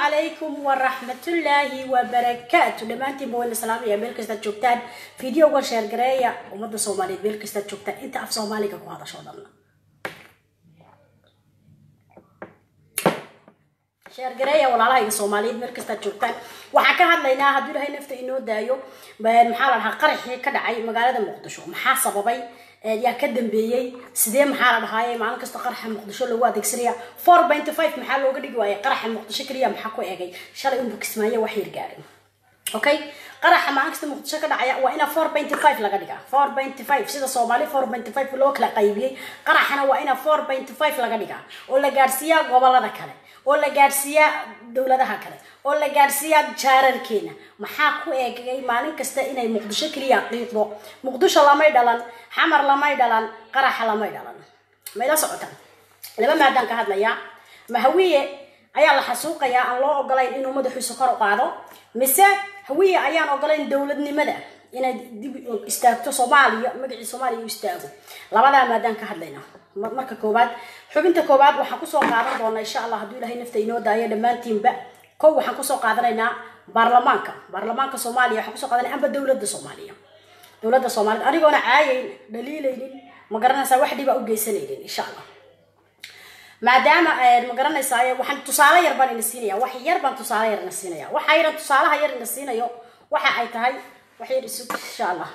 calaykum waraxmatullaahi wabarakaatu dhammaantiin ba wayna salaamaya meel kastaad joogtaan videoga sheergareeya ummadda soomaaliyeed meel kastaad joogtaan inta af soomaaliga ku hadasho dhan sheergareeya walaalahayga soomaaliyeed meel kastaad joogtaan waxaan ka hadlaynaa hadduu ilahay nafta inoo daayo maxaa la dhahaa qaraxii ka dhacay magaalada muqdisho maxaa sababay yaa ka dambeeyey sidee maxaa la dhahaaye maalin kasta qaraxa muqdisho lagu adeegsanaya four benty five maxaa looga dhigi waayay qaraxa muqdisho keliya maxaa ku egay shalay unbu kismaayo wax yar gaarin okay qaraxa maalin kasta muqdisho ka dhacaya waa inaa four benty five laga dhigaa four benty five sida soomaali four benty five loo kala qaybiyey qaraxana waa inaa four benty five laga dhigaa oo la gaadhsiiyaa gobolada kale oo la gaadhsiiyaa dowladaha kale oo la gaadhsiiyaa jaararkeena maxaa ku eegay maalin kasta inay muqdisho keliya qiiqdo muqdisho lamay dhalan xamar lamay dhalan qaraxa lamay dhalan mayla socotaan laba maadaan ka hadlayaa ma hawiye ayaa la xasuuqayaa aan loo ogolayn inuu madaxiisa kor u qaado mise hawiye ayaan ogolayn dowladnimada inay dib istaagto soomaaliya magacii soomaaliya u istaago labadaa maadaan ka hadlayna marka koowaad xubinta koowaad waxaan kusoo qaadan doonaa insha allah hadduu ilahay nafta inoo daayo dhammaantiinba kow waxaan kusoo qaadanaynaa baarlamaanka baarlamaanka soomaaliya waxaan kusoo qaadanaya amba dowladda soomaaliya dowladda soomaaliyed anigoona caayayn dhaliilaynin ma garanaysaa wax dhiba u geysanaynin insha allah maadaama ma garanaysaa waxaan tusaale yar baan ina siinaya wax yar baan tusaale yar ina siinaya waxa yaran tusaalaha yar ina siinayo waxa ay tahay wax yar isug insha allah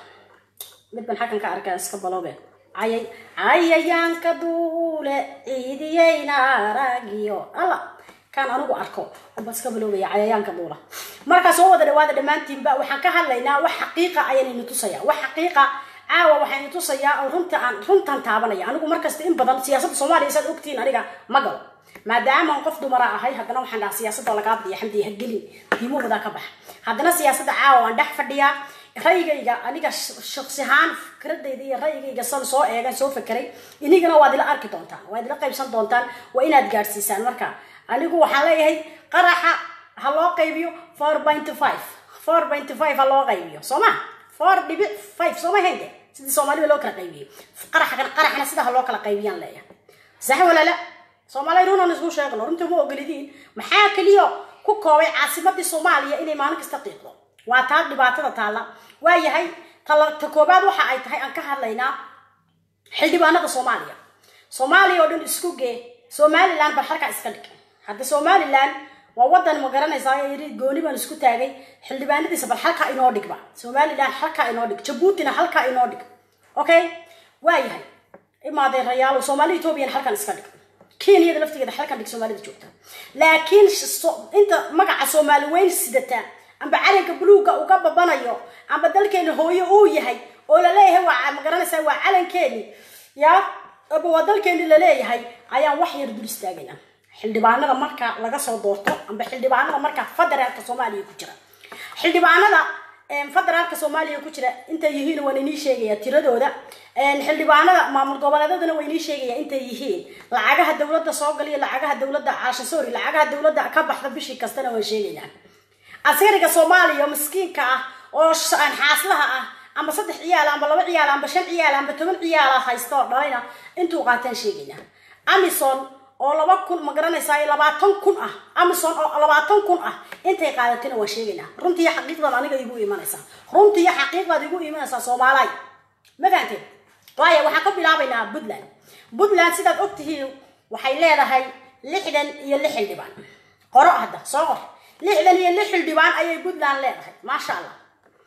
mid baan xaggan ka arkaa iska baloobe cayay cayayaanka duule ciidiyeyna aragiyo alla kaan anigu arko unba iska baloobaya cayayaanka duula markaa soo wada dhawaada dhammaantiinba waxaan ka hadlaynaa wax xaqiiqa ayaan tusaya wax xaqiiqa caawa waxaan tusayaa oo runta aan runtan taabanaya anigu markasta in badan siyaasadda soomaaliya saad ogtihiin aniga ma galo maadaama aan qof dumara ahay haddana waxaan dhaha siyaasadda lagaa badiya xamdi hagelin diimahooda ka baxa haddana siyaasadda caawa waan dhex fadhiyaa rayigayga aniga shaksi ahaan fikradayda iyo rayigayga san soo eegan soo fekeray inigana waad ila arki doontaan waad ila qaybsan doontaan waa inaad gaadhsiisaan marka anigu waxaan leeyahay qaraxa ha loo qaybiyo four point five four point five ha loo qaybiyo soo ma four dhibic five soo ma hende sidii soomaalida loo kala qaybiyey qaraxan qaraxna sida ha loo kala qaybiyaan leeyahay sax walaala soomaaliya runan isku sheegno runta ma ogolidiin maxaa keliya ku koobay caasimadii soomaaliya inay maalin kasta qiiqdo waa taa dhibaatada taalla waayahay ta koobaad waxa ay tahay aan ka hadlaynaa xildhibaanada soomaaliya soomaaliya oo dhan isku gee somalilan bal halkaa iska dhig hadda somalilan waa wadan ma garanaysaa gooni baan isku taagay xildhibaanadiisa bal halkaa inoo dhigba somalilan halkaa inoo dhig jabuutina halkaa inoo dhig okay waayahay imaadeen rayaalo soomaali ethoobiyan halkan iska dhig kenyada laftigeeda halkan dhig soomaalida joogta laakiin inta magaca soomaali weyn sidata amba calanka buluugga uga babanayo amba dalkeena hooyo uu yahay oo laleeyahay waa ma garanaysaa waa calankeeni ya aba waa dalkeeni laleeyahay ayaan wax yar dul istaagayna xildhibaanada marka laga soo doorto amba xildhibaanada marka federaalka soomaaliya ku jira xildhibaanada federaalka soomaaliya ku jira intay yihiin waan inii sheegaya tiradooda xildhibaanada maamul goboleedadana waa inii sheegaya intay yihiin lacagaha dowladda soo galiyo lacagaha dowladda caasha sorry lacagaha dowladda ka baxda bishii kastana waan sheegaynaa askariga soomaaliya miskiinka ah oo xaaslaha ah amba saddex ciyaal amba laba ciyaal amba shan ciyaal amba toban ciyaala haysta oo dhalayna intuu qaataan sheegaynaa amison oo laba kun ma garanaysaa labaatan kun ah amison oo labaatan kun ah intay qaadatayna waan sheegaynaa runtii xaqiiqdaad aniga igu imanaysaa runtii xaqiiqdaad igu imanaysaa soomaalay ma fahanteen waayo waxaan ka bilaabaynaa puntland puntland sidaad ogtihiin waxay leedahay lixdan iyo lix xildhibaan qoro hadda soo qor lixdan iyo lix xildhibaan ayay puntland leedahay maasha allah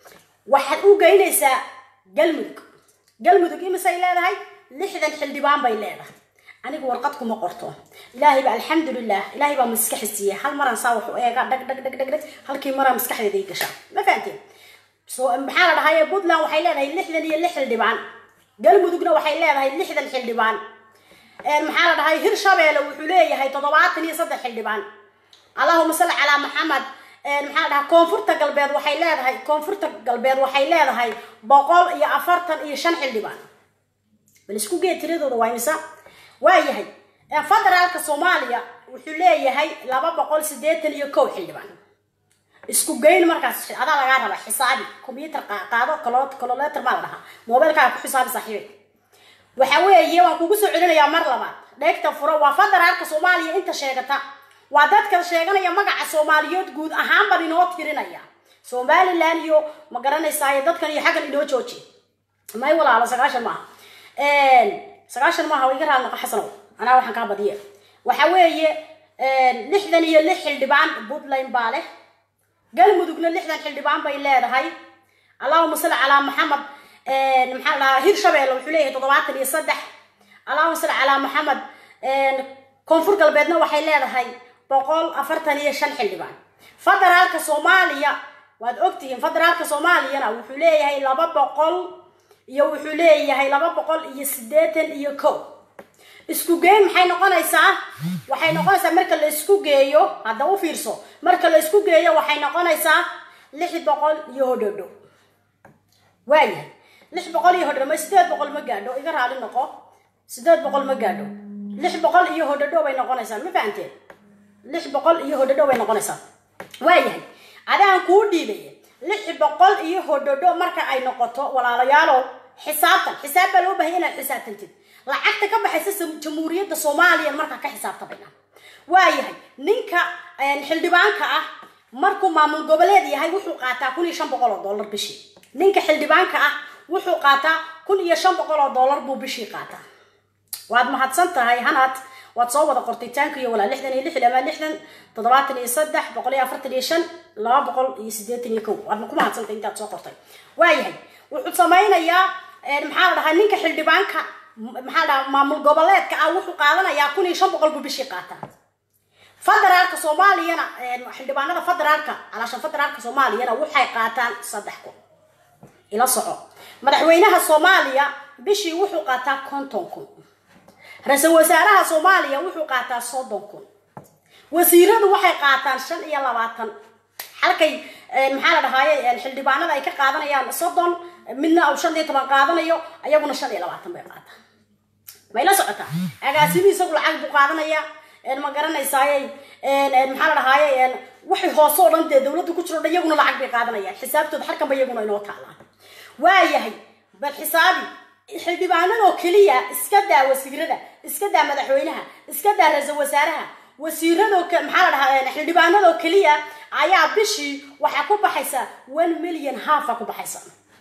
waxaad u geynaysaa galmudug galmudug imisay leedahay lixdan xildhibaan bay leedahay anigu warqad kuma qorto ilaahay ba alxamdulilah ilaahay baa maskaxi siiyey hal maraan saa waxu eega dhag dhag dhag dhag dhag halkii maraa maskaxdeeda ii gashaa ma fahanteen so maxaa la dhahaye puntland waxay leedahay lixdan iyo lix xildhibaan galmudugna waxay leedahay lixdan xildhibaan maxaa la dhahay hirshabeelle wuxuu leeyahay toddobaatan iyo saddex xildhibaan allahuma salli calaa maxamed maxaa la dhahaa koonfurta galbeed waxay leedahay koonfurta galbeed waxay leedahay boqol iyo afartan iyo shan xildhibaan bal isku gee tiradooda waa imisa waayahay federaalka soomaaliya wuxuu leeyahay laba boqol sideetan iyo kow xildhibaan isku geyn markaas adaa lagaa raba xisaabi combyuter qaado cololeter maa la dhahaa mobilkaaga ku xisaabi saaxiibay waxa weeye waan kugu soo celinayaa mar labaad dheegta furo waa federaalka soomaaliya inta sheegata waa dadka sheeganaya magaca soomaaliyeed guud ahaan baan inoo tirinaya somalilan iyo ma garanaysaa dadkan iyo xaggan inoo jooji may walaalo sagaashan maaha sagaashan maaha iga raal noqo xasanow anaa waxaan kaa badiye waxa weeye lixdan iyo lix xildhibaan puntland baa leh galmudugna lixdan xildhibaan bay leedahay allahuma salli calaa maxamed maxaa la dhahaa hirshabeelle wuxuu leeyahay toddobaatan iyo saddex allahuma salli calaa maxamed koonfur galbeedna waxay leedahay boqol afartan iyo shan xildhibaan federaalka soomaaliya waad ogtihiin federaalka soomaaliyana wuxuu leeyahay laba boqol iyo wuxuu leeyahay laba boqol iyo siddeetan iyo kow isku geyn maxay noqonaysaa waxay noqonaysaa marka la isku geeyo hadda u fiirso marka la isku geeyo waxay noqonaysaa lix boqol iyo hodhodho waayahay lix boqol iyo hodhodho ma sideed boqol ma gaadho iga raali noqo sideed boqol ma gaadho lix boqol iyo hodhodho bay noqonaysaa ma fahanteen lix boqol iyo hodhodho bay noqonaysaa waayahay adaan kuu dhiibaya lix boqol iyo hodhodho marka ay noqoto walaalayaalow xisaabtan xisaab baa loo bahay inaad xisaabtantid lacagta ka baxaysa jamhuuriyadda soomaaliya markaa ka xisaabtamayna waayahay ninka xildhibaanka ah markuu maamul goboleed yahay wuxuu qaataa kun iyo shan boqol oo dollar bishii ninka xildhibaanka ah wuxuu qaataa kun iyo shan boqol oo dollar buu bishii qaataa waad mahadsan tahay hanaad waad soo wada qortay taanka iyo walaa lixdan iyo lix ama lixdan toddobaatan iyo saddex boqol iyo afartan iyo shan laba boqol iyo siddeetan iyo kow waad ku mahadsantay intaad soo qortay waayahay wuxuu samaynayaa maxaa la dhahaa ninka xildhibaanka maxaa la dhahaa maamul goboleedka ah wuxuu qaadanayaa kun iyo shan boqol buu bishii qaataa federaalka soomaaliyana xildhibaanada federaalka calaashan federaalka soomaaliyana waxay qaataan saddex kun ila soco madaxweynaha soomaaliya bishii wuxuu qaataa konton kun ra-iisul wasaaraha soomaaliya wuxuu qaataa soddon kun wasiiradu waxay qaataan shan iyo labaatan halkay maxaa la dhahaaye xildhibaanada ay ka qaadanayaan soddon midna uu shan iyo toban qaadanayo ayaguna shan iyo labaatan bay qaataan may la socotaa agaasimi isagu lacag buu qaadanaya ma garanaysaaye maxaa la dhahaaye waxay hoose oo dhan dee dowladda ku jiro dhan iyaguna lacag bay qaadanayaan xisaabtooda halkanba iyaguna inoo taalaan waayahay bal xisaabi xildhibaanadoo keliya iska daa wasiirada iska daa madaxweynaha iska daa ra-iisul wasaaraha wasiiradoo maxaa la dhahaa xildhibaanadoo keliya ayaa bishii waxaa ku baxaysa one million halfa ku baxaysa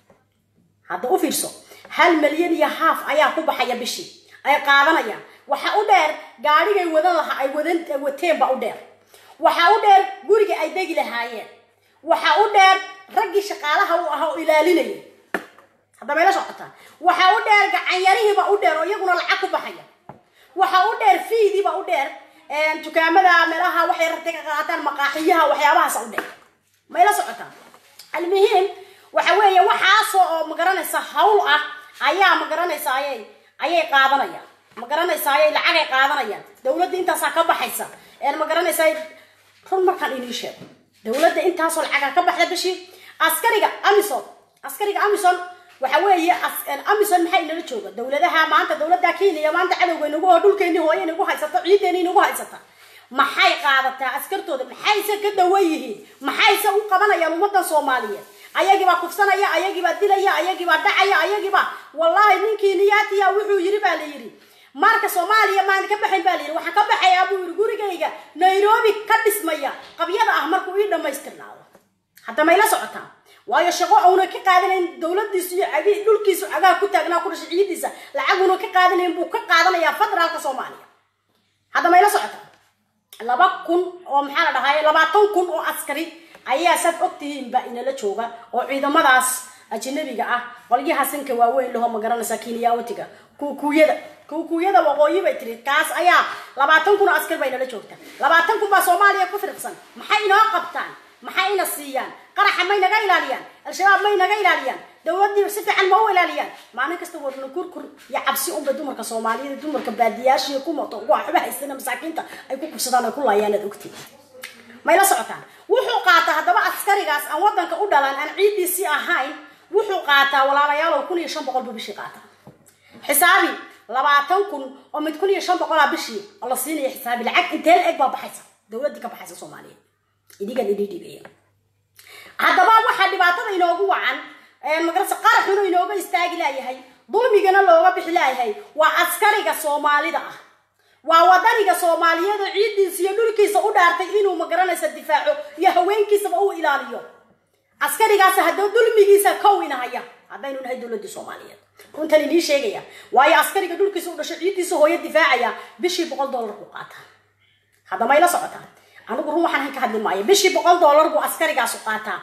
hadda u fiirso hal milyan iyo half ayaa ku baxaya bishii ay qaadanayaan waxa u dheer gaadhigay wadan lahaa ay wadan wateen ba u dheer waxa u dheer guriga ay degi lahaayeen waxa u dheer raggii shaqaalaha u ahaa oo ilaalinayay hadda mayla socotaa waxa u dheer gacanyarihiiba u dheer oo iyaguna lacag ku baxaya waxa u dheer fiidiiba u dheer dukaamada meelaha waxay rartay ka qaataan maqaaxiyaha waxyaabahaas u dheer mayla socotaa almuhiim waxa weeye waxaasoo oo magaranaysa hawl ah ayaa magaranaysa ayay ayay qaadanayaan magaranaysaayay lacagay qaadanayaan dowladda intaasaa ka baxaysa magaranaysaa run markaan inii sheego dowladda intaasoo lacagaa ka baxda bishii askariga amison askariga amison waxa weeye amison maxay inala jooga dowladaha maanta dowladda kenya maanta cadowga inagu oo dhulkeeni hooye inagu haysata ciideeni inagu haysata maxay qaadataa askartooda maxayse ka dawan yihiin maxayse u qabanayaan ummadan soomaaliyeed ayagiibaa kufsanaya ayagiibaa dilaya ayagiibaa dhacaya ayagiibaa wallaahi ninkii niyaatiya wuxuu yiri baa la yiri marka soomaaliya maan ka baxayn baa la yiri waxaan ka baxayaa buu yiri gurigayga nairobi ka dhismaya qabyada ah markuu ii dhamaystirnaado hadda mayla socotaa waayo shaqo auna ka qaadanayn dowladiisu iyo agi dhulkiisu cagaha ku taagnaa ku dhashay ciidiisa lacaguna ka qaadanayn buu ka qaadanayaa federaalka soomaaliya hadda mayla socotaa laba kun oo maxaa la dhahaye labaatan kun oo askari ayaa saad ogtihiin baa inala jooga oo ciidamadaas ajnabiga ah qolyaha sanka waaweyn laho ma garanaysaa kiniyawatiga kuukuyada kuukuyada waqooyi bay tiri kaas ayaa labaatan kun oo askar baa inala joogta labaatan kun baa soomaaliya ku firqsan maxay inoo qabtaan maxay ina siiyaan qaraxa may naga ilaaliyaan al-shabaab may naga ilaaliyaan dowladii si fiican ma u ilaaliyaan maalin kasta warna kurkur iyo cabsi unba dumarka soomaaliyada dumarka baadiyaashiiyo kumato waxba haysana masaakiinta ay ku kubsadaan ay ku laayaan aad ogtiin may la socotaan wuxuu qaataa haddaba askarigaas aan wadanka u dhalan aan ciidiisii ahayn wuxuu qaataa walaalayaalow kun iyo shan boqol buu bishii qaataa xisaabi labaatan kun oo mid kun iyo shan boqolaa bishii oo la siinaya xisaabi lacag intee la eg baa baxaysa dowladdii ka baxaysa soomaaliyeed idigan idii dhibeeya haddaba waxaa dhibaatada inoogu wacan magarasa qaraxuna inooga istaagi laayahay dulmigana looga bixi laayahay waa askariga soomaalida ah waa wadaniga soomaaliyeed oo ciidiisa iyo dhulkiisa u dhaartay inuu magaranaysa difaaco iyo haweenkiisaba u ilaaliyo askarigaas haddoo dulmigiisa kowinahaya haddaynu nahay dowladii soomaaliyeed runtan inii sheegaya waayo askariga dhulkiisa u dhasho ciidiisa hooyo difaacaya bishii boqol dollar buu qaataa hadda mayla socotaa anigu run waxaan ka hadli maayo bishii boqol dollar buu askarigaasu qaataa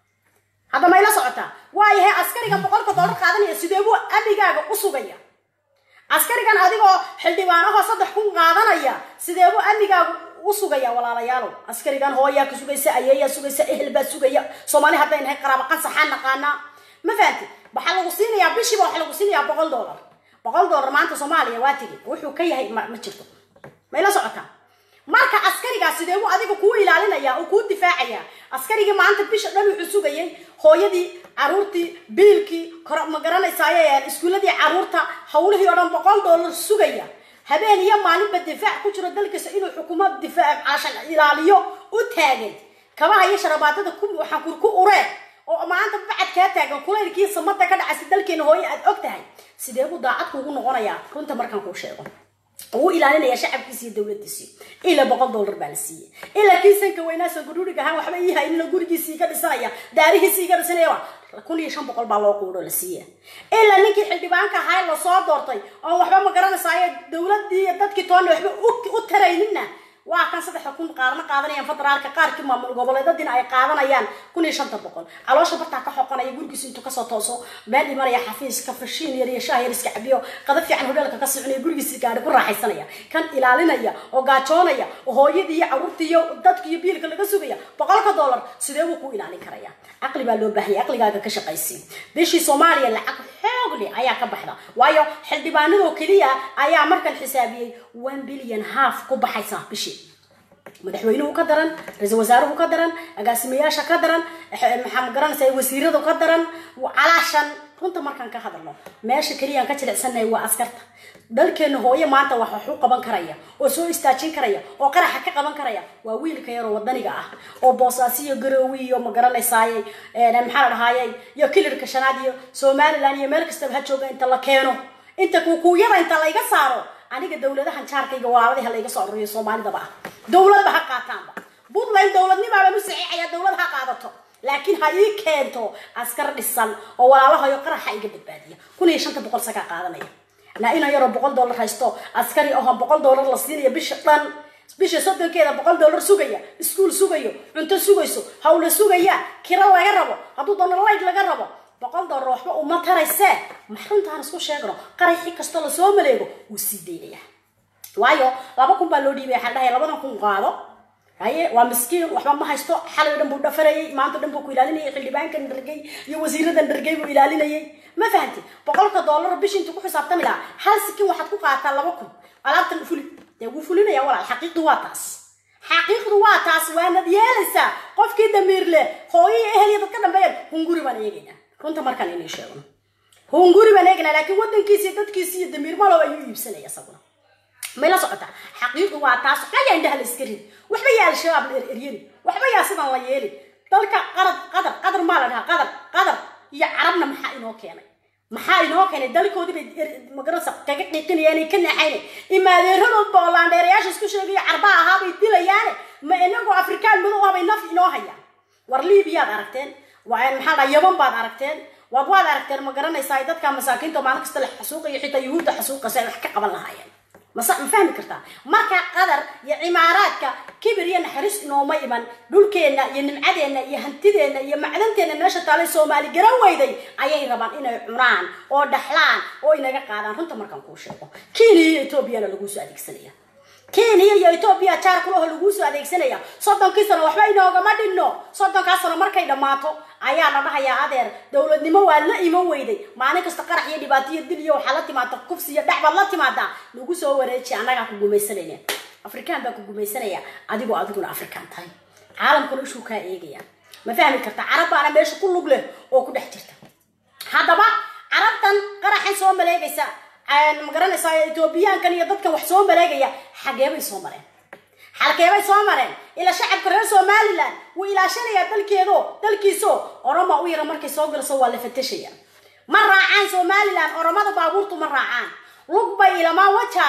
hadda mayla socotaa waayahay askariga boqolka dollar qaadanaya sidee buu amnigaaga u sugaya askarigan adigoo xildhibaanahoo saddex kun qaadanaya sidee buu amnigaagu u sugaya walaalayaalow askarigan hooyaa ka sugaysa ayeeyaa sugaysa ehel baa sugaya soomaali hadday nahay qaraaba qansaxaan naqaanaa ma fahanti waxaa lagu siinayaa bishiiba waxaa lagu siinayaa boqol dollar boqol dollar maanta soomaaliya waa tigi wuxuu ka yahay ma ma jirto mayla socotaa marka askarigaas sidee buu adiga kuu ilaalinaya uu kuu difaacaya askarigii maanta bisha dhan wuxuu sugayay hooyadii caruurtii biilkii ma garanaysaaye iskuuladii caruurta hawlihii oo dhan boqol dollar sugaya habeen iyo maalinba difaac ku jiro dalkiisa inuu xukuumad difaac caashan ilaaliyo u taagan kabaha iyo sharabaadada ku waxaan kur ku ureen oo maanta bacad kaa taagan kulaylkii samada ka dhacaysa dalkeena hooye aad og tahay sidee buu daacad kuugu noqonayaa runta markaan kuu sheego wuu ilaalinaya shacabkiisi iyo dowladiisii ilaa boqol dollar baa la siiyey ilaa kii sanka weynaasan gudhuurig ahaan waxba ii haynina gurigiisii iga dhisanaya daarihiisii iga dhisanaya kun iyo shan boqol baa loo quudho la siiya ilaa ninkii xildhibaanka ahaa lasoo doortay oon waxba ma garanaysayo dowladii iyo dadkii toonna waxba u tarayninna waa kan saddexa kun qaarna qaadanayaan federaalka qaarkii maamul goboleedadiina ay qaadanayaan kun iyo shanta boqol caloosha bartaa ka xoqanaya gurigiisa intuu kasoo tooso meel imanaya xafiiska fashiin yar iyo shaah yar iska cabiyo qada fiican hodheelka ka soconaya gurigiisa gaadhi ku raaxaysanaya kan ilaalinaya oo gaajoonaya oo hooyadii iyo caruurtii iyo dadki iyo biilka laga sugaya boqolka dollar sidee buu ku ilaalin karaya caqli baa loo baahanya caqligaaga ka shaqaysi bishii soomaaliya lacag xoog leh ayaa ka baxda waayo xildhibaanadoo keliya ayaa markan xisaabiyey one billion half ku baxaysa bishii madaxweynuhu ka daran ra-iisul wasaaruhu ka daran agaasimayaasha ka daran maxaa ma garanaysa wasiiradu ka daran calaashan runta markaan ka hadalno meesha keliyaan ka jilicsannahay waa askarta dalkeena hooye maanta wax wax u qaban karaya oo soo istaajin karaya oo qaraxa ka qaban karaya waa wiilka yaroo wadaniga ah oo boosaasiyo garoowi iyo ma garanaysaaye maxaa la dhahaaye iyo kilirka shanaad iyo somaliland iyo meel kastaba ha jooga inta la keeno inta kuukuyada inta layga saaro aniga dowladahan jaarkayga waaladaha layga soo aruriyo soomaalidaba ah dowladba ha qaataanba puntland dowladnimaaba mu saxiixaya dowlad ha qaadato laakiin ha ii keento askar dhisan oo walaalahayo qaraxa iga badbaadiya kun iyo shanta boqol sakaa qaadanaya na ina yaroo boqol dollar haysto askari oho boqol dollar la siinaya bisha dhan bisha soddonkeeda boqol dollar sugaya iskuul sugayo cunto sugayso hawla sugaya kiro laga rabo hadduu doono layd laga rabo boqol dollar waxba uma taraysee maxruntaan isku sheegno qaraxii kastoo lasoo maleego wuu sii daynaya waayo laba kun baa loo dhiibaya waxaan dhahay labadan kun qaado haye waa miskiin waxba ma haysto xalay dhan buu dhafarayay maanta dhan buu ku ilaalinayay xildhibaankan dhargay iyo wasiiradan dhargay buu ilaalinayay ma fahanti boqolka dollar bishi intuu ku xisaabtami lahaa hal sikin waxaad ku qaataa laba kun alaabtan fuli dee wuu fulinaya walaal xaqiiqdu waa taas xaqiiqdu waa taas waanad yeelaysaa qofkii damiir leh hooyo iyo ehel iyo dadka dhambeeyeen hunguri baan eegaynaa runta markaan inay sheegno hunguri baan eegaynaa laakiin wadankiisi iyo dadkiisi iyo damiir malow ayuu iibsanaya isaguna may la socotaa xaqiiqdu waa taas waxba yaa indhaha la iska rid waxba yaa al-shabaab la eryeri waxba yaa sidan la yeelin dalka qarad qadar qadar maa la dhahaa qadar qadar iyo carabna maxaa inoo keenay maxaa inoo keenay dalkoodii bay magarasa kaga qiiqinayaan ay ka naxayne imaadeeradoodba oo laandheerayaasha isku sheegayo carbaa ahaa bay dilayaane ma inagoo afrikaan madow ah bay naf inoo hayaan war liibiyaad aragteen maxaa dhaa yaban baad aragteen waad waad aragteen ma garanaysaa dadka masaakiinta maalin kasta la xasuuqayo xitaa yuhuudda xasuuqaysa ay wax ka qaban lahaayeen masa ma fahmi kartaa marka qadar iyo cimaaraadka kibir iyo naxariis inooma iman dhulkeenna iyo nimcadeenna iyo hantideenna iyo macdanteenna meesha taalay soomaali garan weyday ayay rabaan inay cunaan oo dhaxlaan oo inaga qaadaan runta markaan kuu sheego kenya iyo etoobiyana laguu soo adeegsanaya kenya iyo etoobiya jaar kulaho laguu soo adeegsanaya soddonkii sano waxba inoogama dhinno soddonkaa sano markay dhammaato ayaa la dhahayaa adeer dowladnimo waa la iman weyday maalin kasta qarax iyo dhibaato iyo dil iyo waxaa la timaada kufsi iyo dhac baad la timaadaa lagu soo wareeji annagaa ku gumaysanayna afrikaan baa ku gumaysanaya adigoo adiguna afrikaan tahay caalamkuna ishuu kaa eegaya ma fahmi karta carab baana meesha ku lug leh oo ku dhex jirta haddaba carabtan qaraxan soo maleegaysa ma garanaysaa etoobiyaankan iyo dadkan wax soo maleegaya xageebay soo mareen xalkeebay soo mareen ilaa shacabka reer somalilan wuu ilaashanayaa dalkeedo dalkiiso oroma u yara markay soo galaso waa la fatashaya ma raacaan somalilan oromada baabuurtu ma raacaan lug bay ilamaa wajaale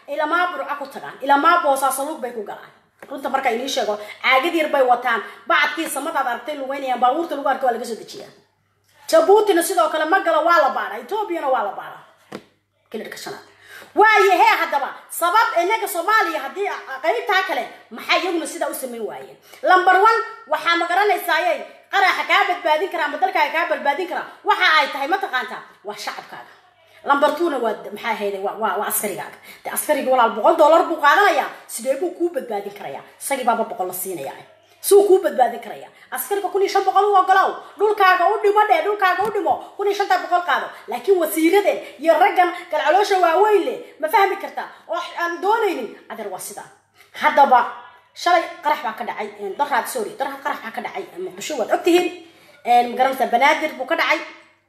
ilamaa burca ku tagaan ilamaa boosaasaluug bay ku galaan runta marka inii sheego caagad yar bay wataan bacadkii samadaad aragtay lugeynayaan baabuurta lagu arka waa laga soo dejiyaa jabuutina sidoo kale ma galo waa la baadha etoobiyana waa la baadha kilirka shanaad waaye hee haddaba sabab inaga soomaaliya haddii qaybtaa kale maxaa iyaguna sidaa u samayn waayeen number one waxaa ma garanaysaaye qaraxa kaa badbaadin karaa ama dalkaaga kaa badbaadin karaa waxa ay tahay mataqaantaa waa shacabkaaga lamber twona waa maxaa ahayday waa waa waa askarigaaga de askariga walaal boqol dollar buu qaadanayaa sidee buu kuu badbaadin karayaa isagii baaba boqol la siinaya suu kuu badbaadin karaya askariga kun iyo shan boqol u ogolow dhulkaaga u dhimo dhee dhulkaaga u dhimo kun iyo shanta boqol qaado laakiin wasiiradeen iyo raggan galcaloosha waaweyn leh ma fahmi kartaa oo aan doonaynin adeer waa sidaa haddaba shalay qarax baa ka dhacay daraad sorry daraad qarax baa ka dhacay muqdisho waad ogtihiin magaranaysaa banaadir buu ka dhacay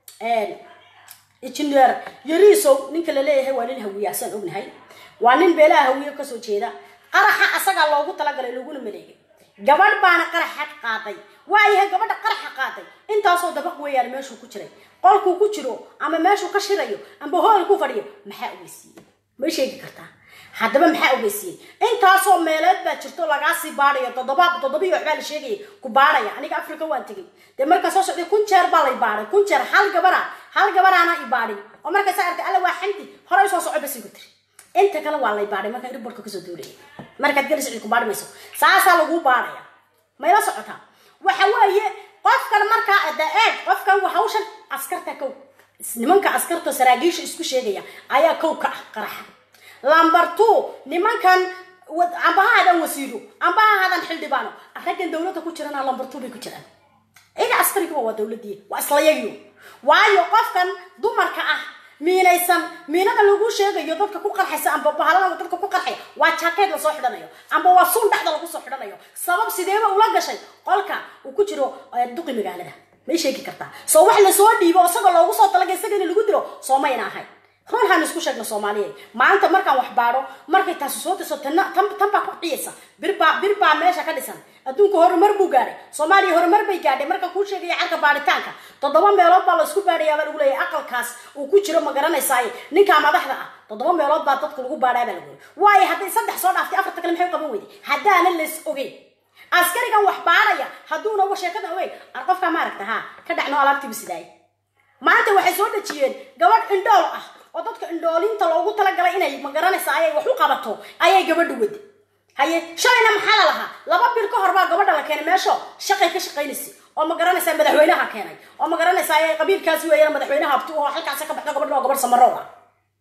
injineer yariisow ninka la leeyahay waa nin hawiyaasaan ognahay waa nin beelaha hawiye kasoo jeeda qaraxa asagaa loogu talagalay laguna maleegay gabadh baana qaraxa qaaday waayahay gabadha qaraxa qaaday intaasoo dabaq weeyaan meeshuu ku jiray qolkuu ku jiro ama meeshuu ka shirayo amba hool ku fadhiyo maxaa ogeysiiyey ma sheegi kartaa haddaba maxaa ogeysiiyey intaasoo meeleed baa jirto lagaasii baadayo toddoba toddobiyo waxbaa la sheegaya ku baadhaya aniga africa waan tegay dee markaa soo socday kun jeer baa lay baadhay kun jeer hal gabara hal gabaraana i baadhin oo markaysa arkay alla waa xamdi horay soo soco basi ku tiri inta kale waa lay baadhay markaa riborka kasoo duulaya markaad gelis cid ku baadhi mayso saasaa laguu baadhaya mayla socotaa waxa weeye qofkan markaa da eeg qofkan hawshan askarta kow nimanka askarta saraagiisha isku sheegaya ayaa kow ka ah qaraxa lamber two nimankan amba ha hadan wasiiro amba ha hadan xildhibaano raggan dowladda ku jirana lamber two bay ku jiraan iga askarigaba waa dowladii waa islayagiyo waayo qofkan dumarka ah miinaysan miinada lagu sheegayo dadka ku qarxaysa amba bahalada dadka ku qarxaya waa jaakeed lasoo xidhanayo amba waa suun dhexda lagu soo xidhanayo sabab sideeba ula gashay qolka uu ku jiro duqi magaalada may sheegi kartaa soo wax lasoo dhiibo isagoo loogu soo talagay isaga in lagu diro soo mayna ahayn run haan isku sheegna soomaaliyeed maanta markaan wax baadho markay taasi soo dirso tan tan baa ku ciyaysa birbaa bir baa meesha ka dhisan adduunka horumar buu gaadhay soomaaliya horumar bay gaadhay marka kuu sheegaya carka baadhitaanka toddoba meelood baa laysku baadhayaa baa lagu leeyahay aqalkaas uu ku jiro ma garanaysaaye ninkaa madaxda ah toddoba meelood baa dadka lagu baadhaa baa lagu leeyahay waayo hadday saddex soo dhaaftay afarta kale maxay qaban weyday haddaana las ogeyn askarigan wax baadhaya hadduuna wa sheekadan ogeyn ar qofkaa maaragta haa ka dhacno alaabtiibu sidaay maanta waxay soo dhejiyeen gabadh indhool ah oo dadka indhoolinta loogu talagalay inay ma garanaysa ayay wax u qabato ayay gabadha wada haye shalayna maxaa la lahaa laba bil ka hor baa gabadha la keenay meesho shaqay ka shaqaynaysa oo ma garanaysaa madaxweynaha keenay oo ma garanaysaa ayay qabiilkaasi weeyaan madaxweynaha abti oo halkaasi ka baxda gabadha waa gabadh samarow ah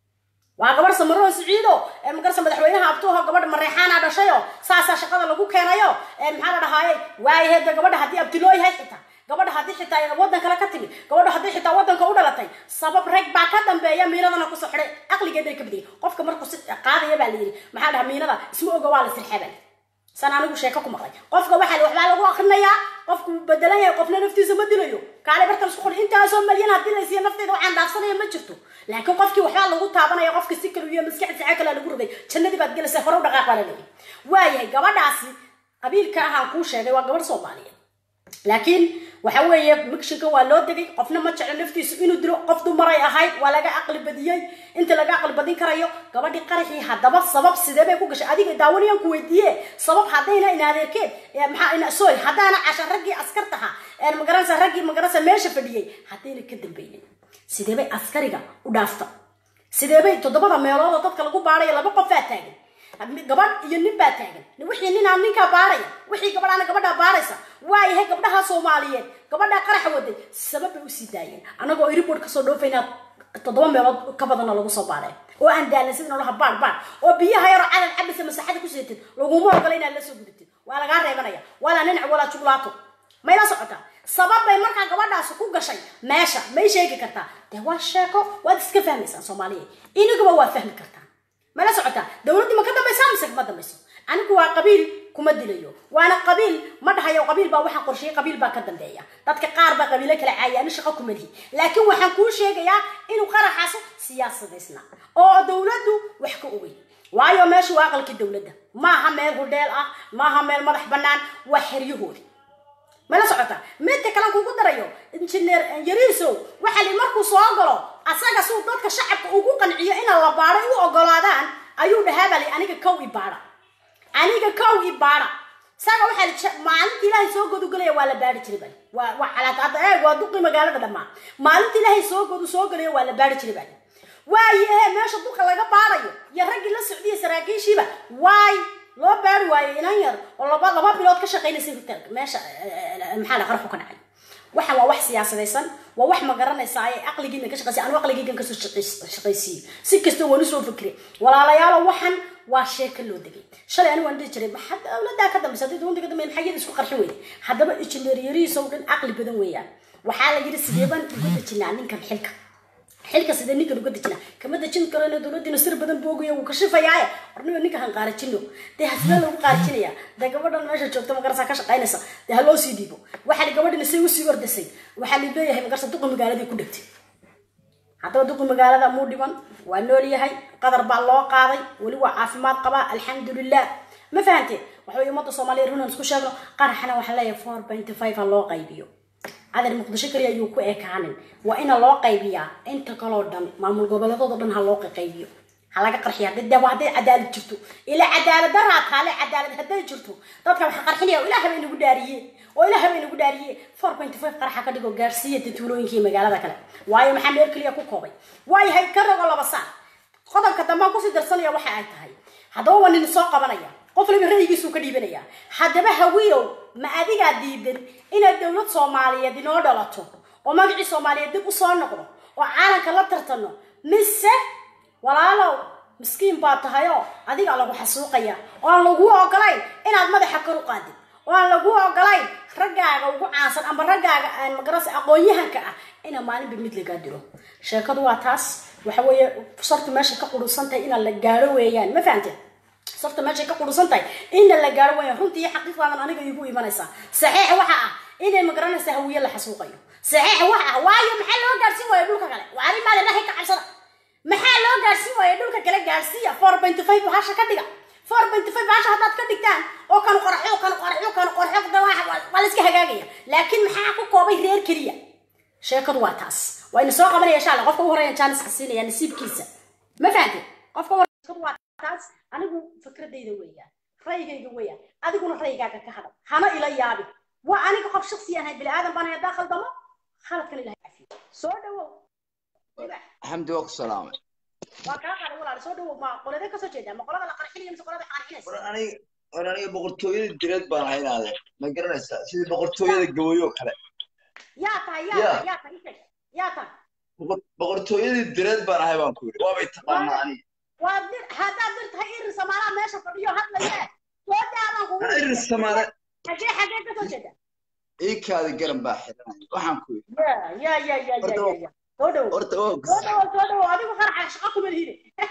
waa gabadh samarow siciido ee magarasa madaxweynaha abti oo gabadh mareexaana dhashayo saasaa shaqada lagu keenayo ee maxaa la dhahaaye waayaheeda gabadha haddii abti loo yahay xitaa gabadha haddii xitaa waddan kale ka timi gabadha haddii xitaa waddanka u dhalatay sabab rag baa ka dambeeya miinadana kusoo xidhay aqligeeday ka badiyay qofka markuu si qaadaya baa la yidhi maxaa dhaha miinada isma oga waa la sirxabal san anigu sheeko ku maqlay qofka waxaa waxbaa lagu akrinayaa qofku bedelan yahay qofna naftiisa ma dilayo kaale barta isku qori intaasoo malyan haddii la siiya nafteeda waxaan dhaafsanaya ma jirto laakiin qofkii waxbaa lagu taabanaya qofka si kale iyo maskaxdiisa caa kale lagu riday jannadii baad gelaysa hore u dhaqaaq baa la leeyahay waayahay gabadhaasi qabiilka ahaan kuu sheegay waa gabadh soomaaliyeed laakiin waxa weeye mikshinka waa loo degay qofna ma jeclo naftiisu inuu dilo qof dumaray ahayd waa laga aqli badiyey inta laga aqli badin karayo gabadhii qaraxii haddaba sabab sidee bay ku gashay adiga daawanayaan ku weydiiye sabab haddayna in adeerkeed maxaa sorry haddaana casha raggii askartaha magaranaysa raggii magaranaysa meesha fadhiyey haddayna ka dambaynin sidee bay askariga u dhaafta sidee bay toddobada meelood oo dadka lagu baadhaya laba qofaa taagan gabadh iyo nin baa taagan wixii ninaa ninkaa baadhaya wixii gabadhaana gabadhaa baadhaysa waayahay gabdhaha soomaaliyeed gabadhaa qaraxa waday sabab bay usii daayeen annagoo iribord kasoo dhoofaynaa toddoba meelood ka badana lagu soo baadhay oo aan daalan sida noloha baadh baadh oo biyaha yaroo cadal cabisa masaxada ku seetid laguma ogola inaad la soo gudatid waa lagaa reebanaya walaa ninac walaa juglaato mayla socotaa sabab bay markaa gabadhaasi ku gashay meesha may sheegi kartaa dee waa sheeko waad iska fahmaysaan soomaaliyeed iniguba waa fahmi kartaa mala socotaa dowladdii ma ka dambaysaa mise kama dambayso anigu waa qabiil kuma dilayo waana qabiil ma dhahayo qabiil baa waxaan qorsheeyey qabiil baa ka dambeeya dadka qaar baa qabiilo kala caaya ani shaqo kuma lihi laakiin waxaan kuu sheegayaa inuu qaraxaaso siyaasadaysna oo dowladdu wax ka ogey waayo meesha waa aqalkii dowladda maaha meel hudheel ah maaha meel madax bannaan waa xeryahoodi mala socota midka kale kugu darayo injineer yariisow waxa li markuu soo galo asaga suu dadka shacabka ugu qanciyo ina la baadhay u ogolaadaan ayuu dhahaa baa li aniga kow i baadha aniga kow i baadha isaga waxaa la maalinta ilaahay soo godu galaya waa la baari jiray bali waa waa calaad hadda eeg waa duqi magaalada dhammaan maalinta ilaahay soo godu soo galaya waa la baari jiray bali waaye ee meesha duqa laga baarayo iyo raggii la socdiya saraakiishiiba waay loo baari waayo inan yar oo laba laba bilood ka shaqaynaysa hotelka meesha maxaa la qarxu ka dhacay waxa waa wax siyaasadaysan waa wax ma garanaysaa ay aqligiina ka shaqaysiy anu aqligeygan kasoo shaqaysiiyey si kasta waan usoo fikray walaalayaalo waxan waa sheeka loo degay shalay anigu waan dhihi jiray maxaa dowladaa ka dambaysa haddii dowladda ka dambeya maxaa iyada isku qarxin weyday haddaba injineeryarihiisa oo dhan aqli badan weeyaan waxaa la yidhi sidee baan uga dejinaa ninkan xilka xilka sidee ninkan uga dejinaa kama dejin karano dowladdiina sir badan boogaya wuu kashifayaaye orniba ninka han qaarajino dee hasbee lagu qaarajinaya dee gabadhan meesha joogta magarasa ka shaqaynaysa dee ha loo sii dhiibo waxaa gabadhina say usii ordasay waxaa la leeyahay magarsa duqa magaaladii ku dhegtay haddaba duqi magaalada muu dhiman waa nool yahay qadar baa loo qaaday weli waa caafimaad qabaa alxamdulilah ma fahanteen waxa wey ummadda soomaaliya runan isku sheegno qaraxana waxaa leeyahay four point five ha loo qaybiyo cadar muqdisho kaliya ayuu ku ekaanin waa ina loo qaybiyaa inta kaloo dhan maamul goboleedooda dhan ha loo qaybiyo ha laga qarxiya hadday waa hadday cadaalad jirto ila cadaalad daraa taale cadaalad hadday jirto dadka waxa qarxinaya ilaah bay nagu dhaariye oo ilaah bay nagu dhaariye four point five qaraxa ka dhigo gaarsiiya tuulooyinkii magaalada kale waayo maxaa meel keliya ku koobay waayahay ka rogo laba saac qodobka dambaan kusii darsanaya waxa ay tahay haddaba waa nin soo qabanaya qof waliba ra'yigiisuu ka dhiibanaya haddaba hawiyow ma adigaa diidan inaad dowlad soomaaliyeed inoo dhalato oo magacii soomaaliyeed dib usoo noqdo oo caalamka la tartano mise walaalow miskiin baa tahayoo adiga lagu xasuuqaya oo aan lagu ogolayn inaad madaxa kor u qaadid oo aan lagu ogolayn raggaaga ugu caansan ama raggaaga aan magarasa aqoon-yahanka ah ina maalinba mid lagaa dilo sheekadu waa taas waxa weeye sartu meesha ka qurusan tahay inaan la gaaro weeyaan ma fahamteen sartu meeshay ka qurusan tahay ina la gaaro weeyaan runtii iyo xaqiiqdaadan aniga igu imanaysaa saxiix waxa ah inay magaranaysa hawiye la xasuuqayo saxiix waxa ah waayo maxaa loo gaarsiin waaya dhulka kale waa arrimaada ilaahay ka cabsada maxaa loo gaarsiin waaya dhulka kale gaarsiiya four point five bahasha ka dhiga four point five bahasha haddaad ka dhigtaan oo kanu qorxo kanu qorxo kanu qorxo waa la iska hagaagaya laakiin maxaa ku koobay reer keliya sheekadu waa taas waa ina soo qabanaya insha allah qofka ugu horeeya jaaniska siinaya nasiibkiisa ma fahamtid qofka ugu waa taas anigu fikradayda weeyaan ra'yigayga weeyaan adiguna ra'yigaaga ka hadal hana ila yaabi waa aniga qof shaksi ahay bini aadan baan hadaa khaldamo khaladkan ilahay cafiyo soo dhawow xamdi waa ku salaamay waa kaa qaday walaal soo dhawow ma qoladee kasoo jeedaa ma qolada la qarxinaya mise qolada qarxinaysa war aniga war aniga boqortooyada direed baan haynaade ma garanaysaa sidii boqortooyada gawayo kale yaa tahay yaa tahay yaa tahay isag yaa tahay boqortooyadii direed baan ahay baan ku yidhi waabay taqaanaa aniga waa dir haddaad dir tahay irin samaalaha meesha fadhiyo hadlaye soo daabaan kugu iris samaale xagee xagee kasoo jeeda iikaada garan baa xiranaya waxaan ku yidhi ya ya ya ya ya ya soo dhawow horta waa soo dhawow soo dhawow adigu qaraxa shaqa kuma lihine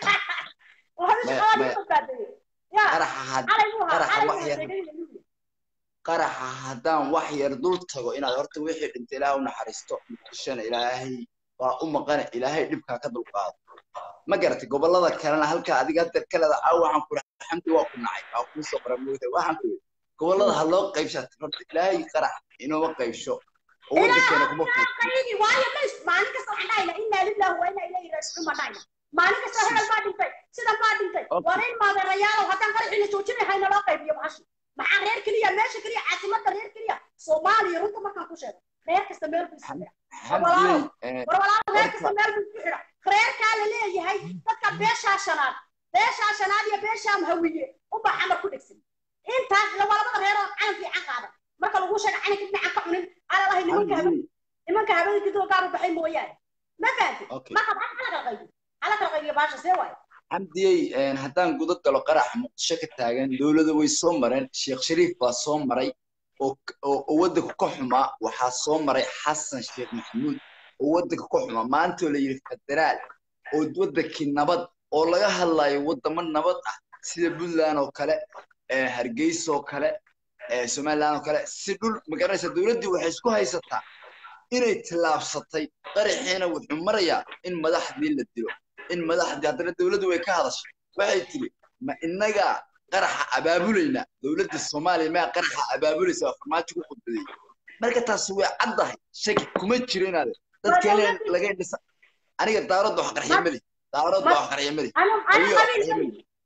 adigu shaqa waa lagu badbaadiyey ya qaraxa had calay buu ahaa qaraxa calay wax buu yar ahaa qaraxa haddaan wax yar dul tago inaad horta wixii dhintay ilaahay u naxariisto muqdishona ilaahay waa u maqane ilaahay dhibkaa ka dulqaado ma garatay gobollada kalena halkaa adiga hadda kaleda aa waxaan ku dhahay xamdi waa ku nacay waa kuu soo qora moogtay waxaan ku yidhi gobollada ha loo qaybshat horta ilaahay qarax inooma qaybsho oo waddankeena kuma fuuqo qaybi waayo ma is- maalin kasta waxaan dhahayna inaa lillahi wa inaa ilayhi raajicuun baan dhahayna maalin kasta hebel baa dhintay sidan baa dhintay Okay. waa in maadeerayaalow haddaan qaraxina joojinay hayna loo qaybiyo bahashi maxaa reer keliya meesha keliya caasimadda reer keliya soomaaliya runta markaan ku sheego reer kasta meel buu isu xidha xamdiyey eh, war walaalo reer kasta meel buu isu xidha reerkaa la leeyahay dadka beeshaa shanaad beeshaa shanaad iyo beeshaa hawiye unbaa xamar ku dhegsan intaas la waa labada reer oo calan fiican qaada marka lagu sheega calanka dhinacan ka cunin alalahay nimanka haben xamdiyey nimanka habeenkii doo gaar u baxay mooyaane ma fahanti Okay. marka maxaa hala kala qaybiyo hala kala qaybiyo baasha see waayo xamdiyey een, haddaan guda galo qaraxa muqdisho ka taagan dowladda way soo mareen sheekh shariif baa soo maray oo oo oo waddanka ka xumaa waxaa soo maray xasan sheekh maxamuud oo waddanka ka xumaa maantoo la yidhi federaal oo waddankii nabad oo laga hadlayo waddamo nabad ah sida puntland oo kale ee, hargeysa oo kale ee, somaliland oo kale si dhul magaranaysa dowladdii waxay isku haysataa inay tillaabsatay qaraxiina wuxuu marayaa in madaxdii la dilo in madaxdii haddana dowladdu way ka hadashay waxay tiri ma innagaa qaraxa abaabulayna dowladda soomaaliya maa qaraxa abaabulaysa waa farmaajo ku khudbaday marka taasi way caddahay shaki kuma jiro inaade dadkeena laga dhisa aniga daaradda wax qarxiya mali daaradda wax qarxiya mali anu anu Hawiyo, qabiil hawiyo. mali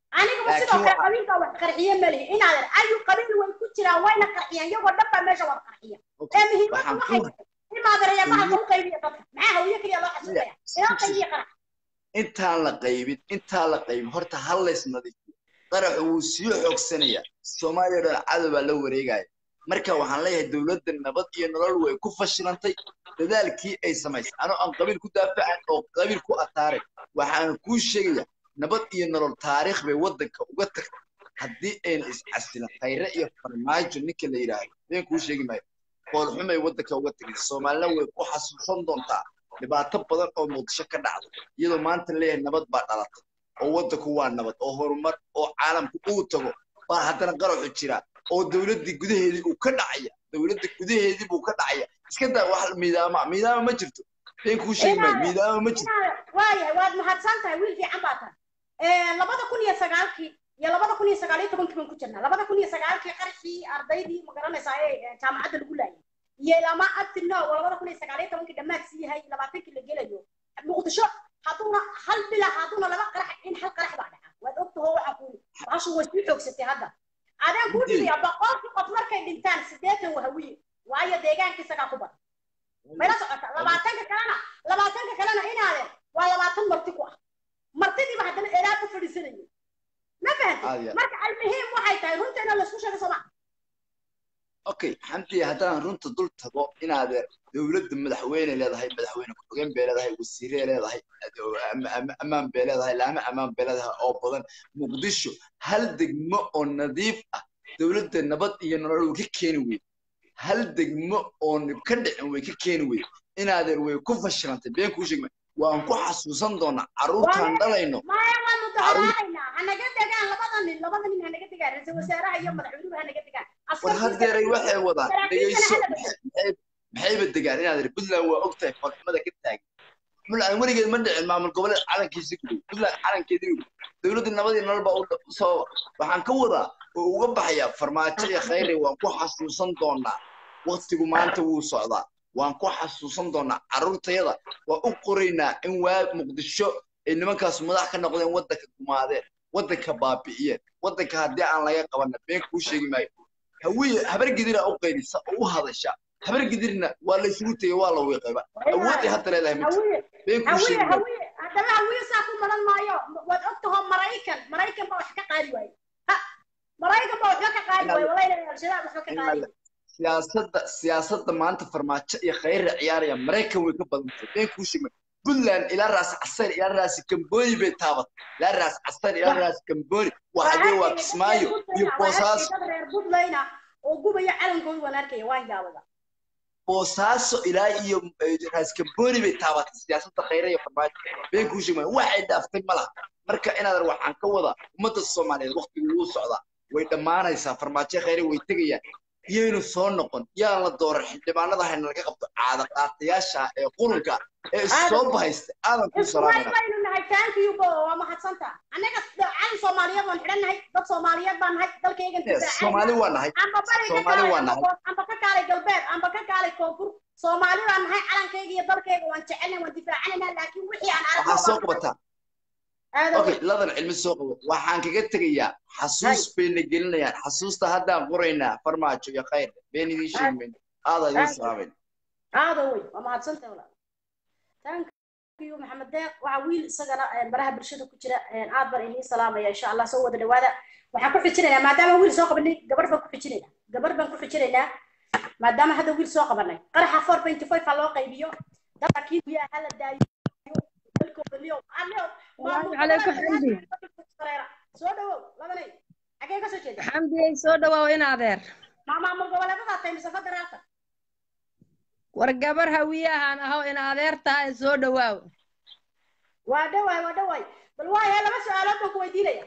anigaba sidoo kale qabiilka wax qarxiye malihi inaadan ayu qabiil way ku jiraan wayna qarxiyaan iyagoo dhan baa meesha wada qarxiya ee muhiimaddu waxay tahay imaadaraya bahalka u qaybiya dadka maxaa hawiye keliya loo xasuustaya inoo qaybiya qarax intaan la qaybin intaan la qaybin horta hal lays nadiifiyo qaraxu wuu sii xoogsanayaa soomaaliya dhan cadow baa la wareegaya marka waxaan leeyahay dowladda nabad iyo nolol way ku fashilantay dadaalkii ay samaysay anoo aan qabiil ku daafacan oo qabiil ku ataaray waxaan kuu sheegaya nabad iyo nolol taariikh bay waddanka uga tagtay haddii ayna iscasilin khayre iyo farmaajo ninka la yidhaahdo been kuu sheegi maayo qoolxumay waddanka uga tegay soomaalina way ku xasuusan doontaa dhibaato badan oo muqdisho ka dhacda iyadoo maanta leeyahay nabad baa dhalatay oo waddanku waa nabad oo horumar oo caalamku uu tago baa haddana qaraxu jira oo dowladdii gudaheedii uu ka dhacaya dowladda gudaheedii buu ka dhacaya iska daa wax miidaama miidaama ma jirto been kuu sheegi maayo miidaama ma jirto waayahay waad mahadsan tahay wiil fiican baa tahay labada kun iyo sagaalkii iyo labada kun iyo sagaal iyo tobankii baan ku jirnaa labada kun iyo sagaalkii qarxii ardaydii ma garanaysaa ee jaamacadda lagu laayay iyo lama abtino oo labada kun iyo sagaal iyo tobankii dhammaad sii yahay labaatankii la gelayo muqdisho hadduuna hal bila hadduuna laba qarax in hal qarax baa dhaca waad ogtaho waxaan ku bahashu way sii xoogsatay hadda adaan kuu dhibiya boqolkii qof markay dhintaan siddeetan wahawiye waayo deegaanka isagaa ku badan mayla socota labaatanka kalena labaatanka kalena inaadeen waa labaatan marti ku ah martidiiba haddana eraa ku fadhiisanayay ma fahanti marka almuhiim waxay tahay runta inaa laisku sheego sooma okay xamdiya haddaan runta dul tago inaadeer dowladda madaxweyne leedahay madaxweyne ku-xigeen bay leedahay wasiiree leedahay ammaan bay leedahay laama ammaan bay leedahay oo badan muqdisho hal degmo oo nadiif ah dowladda nabad iyo nolol way ka keeni weyde hal degmo oo ka dhicin way ka keeni weyde inaadeer way ku fashilantay been kuu sheegma waan ku xasuusan doonaa carruurtaan dhalayno maya waanu daharaacayna hanaga degaan labada nin labada nin hanaga degaan ra-iisul wasaaraha iyo madaxweynuhu hanaga degaan war haddeeray waxay wadaan dhegayso maxayba degaan inaad iri puntland waa ogtahay farxumada ka taagan puntland weligeed ma dhicin maamul goboleed calankiisi guday puntland calankeedii guday dowladda nabadii nolol baa u sababa waxaan ka wadaa oo uga baxayaa farmaajo iyo khayre waan ku xasuusan doonaa waktigu maanta wuu socdaa waan ku xasuusan doonaa carruurtayada waan u qoraynaa in waa muqdisho ay nimankaas madax ka noqdeen waddanka gumaadeen waddanka baabi'iyeen waddanka haddii aan laga qabana been kuu sheegi maayo hawiye habar gidira u qaydisa oo u hadasha habar gidirna waa la isugu tegey waa la wiiqayba awood ay hadda leedahay ma jirto been kuu sheegi maayo haddaba hawiye saa ku maran maayo waad ogtaho maraykan maraykan baa wax ka qaadi waaye maraykan baa waxba ka qaadi waaye wallahi al-shabaab waxba ka qaadi siyaasadda siyaasadda maanta farmaajo iyo khayra ciyaaraya maraykan way ka badantay been kuu sheegi maayo puntland ilaa raas casar ilaa raas kamboni bay taabatay ilaa raas casar ilaa raas kamboni waa xagee waa kismaayo iyo boosaaso reer puntlandna oo gubaya calankooda waan arkaya waan yaabada boosaaso ilaa iyo raas kamboni bay taabatay siyaasadda khayra iyo farmaajo been kuu sheegi maayo waxay dhaaftay ma laha marka inaadan waxaan ka wadaa ummadda soomaaliyeed waqtigu wuu socdaa way dhammaanaysaa farmaajo khayre way tegayaan iyaynu soo noqon yaan la dooran xildhibaanada hayna laga qabto caada qaatayaasha ee qurunka ee soo bahaysta aadan ku salaamana baynu nahay thank you bo waa mahadsanta annaga calan soomaaliyeed waan xidhan nahay dad soomaaliyeed baan nahay dalkaygan soomaali waa nahay amba bari ka soomaali waa nahay kaalay amba ka kaalay galbeed amba ka kaalay koonfur soomaali baan nahay calankayga iyo dalkayga waan jecelnahay waan difaacanayna laakiin wixii aan arko waxaa soo qabataa okay ladan cilmi soo qabo waxaan kaga tegayaa xasuus bayna gelinayaan xasuusta haddaan qoraynaa farmaajo iyo khayr been idiin sheegmayn aada idiin salaamayna aada wey waa mahadsantahay walaal thank you maxamed deeq waxaa wiil isagana baraha bulshada ku jira aad baan idiin salaamaya insha allah soo wada dhawaada waxaan ku xijinaynaa maadaama wiil soo qabanay gabadh baan ku xijinaynaa gabadh baan ku xijinaynaa maadaama hadda wiil soo qabanay qaraxa four twenty five ha loo qaybiyo dadka kii biyaha hala daayo dalkooda liyo عليكم حمدي soo dhawow labanay xagee ka soo jeeda حمدي soo dhawaaw in adeer maamaamul goboleedadaa tahay mise federaalka war gabar hawiyahan aho in adeer tahay soo dhawaaw waa dhawaay waa dhawaay bal waaya laba su-aalood baan ku weydiinaya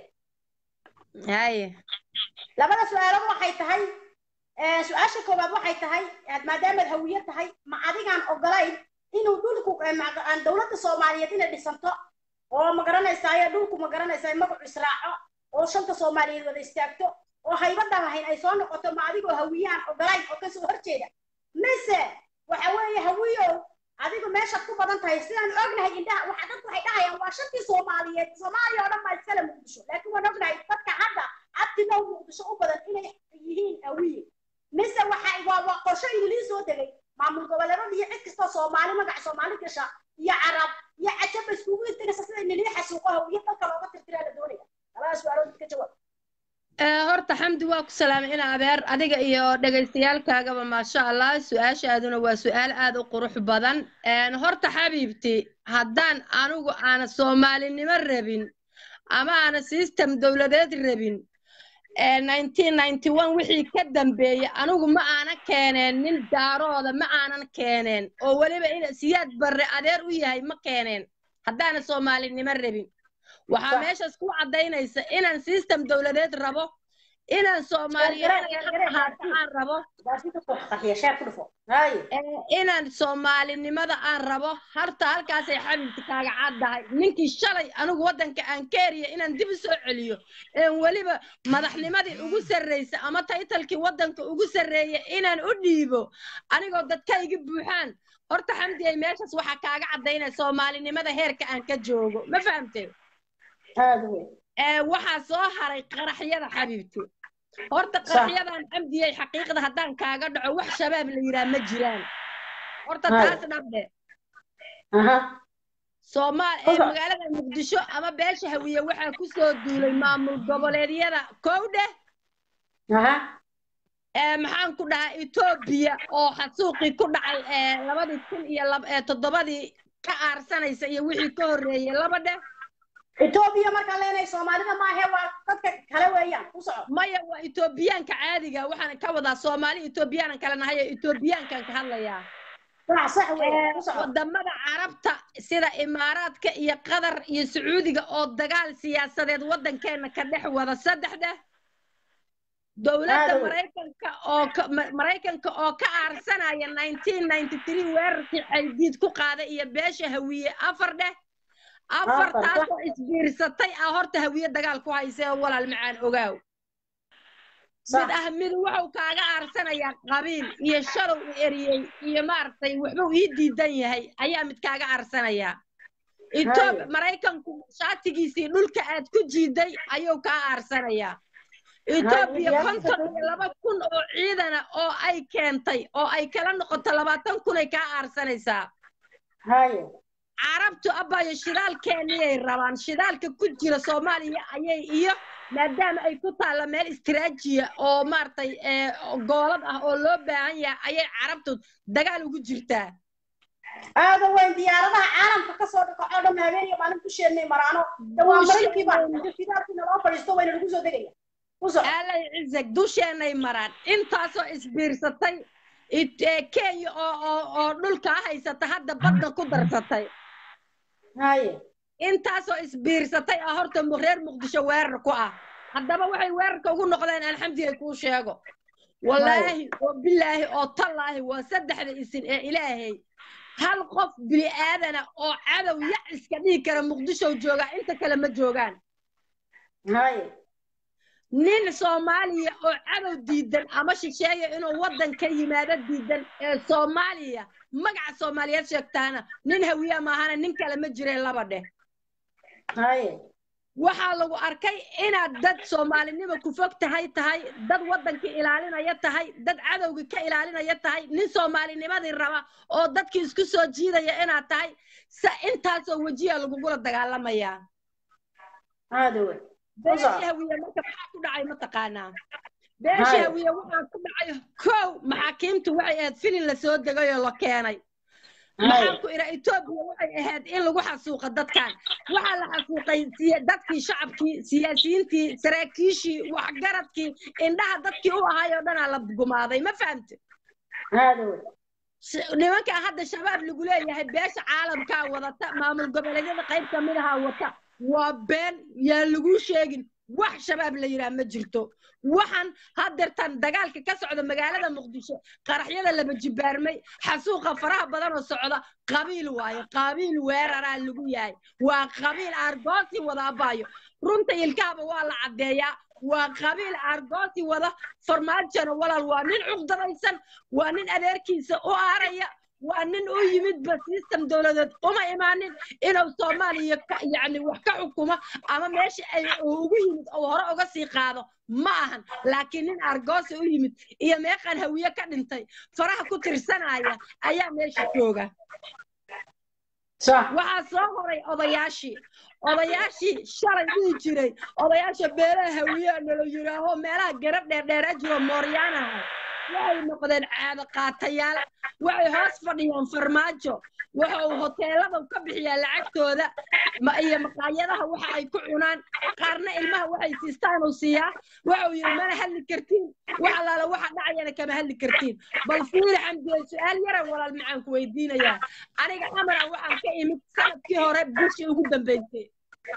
haye labada su-aalood waxay tahay su-aasha koowaad waxay tahay maadaamaad hawiye tahay ma adigaan ogolayn inuu dhulku aan dowladda soomaaliyeed inay dhisanto oo ma garanaysaa dhulku ma garanaysaa magacu israaco oo shanta soomaaliyeed wada istaagto oo haybadan lahayn ay soo noqoto ma adigoo hawiyahan ogolayn oo kasoo horjeeda mise waxa weeye hawiyow adigu meeshaad ku badan tahay sidaan ognahay indhaha waxa dadku waxay dhahayaan waa shantii soomaaliyeed soomaaliya oo dhan baa iskale muqdisho laakiin waan ognahay dadka hadda abtinow muqdisho u badan inay yihiin awiye mise waxa waa waa qorsho idiliin soo degay maamul goboleedada iyo cid kastoo soomaali magaca soomaali gasha iyo carab iyo cajaba iskugu intiraysa sida inilii xasuuqaha iyo dalka looga tirtiraa la doonaya labada su-aalood ka jawaab horta xamdi waa ku salaamay ina abeer adiga iyo dhegaystayaalkaagaba maasha allah su-aashaaduna waa su-aal aad u qurux badan horta xabiibti haddaan anigu aana soomaalinimo rabin ama aana system dowladeed rabin wixii ka dambeeyey anigu ma aanan keeneen nin daarooda ma aanan keeneen oo weliba in siyaad barre adeer u yahay ma keeneen haddaana soomaalinimo rabin waxaa meeshaas ku caddaynaysa inaan system dowladeed rabo inaan soomaaliyeed aan rabo inaan soomaalinimada aan rabo harta halkaasay xabibti kaaga caddahay ninkii shalay anigu waddanka aan ka eriya inaan dib u soo celiyo een weliba madaxnimadii ugu sarraysa ama taytalkii waddanka ugu sarreeya inaan u dhiibo anigoo dadkayga buuxaan horta xamdi ay meeshaas waxaa kaaga caddaynaya soomaalinimada heerka aan ka joogo ma fahamtee waxaa soo haray qaraxyada xabiibti horta qaraxyadan xamdiyey xaqiiqda haddaan kaaga dhaco wax shabaab la yidhaha ma jiraan horta taas dhabde soomaal ee magaalada muqdisho ama beesha hawiye waxaa ku soo duulay maamul goboleedyada kow dheh maxaan ku dhahaa etoobiya oo xasuuqii ku dhacay labadii kun iyo toddobadii ka aarsanaysa iyo wixii ka horreeyey laba dheh etoobiya markaan leenahay soomaalida maahe waa dadka kale weeyaan ku soco maya waa etoobiyaanka caadiga waxaan ka wadaa soomaali etoobiyaanan kale nahay oo etoobiyaankan ka hadlayaa wadamada carabta sida imaaraadka iyo qatar iyo sacuudiga oo dagaal siyaasadeed waddankeena ka dhex wada saddexda dowladda maraykanka oo maraykanka oo ka aarsanaya weerarkii xaydiid ku qaaday iyo beesha hawiye afar dheh afartaasoo isbiirsatay ah horta hawiye dagaal ku haysay oo walaal macaan ogaaw mid ah mid wuxuu kaaga aarsanayaa qabiil iyo shalow u eriyey iyo maaragtay waxbuu ii diidan yahay ayaa mid kaaga aarsanayaa etoob maraykanku shaatigiisii dhulka aad ku jiiday ayuu kaa aarsanayaa etoobiya konton iyo laba kun oo ciidana oo ay keentay oo ay kala noqoto labaatan kunay kaa aarsanaysaa carabtu abaayo shidaalkeeniyay rabaan shidaalka ku jira soomaaliya ayay iyo maadaama ay ku taalla meel istiraajiya oo maaragtay goolad ah oo loo baahan yahay ayay carabtu dagaal ugu jirtaa aada weyn diyaaradaha caalamka kasoo dhaqaco dhan habeeniyo maalin ku sheennay maraano dawaa maraykiiba shidaalkii naloo fadhiisto wayna lagu soo degaya aalay cizag dusheenay maraan intaasoo isbiirsatay kenya oo oo dhulkaa haysata hadda badda ku darsatay intaasoo isbiirsatay ah horta reer muqdisho weerar ku ah haddaba waxay weerarka ugu noqdeen alxamdiga kuu sheego wallaahi oo bilaahi oo tallaahi waa saddexda isin ee ilaahay hal qof bini aadana oo cadow yac iska dhigi kara muqdisho joogaa inta kale ma joogaan nin soomaaliya oo cadow diidan ama shisheeya inuu waddan ka yimaado diidan ee soomaaliya magaca soomaaliyeed sheegtaana nin hawiya maahana nin kale ma jireen laba dheh waxaa lagu arkay inaad dad soomaalinimo ku fog tahay tahay dad waddanka ilaalinaya tahay dad cadowga ka ilaalinaya tahay nin soomaalinimadii raba oo dadkii isku soo jiidaya inaad tahay sa intaasoo wejiya lagugula dagaalamayaa beeshii hawiye marka maxaa ku dhacay mataqaanaa beeshii hawiye waxaa ku dhacay kow maxaakiimtu waxay ahayd filin la soo degay oo la keenay maxaan ku idhaa etoobiya waxay ahayd in lagu xasuuqa dadkan waxaa la xasuuqay dadkii shacabkii siyaasiyiintii saraakiishii waxgaradkii indhaha dadkii u ahay oo dhanaa la gumaaday ma fahamte nimankaa hadda shabaab lagu leeyahay beesha caalamkaa wadata maamul goboleedyada qayb ka mid ahaa wata waa been yaan laguu sheegin wax shabaab la yidhaah ma jirto waxaan haddeertan dagaalka ka socda magaalada muqdisho qaraxyada laba jibaarmay xasuuqa faraha badan oo socda qabiil waayo qabiil weeraraa lagu yahay waa qabiil aargoosi wada abaayo runta ilkaaba waa la caddeeyaa waa qabiil aargoosi wada farmaajona walaal waa nin cuqdadaysan waa nin adeerkiisa u aaraya waa nin u yimidba system dowladeed uma imaanin inuu soomaaliya yani wax ka xukumo ama meesha ay ugu yimid oo hore uga sii qaado ma ahan laakiin nin argoosa u yimid iyo meeqan hawiye ka dhintay faraha ku tirsanaya ayaa meesha jooga waxaa soo horay odayaashii odayaashii shalay dhihi jiray odayaasha beelaha hawiye nala yidhaaho meelaha garab dheerdheera jiro mooryaanaha waxay noqdeen caado qaatayaal waxay hoos fadhiyaan farmaajo waxa uu hoteelada ka bixiyaa lacagtooda iyo maqaayadaha waxa ay ku cunaan qaarna ilmaha waxay siistaan uu siiyaa waxa uu yidhi mana hadli kartiin wax allaala waxa dhacayana kama hadli kartiin bal fiiri xamdiye su-aal yaran walaal macaan ku weydiinayaa aniga amara waxaan ka imid sanadkii hore bishii ugu dambeysay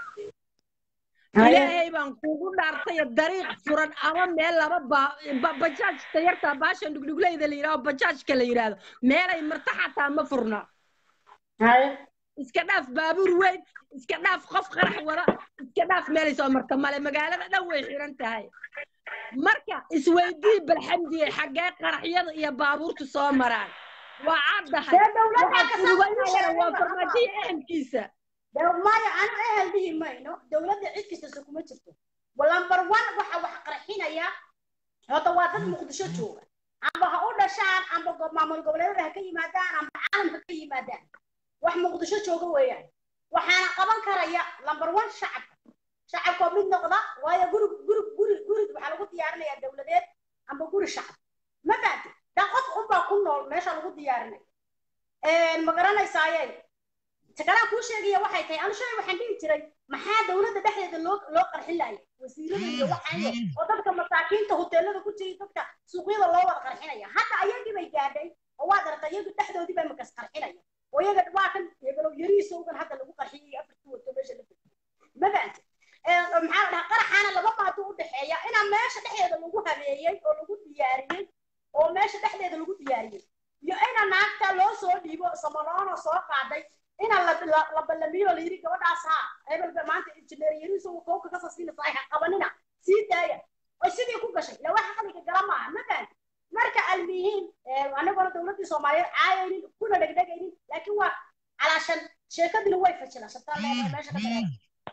ilaahay baan kuugu dhaartay dariiq furan ama meel laba bajaaj tayarta baashan dhugdhugleyda la yidhahdo bajaajka la yidhaahdo meelay marta xataa ma furna iska dhaaf baabuur weyn iska dhaaf qof qarax wada iska dhaaf meelay soo marta male magaalada dhan way xiran tahay marka isweydii balxamdiye xaggee qaraxyada iyo baabuurtu soo maraan waa caddahay waxaad fudubaynayana waa farmaajiya ehelkiisa maya anu ehel dhihi mayno dowladda cid kastase kuma jirto lambar one waxa wax qarxinaya hota waa dad muqdisho jooga amba ha u dhashaan amba maamul goboleedyada ha ka yimaadaan amba caalamka ka yimaadaan wax muqdisho jooga weeyaan waxaana qaban karaya lambar one shacabka shacabkoo mid noqda waayo guri guri guri guri waxaa lagu diyaarinayaa dowladeed amba guri shacab ma fahamti daa qof unbaa ku nool meesha lagu diyaarinaya ma garanaysaaye takalaan kuu sheegaya waxay tahay anu shalay waxaan dhihi jiray maxaa dowladda dhexdeeda loo loo qarxin laaya wasiirada iyo waxaayo oo dadka masaakiinta hoteelada ku jiray dadka suuqyada loo wada qarxinaya hadda ayagii bay gaadhay oo waad aragtay iyagu dhexdoodii baa makas qarxinaya oo iyaga waa kan yagalow yariisowgan hadda lagu qarxiyay afartii wato meesha la fadhiyo ma fahamti maxaa la dhahaa qaraxaana laba maado u dhexeeya inaa meesha dhexdeeda lagu habeeyey oo lagu diyaariyey oo meesha dhexdeeda lagu diyaariyey iyo ina naagta loo soo dhiibo samaloona soo qaaday ina la ballamiyo la yidhi gabadhaas haa hebelba maanta injineer yariiso kowka kasoo siinaysa ay qabanina sii daaya oy sidii ku gashay ila waxa xaliga gala maaha ma fahamti marka almihiin anagona dowladdii soomaaliyeed caayaynin kuna dhegdhegaynin laakiin waa calaashan sheekadina way fajilashataa meesha ka dareera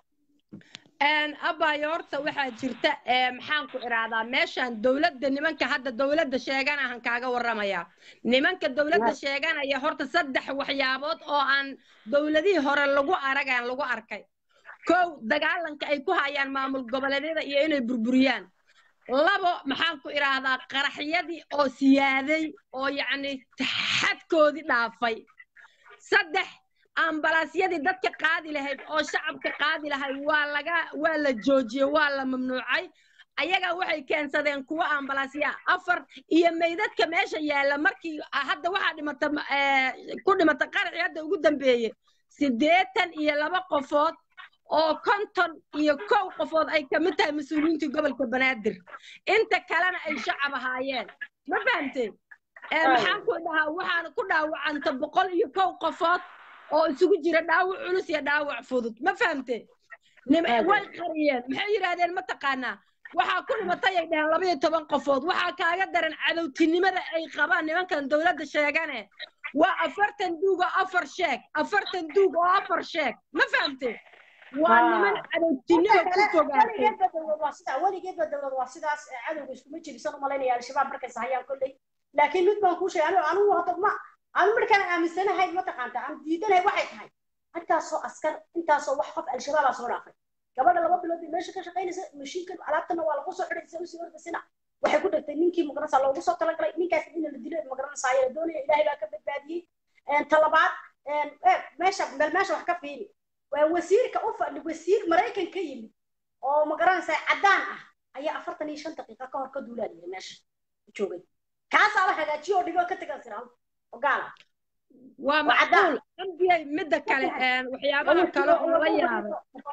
abaayo horta waxaa jirta maxaan ku iraadaa meeshan dowladda nimanka hadda dowladda sheeganahan kaaga warramaya nimanka dowladda sheeganaya horta saddex waxyaabood oo aan dowladihii hore lagu aragaan lagu arkay kow dagaalanka ay ku hayaan maamul goboleedyada iyo inay burburiyaan labo maxaan ku idhaahdaa qaraxyadii oo siyaaday oo yacni xadkoodii dhaafay saddex ambalaasyadii dadka qaadi lahayd oo shacabka qaadi lahayd waa laga waa la joojiyey waa la mamnuucay ayaga waxay keensadeen kuwa ambalaasya afar iyo meydadka meesha yaalla markii hadda waxaa dhimata ku dhimata qaraxii hadda ugu dambeeye siddeetan iyo laba qofood oo konton iyo kow qofood ay ka mid tahay mas-uuliyiintii gobolka banaadir inta kalena ay shacab ahaayeen ma fahamteen maxaan ku dhahaa waxaana ku dhaawacanta boqol iyo kow qofood oo isugu jira dhaawac culus iyo dhaawac fudud ma fahamte way qariyeen maxay yidhaahdeen ma taqaanaa waxaa ku dhimatay ay dhaheen laba iyo toban qofood waxaa kaaga daran cadowtinimada ay qabaan nimankan dowladda sheegane waa afartan duug oo afar sheeg afartan duug oo afar sheeg ma fahamte waa niman cadowtinimo ku fogaatay weligeedba dowlad waa sidaas cadowga iskuma jirisan umalaynaya al-shabaab markaysa hayaan kolley laakiin mid baan kuu sheegay anigu hadda ma anu markaan aaminsanahay mataqaanta aan diidanahay waxay tahay intaasoo askar intaasoo wax qof al-shabaabaa soo dhaafay gabadha laba bilood bay meesha ka shaqaynaysa mashiinkan alaabtana waa lagu soo xidhay usii ordasina waxay ku dhigtay ninkii magaranaysa loogu soo talagalay ninkaas in la dilo magaranaysa ayaa doonaya ilaahay baa ka badbaadiyey talabaad meesha meel meesha wax ka fiili waa wasiirka u fadhi wasiir maraykan ka yimid oo magaranaysa caddaan ah ayaa afartan iyo shan daqiiqa ka hor ka duulaadiyay meesha joogay kaasaa la hagaajiyo oo dhigoo ka tegan siraal ogaala waa macquul ambiyay midda kale waxyaabaha kale oon la yaabay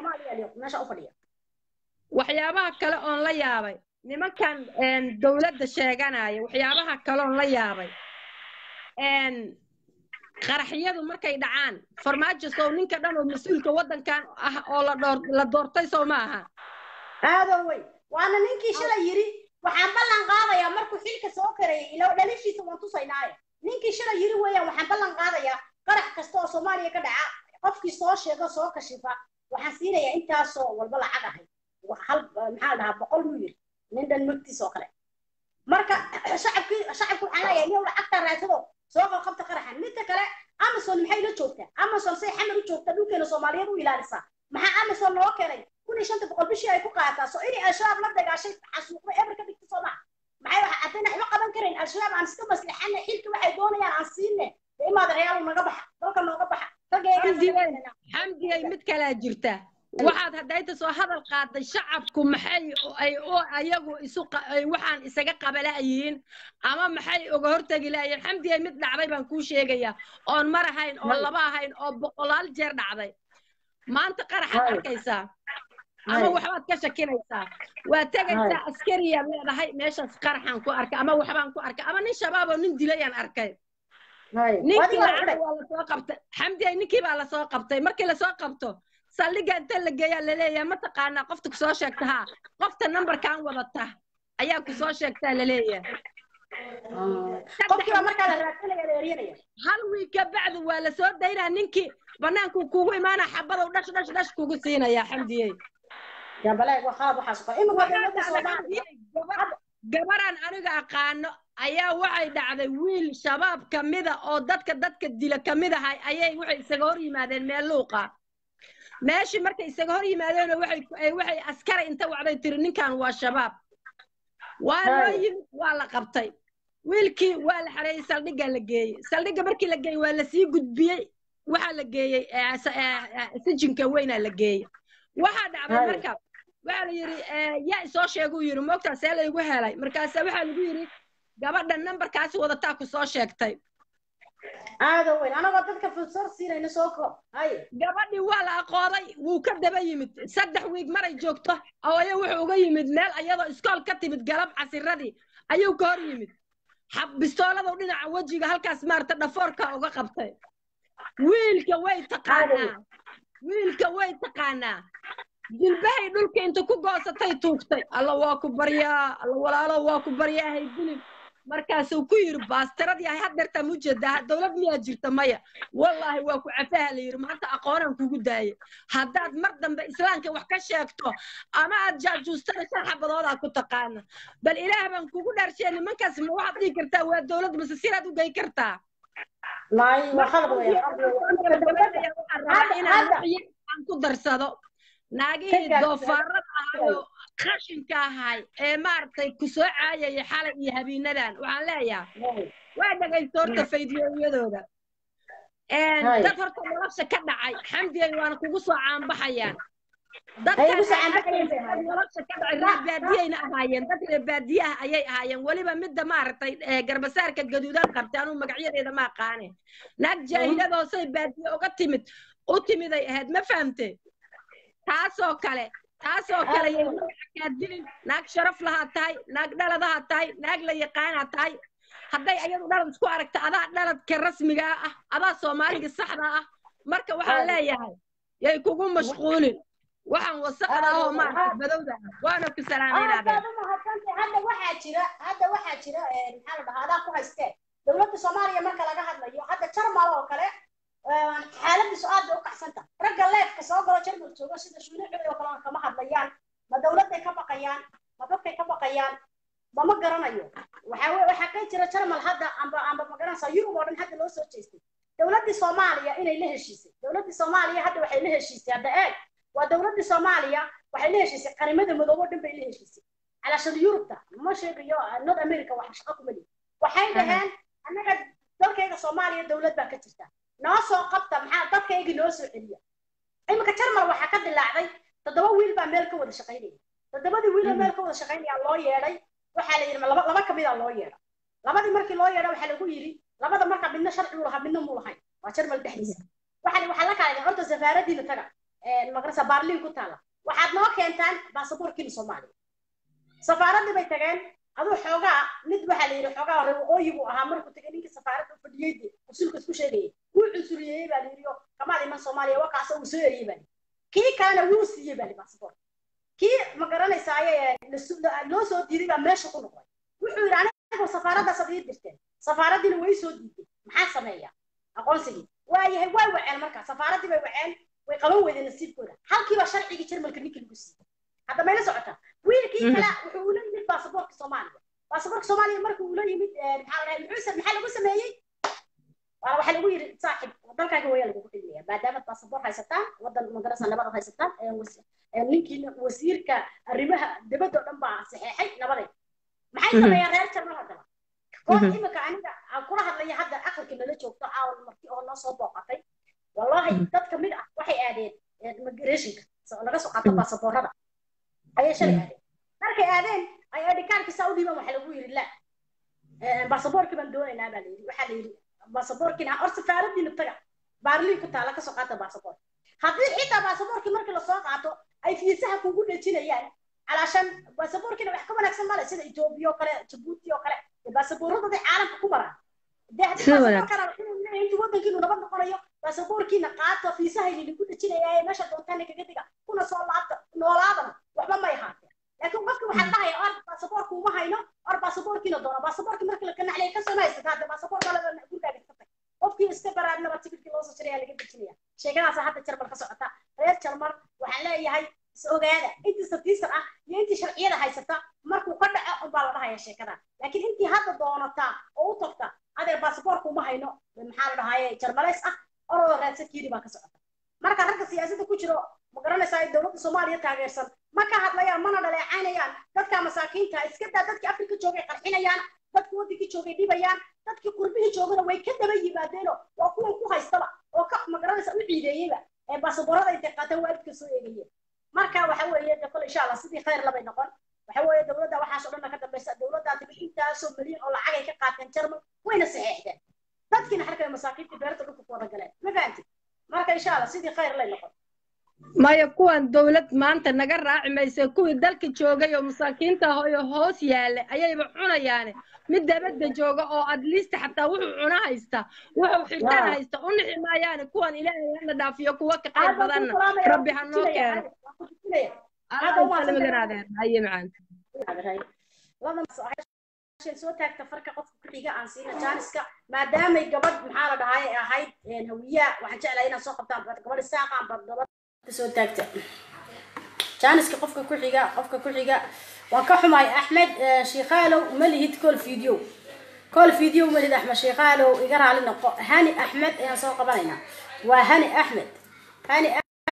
waxyaabaha kale oon la yaabay nimankan dowladda sheeganaya waxyaabaha kale oon la yaabay qaraxyadu markay dhacaan farmaajo sow ninka dhan oo mas-uulka waddankan ah oo la doortay sow ma aha aado wey waana ninkii shalay yidhi waxaan ballan qaadayaa markuu xilka soo karayay ilo dhalishiisa waan tusaynaaye ninkii ninkii shalay yiri weeyaan waxaan ballan qaadayaa qarax kasta oo soomaaliya ka dhaca qofkii soo sheega soo kashifa waxaan siinayaa intaasoo walba lacag ahay hal maxaa dhahaa boqol muu yiri nin dhan magtiis oo kale marka shacabkii shacabku waxaan leeyahay nin lacagtaa raadsado soo qabqabta qaraxan midka kale amazon maxay la joogtaa amazon say xamar u joogtaa dhulkeena soomaaliyeed u ilaalisaa maxaa amazon loo keenay kun iyo shanta boqol bishii ay ku qaataa soo inay al-shabaab la dagaashay xasuuqda eber ka dhigta soo maha maxay waxa haddayna waxba qaban karayn al-shabaab aan iska maslixana xilka waxay doonayaan aan siine de imaada reyaal naga baxa dalka nooga baxa xamdigay mid kalaa jirta waxaad haddayta soo hadal qaaday shacabku maxay ay u ayagu isu waxaan isaga qabala'yihiin ama maxay uga hortegi lahayiin xamdigay mid dhacday baan kuu sheegaya oon mar ahayn oo laba ahayn oo boqolaal jeer dhacday maanta qaraxaad arkaysaa ama waxbaad ka shakinaysaa waa tegaysaa askariyaad leedahay meeshaas qaraxaan ku arkay ama waxbaan ku arkay ama nin shabaab oo nin dilayaan arkay ninkii lacagta waa lasoo qabtay xamdigay ninkii baa lasoo qabtay markii lasoo qabto saldhigga inta la geeyaa laleeyahay mataqaanaa qofta kusoo sheegta haa qofta nambarkan wadata ayaa kusoo sheegtaa laleeyahay hal wiig ka bacdi waa lasoo daynaa ninkii banaanku kugu imaana xabadow dhash dhash dhash kugu siinaya xamdiyey gabaraan aniga aqaano ayaa waxay dhacday wiil shabaab kamida oo dadka dadka dila kamid ahay ayay waxay isaga hor yimaadeen meel luuqa meeshii markay isaga hor yimaadeen waxay waxay askari inta wacday tiri ninkan waa shabaab waa loo yimid waa la qabtay wiilkii waa la xareeyey saldhigga la geeyey saldhigga markii la geeyey waa lasii gudbiyey waxaa la geeyey sijinka weynaa la geeyey waxaa dhacday marka waxaa la yidhi yaa isoo sheeguu yidhi moogtaa see laygu helay markaasa waxaa lagu yidhi gabadha nambarkaasi wadataa ku soo sheegtay aada weyn anagoo dadka fursad siinayna soo koob haye gabadhii waa la aqooday wuu ka daba yimid saddex wiig maray joogto ooyo wuxuu uga yimid meel ayadoo iskool ka timid galab casiradii ayuu ka hor yimid bistooladuu dhinaca wejiga halkaas maarata dhafoorka uga qabtay wiilka way taqaanaa wiilka way taqaanaa jilbahay dhulka inta ku goosatay tuugtay alla waa ku baryaa alla walaalo waa ku baryaa haydilin markaasuu ku yidhi baastiradii ahay haddeertaa mu jeedaa dowlad miyaa jirta maya wallaahi waa ku cafaha la yidhi maanta aqoonaan kugu daayay haddaad mar dambe islaamka wax ka sheegto ama aad jaajuustana shan xabadoodaa ku taqaana bal ilaah baan kugu dhaarshiya nimankaas ma waxaad dhihi kartaa waa dowlad mase siraad u gey kartaa aan ku darsado naagihii doofaarada ahayo qashinka ahay ee maaragtay ku soo caayaya xalay iyo habiinadan waxaan leeyahay waa dhegaysto horta faydiyooyadooda dad horta nolosha ka dhacay xamdigay waana kugu soo caanbaxayaan dadkanolosha ka dhacay reer baadiyayna ahaayeen dad reer baadiye ah ayay ahaayeen weliba midda maaragtay garbasaarka gaduudan qabtay anuu magacyadeeda ma aqaane naag jaahiladoosay baadiye uga timid u timiday ahayd ma fahamte taasoo kale taasoo kale yay magacakaa dilin naag sharaf lahaa tahay naag dhaladaha tahay naag la yaqaanaa tahay hadday ayadu dhalad isku aragta adaa dhaladka rasmigaa ah adaa soomaaliga saxda ah marka waxaan leeyahay yay kugu mashquulin waxaan wasaqda ah oo maarata badowda ah waana ku salaamaynaadeen hadda waxaa jira hadda waxaa jira maxaa la dhahaa adaa ku haystee dowladda soomaaliya marka laga hadlayo hadda jarmal oo kale xaaladiisu aad bay u kacsanta ragga leefka soo galo jarmal joogo sida shuunicooda oo kale kama hadlayaan ma dowladday ka baqayaan ma dadkay ka baqayaan mama garanayo waxaa weye waxaa ka jira jarmal hadda amba amba ma garanaysaa yurub oo dhan hadda loo soo jeestay dowladdii soomaaliya inay la heshiisay dowladdii soomaaliya hadda waxay la heshiisay hadda eeg waa dowladdii soomaaliya waxay la heshiisay qarimada midoobo dhan bay la heshiisay calaashada yurubta ma sheegayo north america waxa shaqo kuma lihi waxay dhaheen annaga dalkayga soomaaliya dowlad baa ka jirta noo soo qabta maxaa dadkaygii noo soo celiya iminka jarmal waxaa ka dilaacday toddoba wiil baa meel ka wada shaqaynaya toddobadii wiiloo meel ka wada shaqaynaya loo yeedhay waxaa la yidhi laba laba kamid a loo yeedha labadii markii loo yeedha waxaa lagu yidhi labada marka midna sharci u lahaa midna muu lahayn waa jarmal dhexdiisa waxaa waxaa la kala horta safaaradiina taga magarasa baarliin ku taala waxaad noo keentaan baasaboorkiina soomaaliya safaaradii bay tageen aduu xoogaa mid waxaa la yidhi xoogaa hore waqooyi buu ahaa markuu tagay ninkii safaaradda u fadhiyey dee usulka isku sheegayay wuu cunsuriyeeyey baa la yidhi oo kamaad iman soomaaliya wakaasa uu soo eriyey baa kii kalena wuu siiyey baa li baasaboor kii ma garanaysa ayay loo soo diiday baa meesha ku noqday wuxuu yidhi anigu safaaraddaas ad ii dirteen safaaraddiina way soo diiday maxaa sameeya aqoonsigii waayahay way waceen markaa safaaraddii bay waceen way qaban weydeen nasiibkooda halkiiba sharcigii jarmalka ninkii lagu siiyey hadda mayla socota wiilkii kale wuxuu ula yimid baasaboorka soomaaliya baasaboorka soomaaliya markuu ula yimid maxaa la muxuu maxaa lagu sameeyey waa waxaa lagu yidhi saaxib dalkaaga waya lagugu dhigmaya maadaama baasaboor haysataan wadan magarasa nabad haysataan ninkii wasiirka arrimaha dibadda oo dhan baa saxeexay nabadeed maxay sameeyaan reer jarmal haddaba kood imika aniga aan kula hadlaya hadda aqalka nala joogto caawan marti oo noo soo booqatay wallahi dad kamid ah waxay aadeen immigrationka laga soo qaato baasaboorada ayay shalay aadeen markay aadeen ay adhikaarkii saa u dhiibaan waxaa lagu yidhi la baasaboorkii baan doonaynaa baa layidhi waxaa la yidhi baasaboorkiina or safaaradiina taga baarliin ku taala kasoo qaata baasaboor haddii xitaa baasaboorkii markii lasoo qaato ay fiisaha kugu dhejinayaan calaashan baasaboorkiina wax ka wanaagsan male sida etoobiya oo kale jabuuti oo kale baasaboorradooda caalamka ku maraan dee haddii baasaboorkana intii waddankiinu nabad noqonayo baasaboorkiina qaata fiisahayni lagu dhejinaya meesha doontaana kaga diga kuna soo laabta noolaadana waxba may ahaatee laakiin qofki waxaa dhahaya or baasaboorka uma hayno or baasaboorkiina doona baasaboorki marka la ganaclaya kasoo ma haysata hadda baasaboor kaleba gurigaaga iska tag qofkii iska baraadnaba tikirkii loo soo jiraya laga dejinaya sheekadaasa hadda jarmal ka socota reer jarmal waxaan leeyahay is ogaada intii satiisar ah iyo intii sharciyada haysata markuu ka dhaco unbaa la dhahaya sheekada laakiin intii hadda doonataa oo u tagta adeer baasaboorka uma hayno maxaa la dhahaye jarmalays ah oroo raadsa kiiri baa ka socota marka ragga siyaasadda ku jiro ma garanaysaa dowladda soomaaliya taageersan ma ka hadlayaan mana dhaleecaynayaan dadka masaakiinta iska daa dadkii afrika joogay qarxinayaan dadkii waddankii joogay dhibayaan dadkii qurbihii joogana way ka daba yimaadeeno waa kuwan ku haystaba oo ka ma garanaysa u ciideeyeyba ee baasaboorada intay qaataan waalidka soo eegayeen marka waxa weeye de kole insha allah sidii khayr labay noqon waxa weeye dowladda waxaas oo dhanna ka dambaysa dowladda tibi intaasoo milyan oo lacag ay ka qaateen jarmal wayna saxeexdeen dadkiina harkay masaakiintii beerta dhulka ku wada galeen ma fahanti marka insha allah sidii khayr lay noqon maya kuwan dowlad maanta naga raaci maysa kuwii dalka joogay oo masaakiinta ahoyo hoos yaalla ayayba cunayaane mid dabadda jooga oo adliist xataa wuxuu cuna haysta wuxuu xirtaan haysta u nixi maayaane kuwan ilaahay hana dhaafiyo kuwa ka qayb badanna rabbi ha noo keeno asalamaganaadeer haye macaanta soo taagta farka qofka ku xiga aan siina jaaniska maadaamay gabadh maxaa la dhahay ahayd hawiyaa waxaan jeclahay inaad soo qabtaan gabadh isaaqaan gabadh soo taagta jaaniska qofka ku xiga qofka ku xiga waan ka xumahay axmed shiikhaalow ma lihid col video col video ma lihid axmed shiikhaalow iga raali noqo hani axmed ayaan soo qabanaynaa waa hani axmed hani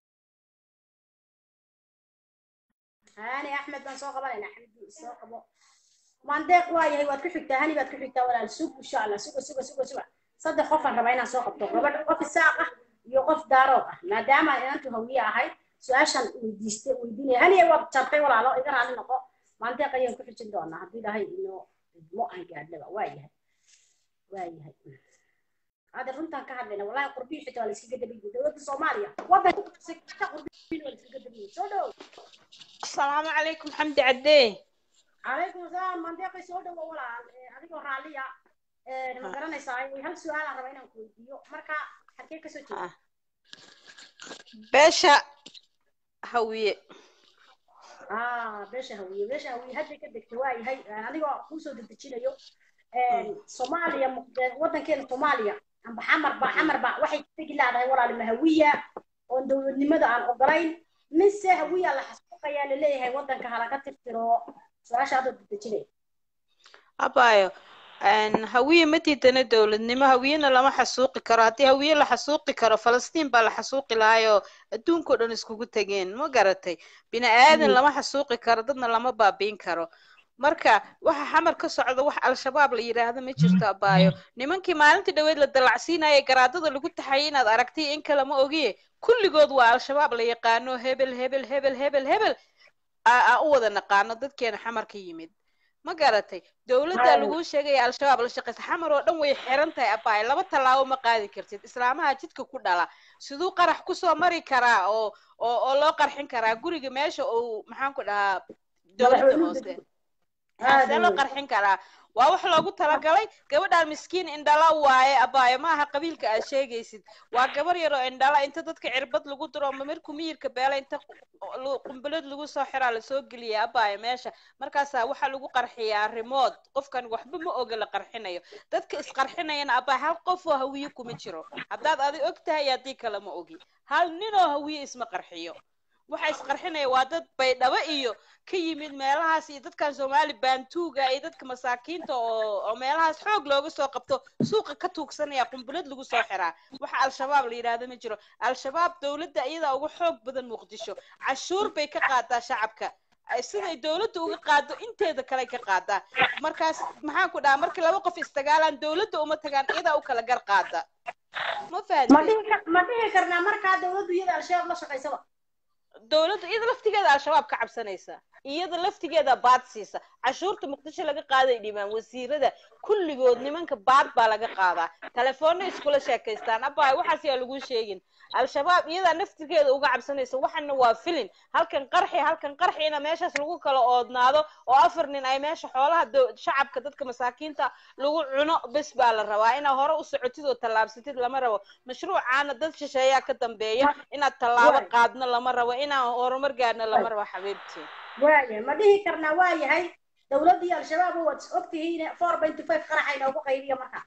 hani axmed baan soo qabanaynaa xamdi soo qabo mandeeq waa yahay waad ku xigtaa hani baad ku xigtaa walaal sug insha allah suga suga suga suga saddex qofaan rabaa inaan soo qabto gabadh qof isaaq ah iyo qof daarood ah maadaama inantu hawiye ahayd su-aashan weydiistay weydiinaya haniya waad jartay walaalo iga raali noqo mandeeq ayaan ku xijin doonaa haddii dhahay inoo idmo aan gaadhnaba waa yahay waa yahay هذا runtaan ka hadlayna wallahi qurbiyi xitaa waa la iskaga dabayay dowladda soomaaliya wadanka qurbiyin waa la iskaga dabayay soo dhow asalaamu calaykum xamdi caddee calaykum asalaam mandeeqay soo dhowo walaal adigoo raalliya ma garanaysaa hal su-aalaan raba inaan ku weydiiyo marka halkee kasoo jeeda beesha hawiye ah beesha hawiye beesha hawiye hadday ka degta waa yahay anigoo kuusoo dedejinayo soomaaliya wadankeena soomaaliya amba xamarba xamarba waxay tegi leedahay walaal mahawiya oon dowladnimada aan ogolayn mise hawiya la xasuuqayaa laleeyahay wadanka halaga tirtiro su-aasha adoo dedejinaya abayo hawiye ma diidana dowladnimo hawiyena lama xasuuqi karo haddii hawiye la xasuuqi karo falastiin baa la xasuuqi lahaayoo adduunkao dhan iskugu tegeen ma garatay bini aadan lama xasuuqi karo dadna lama baabiin karo marka waxa xamar ka socda wax al-shabaab la yidhaahdo ma jirto abaayo nimankii maalintii dhaweyd la dalacsiinaya garaadada lagu taxayay inaad aragtay in kale ma ogiye kulligood waa al-shabaab la yaqaano hebel hebel hebel hebel hebel aa u wada naqaano dadkeena xamar ka yimid ma garatay dowladda laguu sheegaya al-shabaab la shaqaysa xamar oo dhan way xiran tahay abaayo laba tallaabo ma qaadi kartid islaamaha jidka ku dhala siduu qarax kusoo mari karaa oo oo oo loo qarxin karaa guriga meesha uu maxaan ku dhahaa dowladda hoose see loo qarxin karaa waa wax loogu talagalay gabadhaan miskiin indhala waaye abaayo ma aha qabiilka aad sheegaysid waa gabar yar oo indhala inta dadka cirbad lagu diro ma markuu miyirka beela inta qumbalad lagu soo xiraa lasoo geliya abaayo meesha markaasaa waxaa lagu qarxiyaa rimood qofkan waxba ma oga la qarxinayo dadka isqarxinayana abaayo hal qof oo hawiye kuma jiro haddaad adi og tahay iyo haddii kale ma ogi hal ninoo hawiye isma qarxiyo waxa isqarxinaya waa dad baydhabo iyo ka yimid meelahaas iyo dadkan soomaali baantuuga iyo dadka masaakiinta oo oo meelahaas xoog looga soo qabto suuqa ka tuugsanaya qumbulad lagu soo xiraa waxa al-shabaab la yidhaahdo ma jiro al-shabaab dowladda iyadaa uga xoog badan muqdisho cashuur bay ka qaadaa shacabka siday dowladda uga qaado inteeda kale ka qaadaa markaas maxaan ku dhahaa markii laba qof istagaalaan dowladda uma tagaan iyadaa u kala gar qaada ma ma fahamtay dhihi kar- ma dhihi karnaa markaa dawladdu iyada al-shabaab la shaqaysaba dowladda iyada laftigeeda al-shabaab ka cabsanaysa iyada laftigeeda baad siisa cashuurta muqdisho laga qaaday dhimaan wasiirada kulligood nimanka baad baa laga qaadaa telefoonna iskula sheekaystaan abbaay waxaas yaa lagu sheegin al-shabaab iyadaa naftigeeda uga cabsanaysa waxana waa filin halkan qarxi halkan qarxina meeshaas lagu kala oodnaado oo afar nin ay meesha xoolaha dow- shacabka dadka masaakiinta lagu cuno bes baa la rabaa inaad hore u socotid oo tallaabsatid lama rabo mashruucaana dad shisheeyaa ka dambeeya inaad tallaabo Waay. qaadno lama rabo inaan horumar gaarno lama rabo xabiibtii waaya ma dhihi karnaa waa yahay dawladdii al-shabaab waad ogtihiin four benty five qaraxa inoogu qaybiya markaa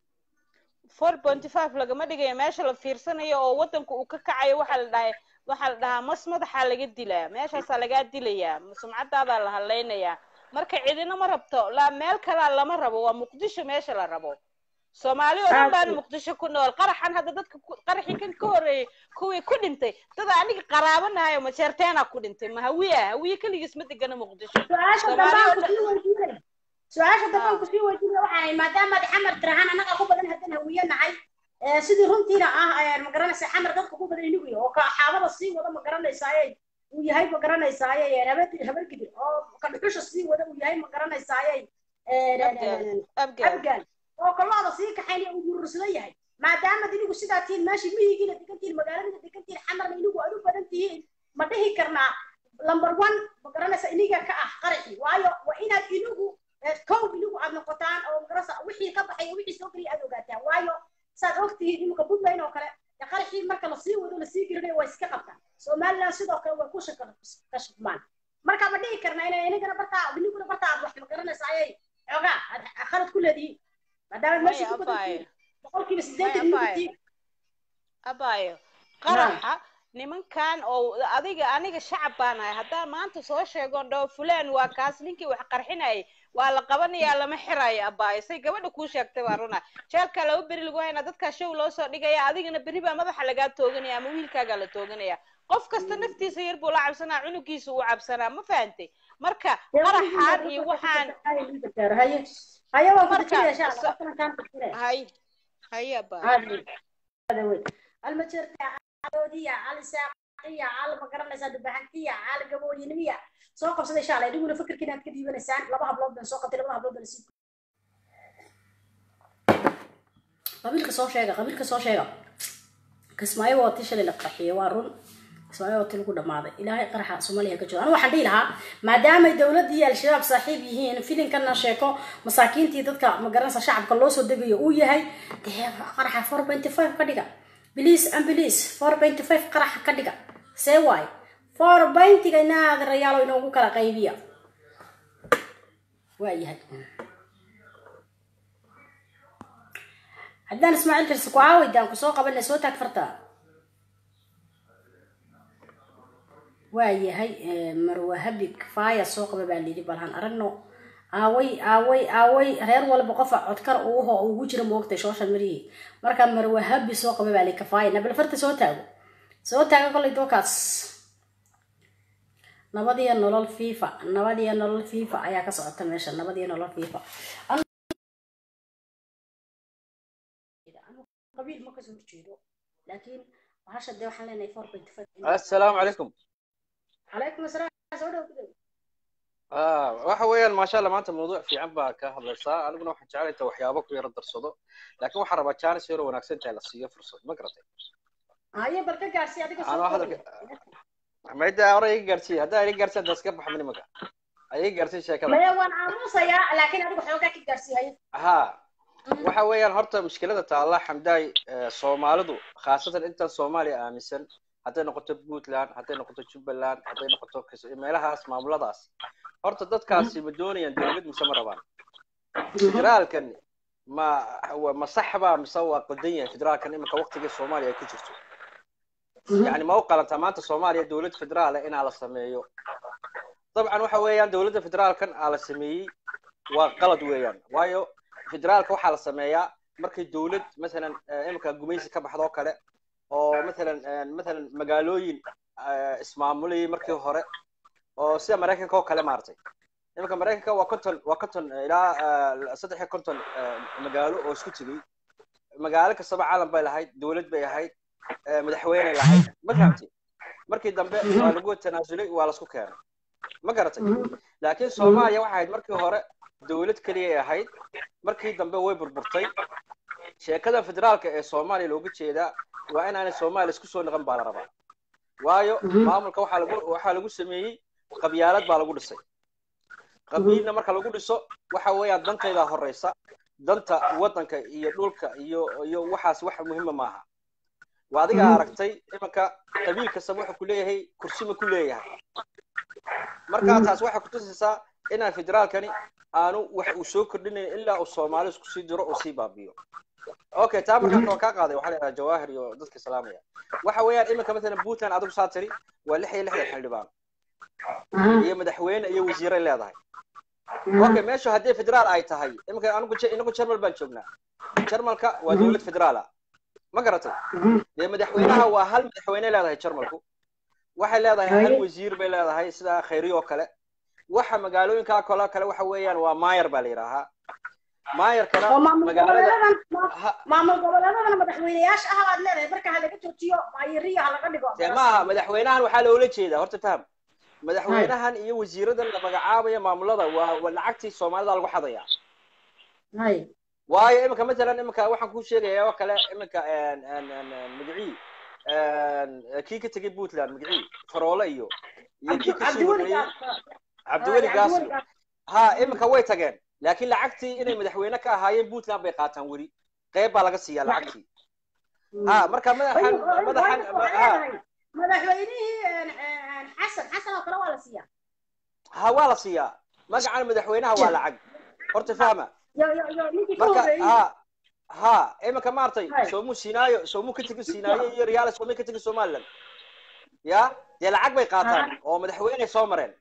four pointy five lagama dhigayo meesha la fiirsanayo oo waddanka uu ka kacayo waxaa la dhahay waxaa la dhahaa mas madaxaa laga dilaa meeshaasaa lagaa dilayaa sumcadaadaa la hadlaynayaa marka cidina ma rabto la meel kalaa lama rabo waa muqdisho meesha la rabo soomaali oo dhan baana muqdisho ku nool qaraxan hadda dadka ku- qaraxii kan ka horreeyey kuwii ku dhintay dad aniga qaraabanahayo majeerteena ku dhintay ma hawiya hawiye keligiis ma degana muqdisho su-aasha Soomaali dambe oo aan kusii weydiinay su-aasha dambe aan kusii weydiinay waxaa ahay maadaama ad xamar tirahaan annaga ku badan haddaan hawiye nahay ee, sidii runtiina ah ayaan ma garanaysaa xamar dadka ku badan inigu oo ka xaabada sii wada ma garanaysaaye uu yahay ma garanaysaaye habeedir habargidir oo ka dhuxusha sii wada uu yahay ma garanaysaaye Abgaal. abgaal abgaal oo kalooda sii kaxaynaya uu yurursada yahay maadaama inigu sidaa tihiin meeshii miyigiina degan tihiin magaaladina degan tihiin xamarna inigu aad u badan tihiin ma dhihi karnaa number one ma garanaysa iniga ka ah qaraxi waayo waa inaad inigu eh, kow inigu aad noqotaan oo magaranaysa wixii ka baxay iyo wixii soo geliya aad ogaataan waayo saad ogtihiin iminka puntland oo kale dee qaraxii marka lasii wado lasii gelinayo waa iska qabtaan somaliland sidoo kale way ku shaka- kashfmaan marka ma dhihi karnaa inay inigana bartaa iniguna bartaa aad wax ma garanaysa ayay xoogaa aad khalad ku leedihiin maadaama maya meesha ku badan abaayo tihiin boqolkiiba maya siddeetan inigu abaayo tihiin abaayo qaraxa nimankan oo adiga aniga shacab baan ahay haddaan maanta soo sheegoon dhaho fulaan waa kaas ninkii wax qarxinayay waa la qabanayaa lama xirayo abaayo say gabadha kuu sheegtay baa runa jeelkaa laba beri lagu haynaa dadkaa show loo soo dhigaya adigana berri baa madaxa lagaa tooganaya ama wiilkaagaa la tooganaya qof kasta naftiisa yar buu la cabsanaa cunugiisa uu cabsanaa ma fahantay marka qaraxaan iyo waxaan haye haye waan ku Marka, dejinaya insha allah so- waqtigan kaan dejinaya hay hay abaayo هذا وين المجرد عودية على ساقية على ما قرنا ساد بحنتية على قبول ينمية سوق بس إن شاء الله يقولون فكر كنا كذي بنسان لبها بلود بن سوق تلبها بلود بنسيب قبيل كسو شيء قبيل كسو شيء كسماي واتيش اللي لقحية وارون كسماي واتي لكو دماضي إلهي قرحة سوماليا كجو أنا واحد لها ما دام الدولة دي الشباب صاحب يهين فيلين كنا شيكو مساكين تي تدك ما قرنا شعب كلوسو دقيو ويهي ده قرحة 4.5 كدقة بليس أمبليس 4.5 قرحة كدقة سي واي 4.5 إنا هذا الريال إنه كلا قيبية وايهي haddaan ismaaciil karsi ku caawidaan ku soo qabanay soo taag farta waa yahay marwahabi kfaaya soo qaba baa layidhi balhan aragno aaway aaway aaway reer walba qofa codkar uuho ugu jira moogtay social media marka marwahabi soo qaba baa layidhi kafaaya nabal farta soo taago soo taago kolay dookaas nabadiyo nolol fifa nabadiyo nolol fifa ayaa ka socota meesha nabadiyo nolol fifa qabiil ma kasoo horjeedo laakiin bahasha dee waxaan leenahay four point five السلام عليكم calaykum asalaam soo dhow ku dhow آه waxa weeyaan maasha Allah maanta mawduuc fiican baa ka hadlaysaa aniguna waxaan jeclahay inta waxyaabo ku yara darsado laakiin waxaan rabaa jaanis yaro wanaagsan tahay la siiyo fursad ma garatay haye bal ka gaarsi adiga soo anoo koobi hadalka mayda hore iga gaarsiiya haddaa iga gaarsiiya hadda iska baxa nimanka ayay gaartay sheekada maya waan aamusayaa laakiin adigu xoogaa ka gaarsiiyay ha waxa weeyaan horta mushkilada taalla xamdaay eh, soomaalidu khaasatan intan soomaaliya aaminsan hadday noqoto puntland hadday noqoto jubbaland hadday noqoto Kis- meelahaas maamuladaas horta dadkaasi ma doonayaan dowlad mise ma rabaan federaalkan ma wa- ma sax baa mise waa qaldan yahay federaalkan iminka waqtigii soomaaliya ay ku jirto yani ma u qalantaa maanta soomaaliya dowlad federaal ah inaa la sameeyo dabcan waxa weeyaan dowladda federaalkan aa la sameeyey waa qalad weeyaan waayo federaalka waxaa la sameeyaa markay dowlad masalan eh, iminka gumaysi ka baxdo oo kale oo masalan eh, masalan magaalooyin eh, ismaamulayay markii hore oo sida maraykanka oo kale maartay iminka maraykanka waa konton waa konton eh, ilaa eh, saddex iyo konton eh, magaalo oo isku tegey magaalo kastaba caalam bay lahayd dowlad bay ahayd eh, madaxweyney lahayd ma fahamtay markii dambe waa lagu tanaasulay waa lasku keenay ma garatay laakiin soomaaliya waxay ahayd markii hore dowlad keliyay ahayd markii dambe way burburtay sheekada federaalka ee soomaaliya looga jeedaa waa inaanay soomaaliya isku soo noqon baa la rabaa waayo maamulka waxaa lagu waxaa lagu sameeyey qabyaalad baa lagu dhisay qabiilna marka lagu dhiso waxa weeyaan dantaydaa horeysa danta waddanka iyo dhulka iyo iyo waxaas wax muhiima maaha waa adiga aragtay imanka qabiil kastaba wuxuu ku leeyahay kursi ma ku leeyahay markaa taas waxay kutusaysaa inaan federaalkani aanu wax uu soo kordhinayn ilaa uu soomaali isku sii diro uu sii baabiyo okay taa markaan kaba kaa qaaday waxaa la yidhaha jawaahir iyo dadka salaamaya waxa weeyaan iminka masalan puntland adigu saa tiri waa lix iyo lixdan xildhibaan iyo madaxweyne iyo wasiiray leedahay okay meeshu haddii federaal ay tahay iminka anigu Je- inagu jarmal baan joognaa jarmalka waa dowlad federaala ma garatay dee madaxweynaha waa hal madaxweyne leedahay jarmalku waxay leedahay hal wasiir bay leedahay sida khayriyo oo kale waxa magaalooyinkaa kale kale waxa weeyaan waa maayar baa la yidhaahaa maayarkana oo maamul magaalada goboleedadan ha- maamul goboleedadan madaxweyneyaasha ah baad leedahay marka ha laga joojiyo maayiriya ha laga dhigo dee maaha madaxweynahan waxaa loola jeedaa horta faham madaxweynahan iyo wasiiradan la magacaabaya maamulada waa waa lacagtii soomaalida lagu xadaya hay waayo iminka matalan iminka waxaan kuu sheegaya oo kale iminka een- een- een- een magacii een, kii ka tegay puntland magacii faroole iyo iyo kii kasii cabdiweli horreeyey gaas cabdiweli gaaslo ha iminka way tageen laakiin lacagtii inay madaxweyne ka ahaayeen puntland bay qaataan weli qeyb baa laga siiyaa lacagtii ha marka madaxan madaxan ha madaxweynihii xasan xasan oo kale waa la siiyaa ha waa la siiyaa magacan madaxweynaha waa lacag horta fahma yo yo yo ninkii ka marka horreeyey ha ha iminka maartay Hay. soomuu siinaayo soomuu ka tegi siinaayo iyo riyaal soomuu ka tegi somaliland ya dee lacag bay qaataan oo madaxweyne soo mareen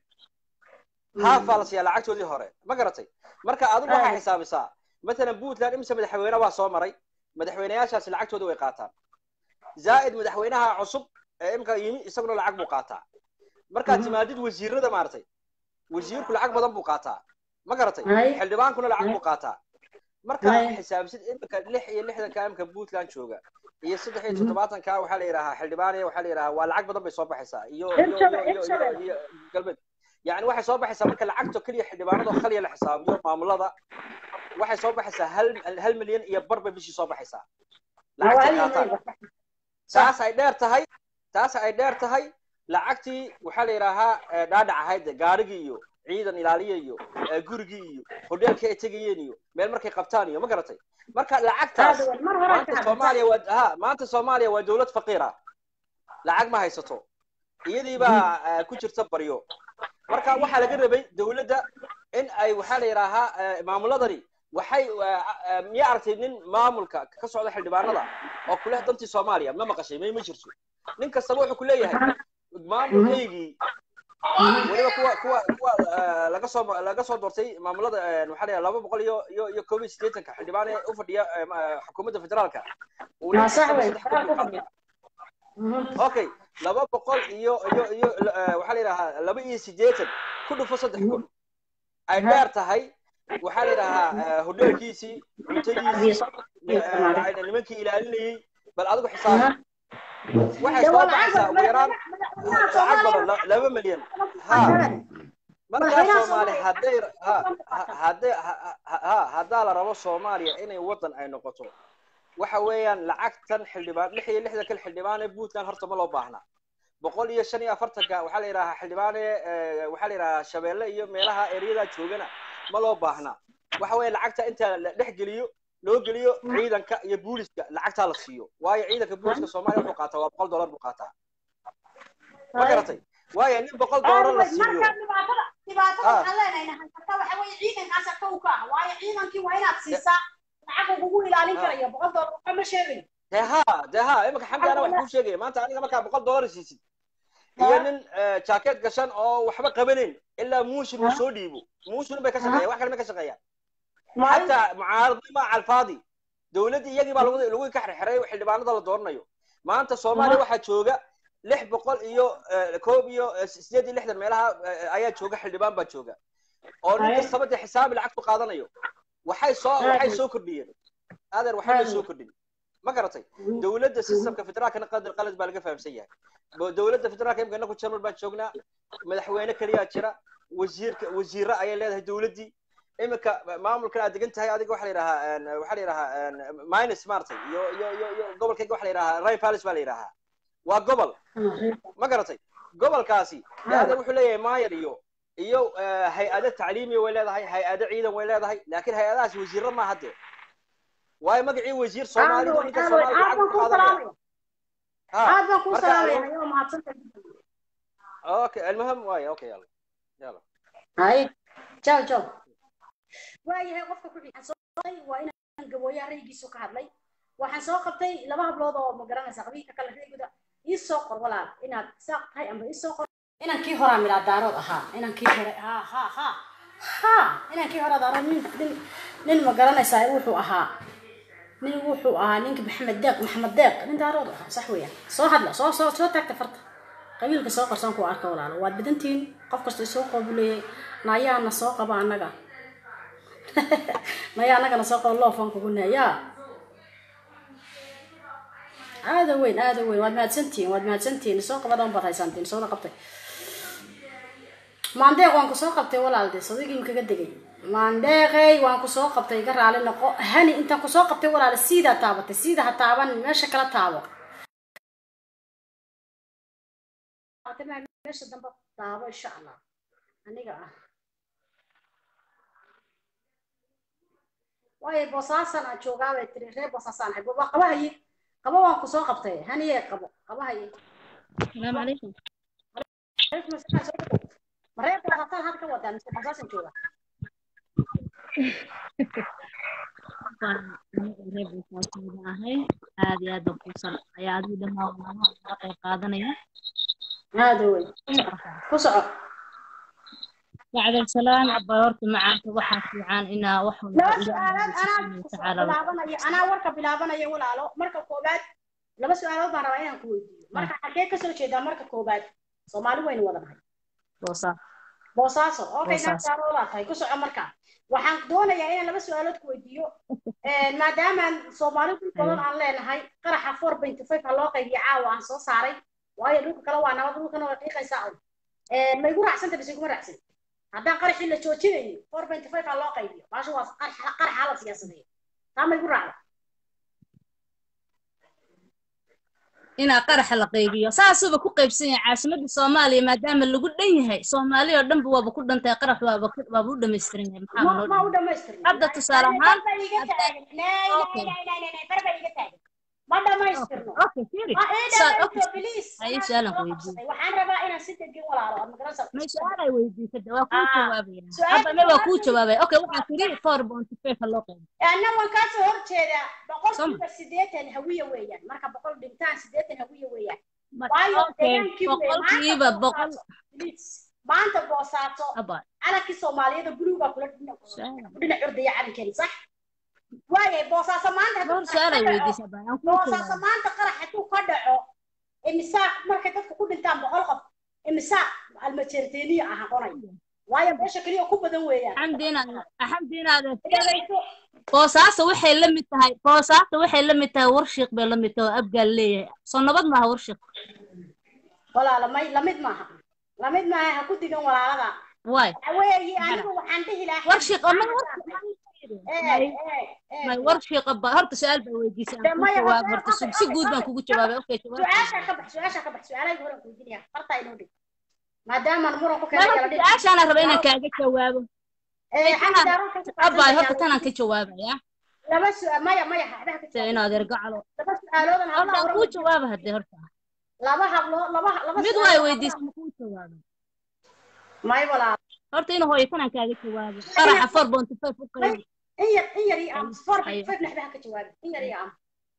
haafaa la siiyaa lacagtoodii hore ma garatay marka adigu waxaa Hay. xisaabisaa matalan puntland imise madaxweyne baa soo maray madaxweyneyaashaasi lacagtooda way qaataan zaa'id madaxweynaha cusub ee imika yimi isaguna lacag buu qaataa markaad timaadid wasiirada maartay wasiirku lacag badan buu qaataa ma garatay Hay. xildhibaankuna lacag Hay. buu qaataa marka Hay. xisaabsid imika lix iyo lixdanka imika puntland jooga iyo saddex iyo toddobaatanka waxaa la yidhahaa xildhibaaniya waxaa la yidhahaa waa lacag badan bay soo baxaysaa iyo iyo Hirshabelle, iyo iyo Hirshabelle. iyo galbeed yani waxay soo baxaysaa marka lacagto keliya xildhibaanadoo khaliya la xisaabiyo maamulada waxay soo baxaysaa hal hal milyan iyo bar bay bishii soo baxaysaa lacagtay qaataan taas ay dheer tahay taas ay dheer tahay lacagtii waxaa la yidhaahaa eh, dhaadhac ahayd gaarigii iyo ciidan ilaaliya iyo eh, gurigii iyo hodheelkii ay tegayeen iyo meel markay qabtaan iyo ma garatay marka lacagtaas mar hore maanta soomaaliya waa ha maanta soomaaliya waa dowlad faqiira lacag ma haysato iyadii baa eh, ku jirta baryo marka waxaa laga rabay dowladda in ay waxaa la yidhaahaa eh, maamuladani waxay eh, eh, miyaa aragtay nin maamulka ka socda xildhibaanada oo kuleh dantii soomaaliya ma maqashay may ma jirto nin kastaba wuxuu ku leeyahay maamulkaygii weliba kuwa kuwa kuwa eh, laga soo laga soo doortay maamulada eh, waxaa la yidhaha laba boqol iyo iyo iyo koob iyo siddeetanka xildhibaan ee u fadhiya eh, ma- eh, xukuumadda federaalka uu nin Ma sax kastaba wey, saddex kun buu federaalka qaataa okay laba boqol iyo iyo iyo eh, waxaa la yidhahaa laba iyo siddeetan ku dhufo saddex kun ay dheer tahay waxaa la yidhahaa eh, hodheelkiisii cuntadiisii eh, nimankii ilaalinayey bal adigu xisaabi waxay soo baxaysaa ugu yaraan lacag badan la- laba milyan ha markaa Madaxweynaha soomaali Soomaaliya- hadday ha ha- hadday ha ha- ha haddaa la rabo soomaaliya inay waddan ay noqoto waxa weeyaan lacagtan xildhibaan lix iyo lixdan kale xildhibaan ee puntland horta ma loo baahna boqol iyo shan iyo afartanka waxaa la yidhahaa xildhibaane waxaa la yidhahaa shabeelle iyo meelaha eryadaa joogana ma loo baahnaa waxa weeye lacagta inta la dhex geliyo loo geliyo ciidanka iyo booliska lacagtaa la siiyo waayo ciidanka booliska soomaaliya wuxuu qaataa waa boqol dollar buu qaataa ma garatay waayo nin boqol dollar la siiyo marka dhibaatada dhibaatada waxaan leenahay haysata waxa weeye ciidankaasa kow ka ah waayo ciidankii waa inaad siisaa lacag uu kugu ilaalin karayo boqol dollar waxba ma sheegayo dee ha dee ha imika xamdi ana wax kuu sheegaya maanta aniga markaa boqol dollar siisid iyo nin jaakeed gashan oo waxba qabanin ilaa muushin uu soo dhiibo muushin bay ka shaqeeya wax kale ma ka shaqeeyaan xataa mucaaradnimo maca alfaadi dowladdii iyagii baa lagu lagu ka xirxiray xildhibaanada la dooranayo maanta soomaaliya waxaa jooga lix boqol iyo koob iyo sideed iyo lixdan meelaha ayaa jooga xildhibaan baa jooga oo nin kastaba dee xisaabi lacagtu qaadanayo waxay soo waxay soo kordhiyeen adeer waxba may soo kordhin ma garatay dowladda systemka federaalkana qadar qalad baa laga fahamsan yahay dowladda federaalka imika inaku general baan joognaa madaxweyne keliyaa jira wasiirka wasiirra ayay leedahay dowladdii imika maamulkan aad degan tahay adiga waxaa la yidhahaa waxaa la yidhahaa minus maartay iyo iyo iyo iyo gobolkayga waxaa la yidhahaa rain palace baa la yidhahaa waa gobol ma garatay gobolkaasi adeer wuxuu leeyahay maayar iyo iyo hay-ado tacliimiya way leedahay hay-ado ciidan way leedahay laakiin hay-adahaas wasiirra maaha dee waayo magacii wasiir soomaalidu ninka soomaalidu lacag ku qaadanaya aad baan kuu salaamaya ayoo mahadsanta okay almuhim waaye okay yalla yalla hay jaw jaw waayahay qofka ku xigay waa inaan gabooyaha raygiisu ka hadlay waxaan soo qabtay laba hablood oo ma garanaysa qabiilka kale reeguda ii soo qor walaal inaad saaq tahay amba ii soo qor inankii horaa milaa daarood ahaa inankii hore ha ha ha ha inankii hore daarood nin nin nin ma garanaysaa wuxuu ahaa nin wuxuu ahaa ninka maxamed deeq maxamed deeq nin daarood ahaa sax weeyaan soo hadla soo soo soo taagta farta qabiilka soo qarsan ku arka walaalo waad badantihiin qof kasta isoo qoobuleeyay naayaana soo qaba annaga naya annagana soo qaba loofan kugu naayaa aada weyn aada weyn waad mahadsantihiin waad mahadsantihiin soo qabadan baad haysantiin sooda qabtay maandeeq waan ku soo qabtay walaalde sadigii kaga degay maandeeqey waan ku soo qabtay iga raali noqo hani intaan ku soo qabtay walaale siidaa taabatay siida ha taaban meesha kala taabo meesha dambe taabo insha allah aniga ah waayo boosaasan aan joogaa bay tiri reer boosaasaan ahay waa qaba haye qaba waan ku soo qabtay haniye qabo qaba haye السلام عليكم عليكم السلام soo dhawow ma reer boosaasan had ka wadaa mise boosaasan jooga ahay aad iyo aad baan kuusan ayaa adigu dhammaan walaalaha uga qayb qaadanaya aada weyn ku soco bacda salaan abaa horta macaanka waxaa fiican inaa wax walba laba ilaahay su-aalood subxaanahu anaa watacaala bilaabanaya anaa warka bilaabanaya walaalo marka koobaad laba su-aalood baan rabaa inaan ku weydiiyo marka xagee kasoo jeedaa marka koobaad soomaali waynu wada nahay boosaa boosaaso okay Boosaaso. naagtaarodaa tahay ku soco marka waxaan doonayaa inaan laba su-aalood ku weydiiyo maadaamaan soomaali dhul badan aan leenahay qaraxa four point five ha loo qaybiyo caawa aan soo saaray waayo dhulka kale waa nabad dhulkana way qiiqaysaa un ma igu raacsanta mise iguma raacsan haddaan qaraxii la joojinayo four point five ha loo qaybiyo baasha waa qarax qaraxa la siyaasadeeyo taa ma igu raacda inaa qaraxa la qaybiyo saasuba ku qaybsan yahay caasimadda soomaaliya maadaama lagu dhan yahay soomaaliya oo dhanba waaba ku dhantahay qarax waaba ku- waaba u dhammaystiran yahay maxaa ma noo ma dhan u dhamaystirna Hadda tusaale ahaan, barba iga hadda- taagan nay nay Okay. nay nay nay nay barba iga taagan ma dhamaystirno okay firi ha ii Sa- dhamaysto okay. please Haye, Anaa su'aalan soo ku qabsaday. waxaan rabaa inaan si degin walaalo aad magaranaysaa may su-aalay weydiisada waa kuu Ah, jawaabaya su-aasha hadda me waa kuu jawaabta- jawaabaya okay waxaa tiri four bounty five ha loo qaybiyo anna waan kaa soo horjeedaa boqolkiiba Soma. siddeetan hawiye weeyaan marka boqol dhintaan siddeetan hawiye weeyaan Ma- waayo okay deegaankii weeye. boqolkiiba Maanta boqol Boosaaso, please. maanta boosaaso aba calankii soomaaliyada buluugaa kula dhinac su-aal dhinac ordaya calankeeni sax waayay boosaaso maanta hadduu dhowr qarax su-aalay ka dhaco- weydiisa baa aan kuu boosaaso jawaabay maanta qarax hadduu ka dhaco imisaa markay dadku ku dhintaan boqol qof imisaa almajeerteeniya ah aqonay waayo meesha keliya ku badan weeyaan xamdi inaad xamdi inaad Dhagayso. boosaaso waxay la mid tahay boosaaso waxay la mid tahay warshiiq bay la mid tahay oo abgaal leeyahay soo nabad maaha warshiiq walaala may lamid maaha lamid maaha ha ku digan walaalada waay waxa weeye anigu waxaan dhihi lahaa warshiiq oo man may may war shiiqa ba horta su-aal baa weydiisay aan kuu jawaab horta si si guud baan kugu jawaabay okay jawaab su-aasha ka bax su-aasha ka bax su-aalahayga hore aan kuweydiinaya fartaa inoo dhig maadaamaan muran ku may keenay horta su-aashaana raba inaan kaaga jawaabo ee xagga daaroon ka abaay horta tanaan ka jawaabaya laba su-aal maya maya waxba ka sida inaad ergacalo laba su-aaloodan alla hablaha aan hore kuu jawaaba haddee horta laba hablo laba laba mid su-aal way oo weydiisay ma kuu jawaaba may walaal horta ina hooyo tanaan kaaga jawaabo qaraxa four bonty five u qaybi in yar in yar iyo am four Hayo. five naxba ha ka jawaabi in yar iyo am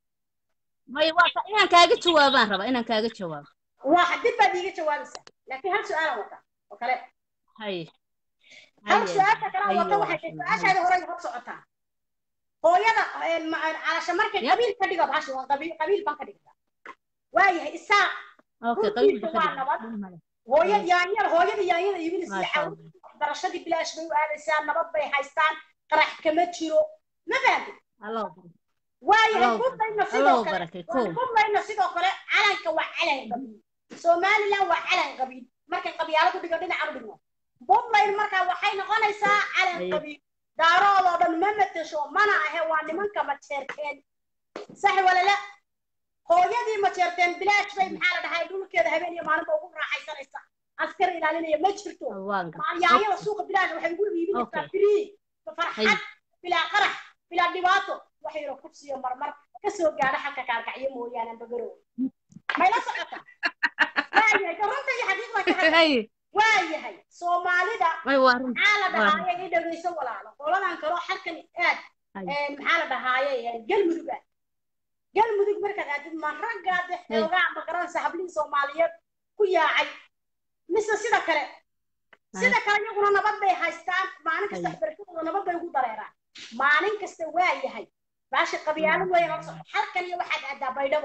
may waa ka- inaan kaaga jawaabaan raba inaan kaaga jawaabo waa dib baad iiga jawaabaysaa laakiin hal su-aalan wata oo kale haye hal haye su-aasha kale haye wata waxay tahay su-aashaada hore hor socotaa hooyada een, ma- calasha markay Yep. qabiil ka dhigo bahashi waa qabiil qabiil baan ka dhigtaa waayahay isaa okay runtiisa qabiilka ka waa dhig nabad dhib male hooya yaanyada hooyada yaanyada iibinaysa maasha caawin allah waxbarashadii bilaash bay u aadaysaa nabad bay haystaan qarax kama jiro ma fahamtid allah u barakay waayahay Allah u buntayna barakay allah sidoo u kale barakay kow buntayna sidoo kale calanka waa calan qabiil somaliland waa calan qabiil markay qabyaaladu dhigo dhinacan u dhigno buntland markaa waxay noqonaysaa calan Haye. qabiil daaroodoo dhan ma matasho mana ahe waa nimanka majeerteen sax walala hooyadii majeerteen bilaash bay maxaa la dhahay dhulkeeda habeen iyo maalinba ugu raaxaysanaysa askar ilaalinaya ma jirto waan gar maalyaanyada suuqa bilaash waxay ugu iibinaysaa Okay. free Haye. farxad bilaa qarax bilaa dhibaato wax yaro kursiyo marmar kasoo gaadha xalka kaarkacyo mooyaane bagarow mayla socota waayahay runta iyo xaqiiqda ka hadla haye waayahay soomaalida may waa run maxaa la waa dhahaaye i dhegayso walaalo qoladan kaloo xalkan aad Haye. een, maxaa la dhahaaye een, galmudug ah galmudug markaad aadid ma raggaade xoogaa ma garanaysa hablihii soomaaliyeed ku yaacay mise sida kale sida kale iyaguna nabad bay haystaan maalin kasta Haye. waxbarashadooda nabad bay ugu dareeraan maalin kasta waa yahay baashi qabyaalo weyn oo socod halkan iyo waxaad aadaa baydhabo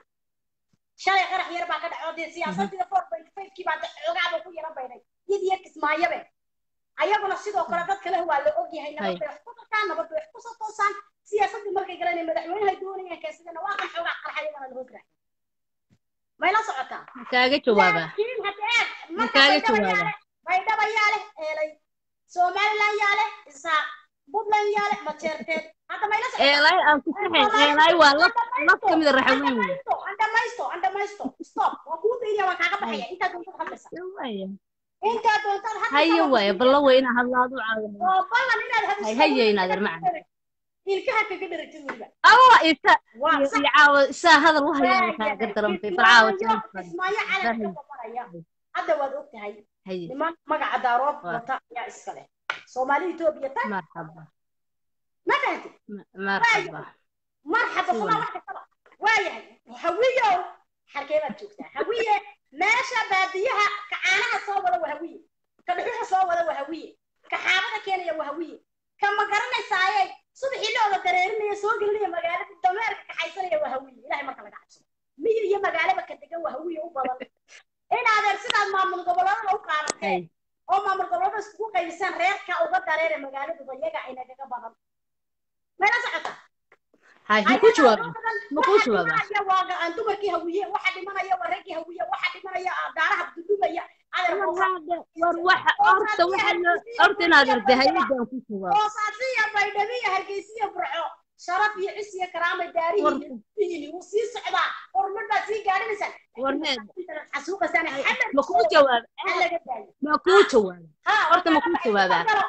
shalay qarax yar baa ka dhacoo dee siyaasadii four point five-kii baa xoogaaba ku yara baydhay iyad iyo kismaayabe ayaguna sidoo kale dad kale waa la ogyahay nabad bay wax ku dartaan nabad bay wax ku soo toosaan siyaasadii markay galanay madaxweynahay doonayaan keensadana waa kan xoogaa qarxa iyagana la hoos raaxay may la socotaa ma kaaga jawaabaa laakiin hadda aad ma marka kaaga baydhabo jawaabaa yaale baydhabo yaale eelay somaliland yaale isaaq puntland yaale majeerteen hadda may la socotaa eelay aan ku saxayn eelay waa laf laf ka mid a raxaweyn wey andhamaysto andhamaysto stop waa kuu dayniya waan kaaga baxaya intaa doontaad hadlaysa waaya intaa doontaad haye waaya balla wey inaa hadlaadu caawin oo ballan inaad hay hadasho haye inaad armacan ilkaha kaga dharagtid weliba allah isa waa iyo sax iyo caawa isaa hadal u hayaan kaaga darantay bal caawa kismaayo kismaayo calanka ka babanaya hadda waad og tahay haye niman magaca daarood Waa. wata ayaa iska leh soomaali etoobiya tag marxaba ma fahantid ma- marxaba marxaba Si somaa wax kastaba waayahay hawiyow xarkee baad joogtaa hawiye meesha baadiyaha ka caanaha soo wada waa hawiye ka dhuxuxa soo wada waa hawiye ka xaabada keenaya waa hawiye ka ma garanaysaaye subaxii looda dareerinaya soo gelinaya magaalada dameerka kaxaysanaya waa hawiye ilahay marka laga cabsado miyi iyo magaalaba ka degan waa hawiye u badan in adeer sidaad maamul goboladada u qaadateen haye oo maamul gobolada iskugu qaybisaan reerka uga dareere magaaladuba iyaga aynagaga badan mayla socota haye ma ku jawaaba ma ku jawaaba dhimanaya waa aan dumarkii hawiye waxa dhimanaya waa raggii hawiye waxa dhimanaya daaraha dudubaya adeer war waxa horta waxa loo horta inaad arday hayadaan ku jawaabo hoosaasiya baydhabiya hargeysiya burco sharaf iyo cis iyo karaama daarihiini wuu sii socdaa horumar baa sii gaadhinaysaan war heed xasuuqasaan xamar ma ku jawaaba aan laga daayo ma ku jawaaba horta ma ku jawaabaa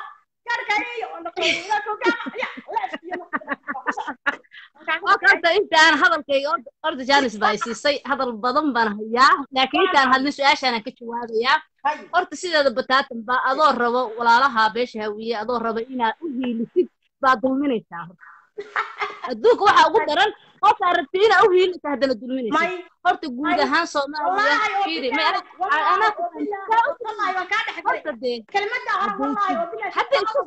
horta intaan hadalkayga horta- horta jaanis baa i siisay hadal badan baan hayaa laakiin intaan hadlin su-aashaanaan ka jawaabayaa horta sideeda bataatan baa adoo rabo walaalaha beesha hawiye adoo rabo inaad u hiilisid baad dulminaysaa horta adduunka waxaa ugu daran qofkaa rabti inaa u hiilisa haddana dulminaysid horta guud ahaan soomaaliya fiiri ma arag anaa ku horta dee hadda isku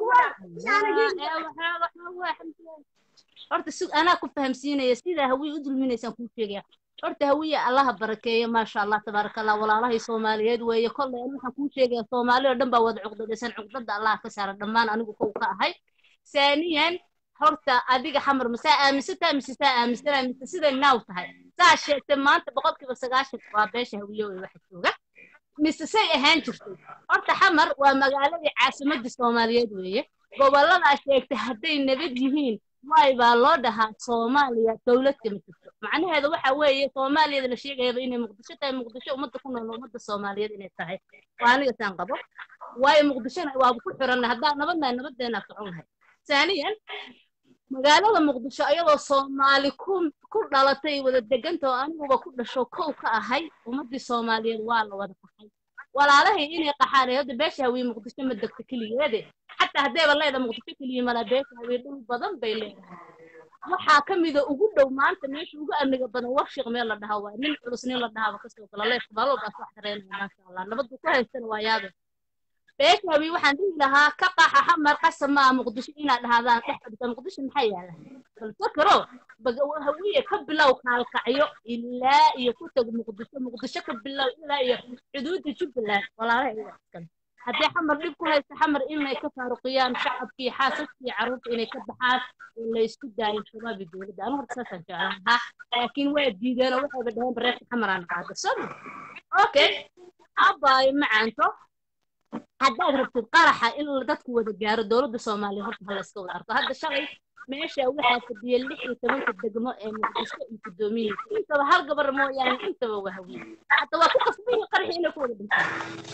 horta si anaa ku fahamsiinaya sidaa hawiye u dulminaysaan kuu sheegaya horta hawiye allaha barakeeyo maasha allah tabaaraka allah walaalahay soomaaliyeed weeye kollay ani waxaan kuu sheegaya soomaali oo dhan baa wada cuqdadaysan cuqdada allah ka saara dhammaan anigu kow ka ahay saaniyan horta adiga xamar masaa aaminsantaa mise saa aaminsanaa mise siday naaw tahay saa sheegtay maanta boqolkiiba sagaashan waa beesha hawiye wey waxa jooga mise say ahaan jirtay horta xamar waa magaaladii caasimadii soomaaliyeed weeye gobolladaa sheegtay hadday nabad yihiin waay baa loo dhahaa soomaaliya dowlad kama jirto macnaheedu waxa weeye soomaaliyada la sheegayaba inay muqdisho tahay muqdisho ummadda ku nool ummadda soomaaliyeed inay tahay waa aniga saan qabo waayo muqdishona waaba ku xirannahay haddaan nabadnahay nabadeena socon lahay ثانيا magaalada muqdisho ayadoo soomaali ku ku dhalatay wada deganta oo aniguba ku dhasho kow ka ahay ummadii soomaaliyeed waa la wada qaxay walaalahay inay qaxaan ee hadda beesha hawiye muqdisho ma degto keligeede xataa haddayba leeda muqdisho keliya mala beesha hawiye dhul badan bay leedahay waxaa ka mida ugu dhow maanta meesha ugu amniga badan warshiq meel la dhaha waa nin culus nin la dhahaaba kasoo gala leefka maalwalbaas wax tareynaya maasha allah nabaddu ku haystana waa yaabe beesha hawiye waxaan dhihi lahaa ka qaxa xamar qasab maa muqdisho inaad dhahdaan dhex fadhisa muqdisho maxaa yaala bal fakaro hawiye ka bilow kaalkacyo ilaa iyo ku tag muqdisho muqdisho ka bilow ilaa iyo xuduudda jubbaland walaalaha iga iskale haddii xamar dhib ku haysta xamar inay ka faaruqiyaan shacabkii xaasaskii carruurta inay ka baxaan oo la isku daayo shabaab iyo dowladda anu horta saasaan jeclaan lahaa laakiin waa diideen oo waxayba dhaheen bareerka xamaraan qaada soma okay abaayo macaanto haddaad rabtid qaraxa in dadku wada gaaro dowladda soomaaliya horta hala iska wada arko hadda shalay meesha waxaa fadhiya lix iyo tobanka degmo ee muqdisho iyo guddoomiyihiisa intaba hal gabar mooyaane intaba waa hawiye hadda waa ku qasbaya qaraxi inay ku wada dhintaan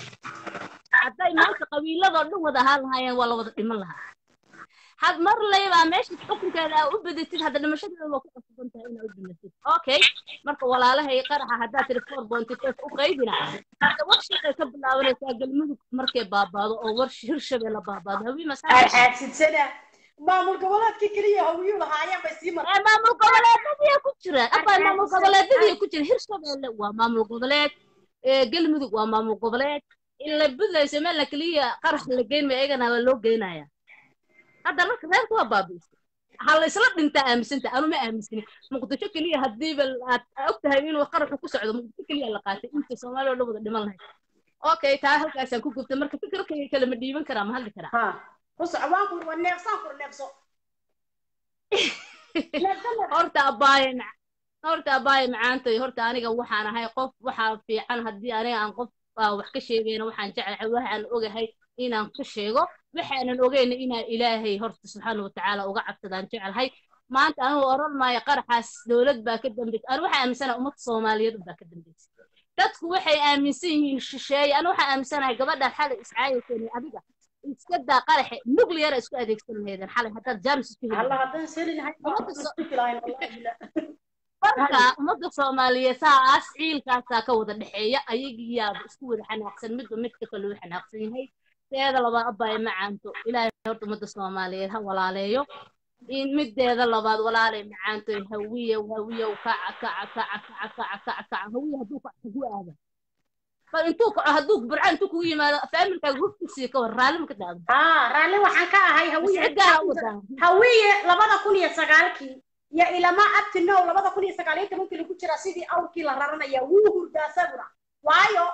hadday maanta qabiiladoo dhan wada ahaan lahaayeen waa la wada dhiman lahaa had mar laybaa meesha xukunkeeda aa u badatid hadda dhimashadeeda waa ku qasban tahay inaa u dhimatid okay marka walaalahay qaraxa haddaad tiri four bointy five u qaydina hadda warshiqay ka bilaabanaysaa galmudug markay baabaado oo war hirshabee la baabaado hawii masaxaadsana maamul goboleedkii keliya hawiyuu lahaayeen bay sii martay maamul goboleedadii ku jira abaa maamul goboleedadii ku jira hirshabeelle waa maamul goboleed galmudug waa maamul goboleed ila budlayso meel la keliya qarax la geyn ma iyagana waa loo geynaya hadda marka reerku waa baabiisay ha la isla dhintaa aaminsanta anu ma aaminsani muqdisho keliya haddiiba aad og tahay inuu qaraxu ku socdo muqdisho keliya la qaatay inta soomaaliya oo dhan wada dhiman lahayd okay taa halkaasaan ku gubtay marka fikirkayga kale ma dhiiban karaa ma hadli karaa waan kur waa neefsaan kur neefso horta abaaye horta abaaye macaantay horta aniga waxaan ahay qof waxaa fiican haddii aniga aan qof wax ka sheegayna waxaan jeclahay waxaan ogahay inaan ku sheego waxaanan ogeyna inaan ilaahay horta subxaana watacaala uga cabsadaan jeclahay maanta anugu oran maayo qaraxaas dowlad baa ka dambaysa anu waxaa aaminsanahay ummadda soomaaliyeed baa ka dambaysa dadku waxay aaminsan yihiin shisheeye anu waxaan aaminsanahay gabadhaan xalay iscaayaysan adiga iska daa qaraxe nuclear isku adeegsan lahaydeen xalay haddaad jaamis isku marka ummadda soomaaliyeed saas ciilkaasaa ka wada dhexeeya ayagiyaaba isku wada xanaaqsan midba midka kale u xanaaqsan yahay teeda labaad abaaye macaanto ilaahay horta ummadda soomaaliyeed ha walaaleeyo in mideeda labaad walaalay macaanto hawiye hawiye kaca kaca kaca kaca kaca kaca kaca hawiye hadduu kaca kugu aada bal intuu kaco hadduu burca intuu kugu yimaado faamilkaaga huftiisii ka war raalli maka daado haa raalli waxaan ka ahay hawiye ciddaa u wadaa hawiye labada kun iyo sagaalkii iyo ilama abti now labada kun iyo sagaal iyo tobankii lagu jira sidii awrkii la raranaya wuu hurdaa saguna waayo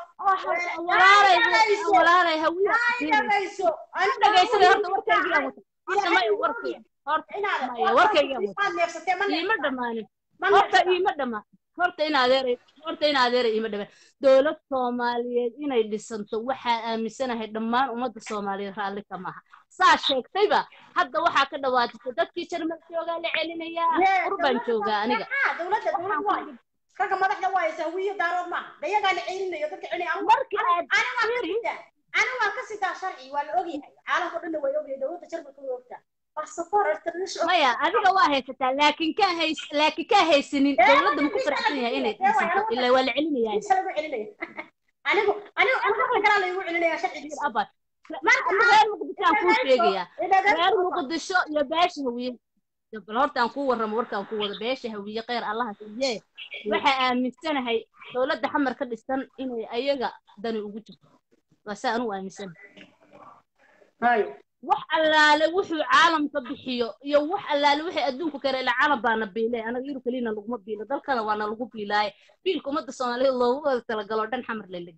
walaalay hawiye dhagayso dhagaysada horta warkaygiyaa wata horta may warkay horta maya warkaygiyaa wata iima dhammaanin horta iima dhammaan horta in adeeray horta in adeeray iima dhamaan dowlad soomaaliyeed inay dhisanto waxaa aaminsanahay dhammaan ummadda soomaaliyeed raalli ka maaha saa sheegtayba hadda waxaa ka dhawaajisay dadkii jarmal joogaa la celinayaa urbaan joogaa aniga dowladda dowlad waayo ragga madaxda waayo sahwiyo daarood maaha dayagaa la celinayo dadka celinaya markii aad ani waan ka sitaa sharci waa la ogyahay caalamka dhanna way ogyahay dowladda jarmalka way ogtaa maya adiga waa haysataa laakiin ka hays laakiin ka haysanin dowladda ma ku faraxsan yahay inay dhisato ilaa waa la celinayaa anigu anigu anigu kalaa laygu celinaya sharcigiisa abad reer muqdishoaan kuu sheegayaa reer muqdisho iyo beesha hawiye bal horta aan kuu warramo warkaan ku wada beesha hawiye kheyr allaha siiye waxaa aaminsanahay dowladda xamar ka dhisan inay ayaga dani ugu jirto waa saa anugu aaminsanahay wax allaale wuxuu caalamka bixiyo iyo wax allaale wixii adduunku kale ilaa caalam baana biilay anaga iru kelina laguma biilo dalkana waana lagu biilaaye biilka ummadda soomaaliyeed loogu wada talagalo dhan xamar la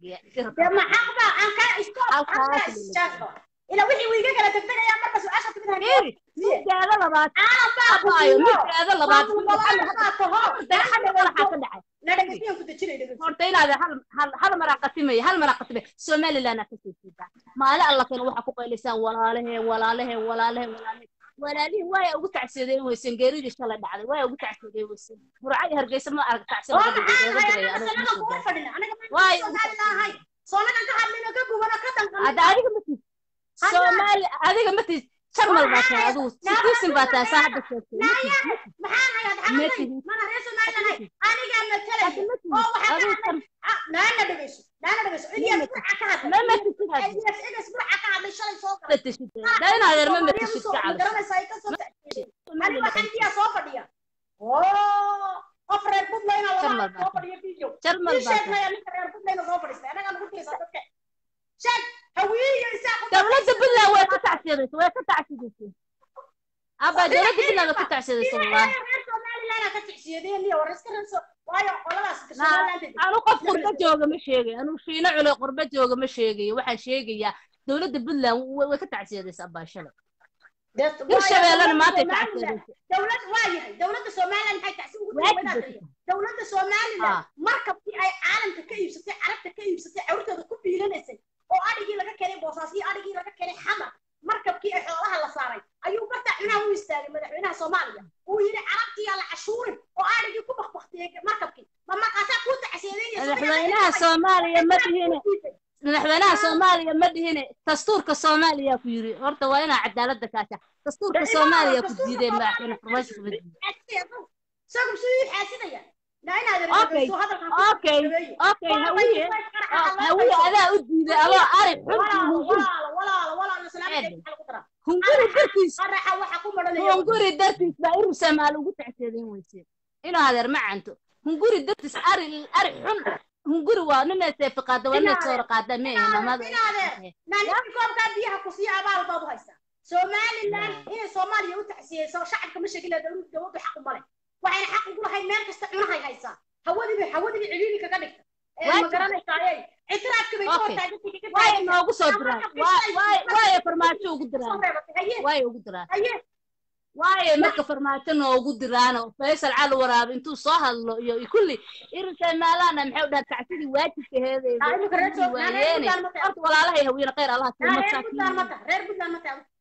ila wixii uu iga kala tegtegayaa marka su-aasha timid haneeri midaada labaad abaayo midaada labaad dayaxadha walaxaa ka dhacay horta inaad hal hal maraa qatimaya hal maraa qatimaya somaliland aa kasoo jeedaa maali alla keena waxaa ku qaylisaan walaalaheen walaalaheen walaalaheen walaalaheen walaalihii waaya ugu tacsadeen weyseen geeridii shalay dhacday waaya ugu tacsadeen weyseen burca iyo hargeysa ma arag tacsi oo laga maxaa dhigay ahay laga anaga digaya anigu ma sanada soo kuma gaarin fadhina anaga waaya maanta ugu soomaali lahay soonagan ka hadlina ka gubano ka danqalina hadda adiga ma tiid Hadda- soomaali adiga ma tiid jarmal baa tahay adigu citizen baa tahay saa hadda sheegtay ma naya tiid maxaan hayaa ma xaqday tiid mana reer somaliland hay anigaa matalaya hadda ma tiid oo waxaa ka adigu hadlay ah, naana dhegeyso naana dhegeyso ilyas burca ka hadlay ma matishid hadda ilyas ilyas burca ka hadlay shalay soo galay matishid dayna adeer ma matishid ka cabas garanaysa ay ka soo tacsiiyeen aniga waxaan diyaa soo fadhiya oo qof reer puntland aa Jarmal laga baa soo fadhiya video jarmal ii baa sheeg tahay maya ninka reer puntland soo fadhiistay anagaa nagu tirisa dadka sheeg hawiye isaa ku dowladda puntland way ka tacsiyadeysay way ka tacsiyadeysay abba dowladda puntland way ka tacsiyadeysay wallahi reer somaliland aa ka tacsiyadeyn iyo war iska reer waayo qoladaas somaliland anu qof qurba jooga ma sheegay anu shiino cule qurba jooga ma sheegayo waxaan sheegayaa dowladda puntland way way ka tacsiyadaysa abbaa shalay hirshabeellena maanta ay tacsiyadaysa dowlad waa yahay dowladda somaliland maxay tacsi ugu waajib tiri bay ku tahay dowladda somaliland Ah. markabkii ay caalamka ka iibsatay carabta ka iibsatay cawrtooda ku biilanaysay oo adhigii laga keenay boosaas iyo adhigii laga keenay xamar markabkii ay xoolaha la saaray ayuu barta cunaha u istaagay madaxweynaha soomaaliya uu yidhi carabtii la cashuurin oo adhigii ku bakbaktiyey markabkii ma markaasaa kuu tacsiyadeynaysa madaxweynaha soomaaliya ma dhihine madaxweynaha soomaaliya ma dhihine dastuurka soomaaliya ku yiri horta waa inaa cadaaladda kaasha dastuurka soomaaliya ku diiday madaxweyne farmaajo kuma diiday isagu siduu xaasidaya naa inaad Okay, okay, okay, hawiye oo hawiye adaa u diiday adoo ari xun hunguri hunguri dartiis hunguri dartiis baa iru samaal ugu tacseedayn weyseen inuu adeer ma canto hunguri dartiis ari ari xun hunguri waa ninay seefi qaada waa ninay soora qaada ma ahe mamada somaliland inay soomaaliya u tacsiyeyso shacabka ma sheegin dowladdu xaq u male waxayna xaq ugu lahayd meel kasta cunahay haysaa hawadiiba hawadiiba ciriiri kaga dhigta ma garanaysaayey ictiraafka bay ka Okay. hortaagantay waay noogu soo diraan waay waay waay farmaajo ugu diraan waay ugu diraan waaye marka farmaajo noogu diraano faysal cali waraabe intuu soo hadlo iyo iyo kulli irinka maalana maxay u dhaha tacsidii waajibka heedeeda Ah, imika reer Soo- waayeene reer Puntland ma tahay. horta walaalahay hawiene khayr allaha siiyo reer masaakiin puntland ma taha reer puntland ma taha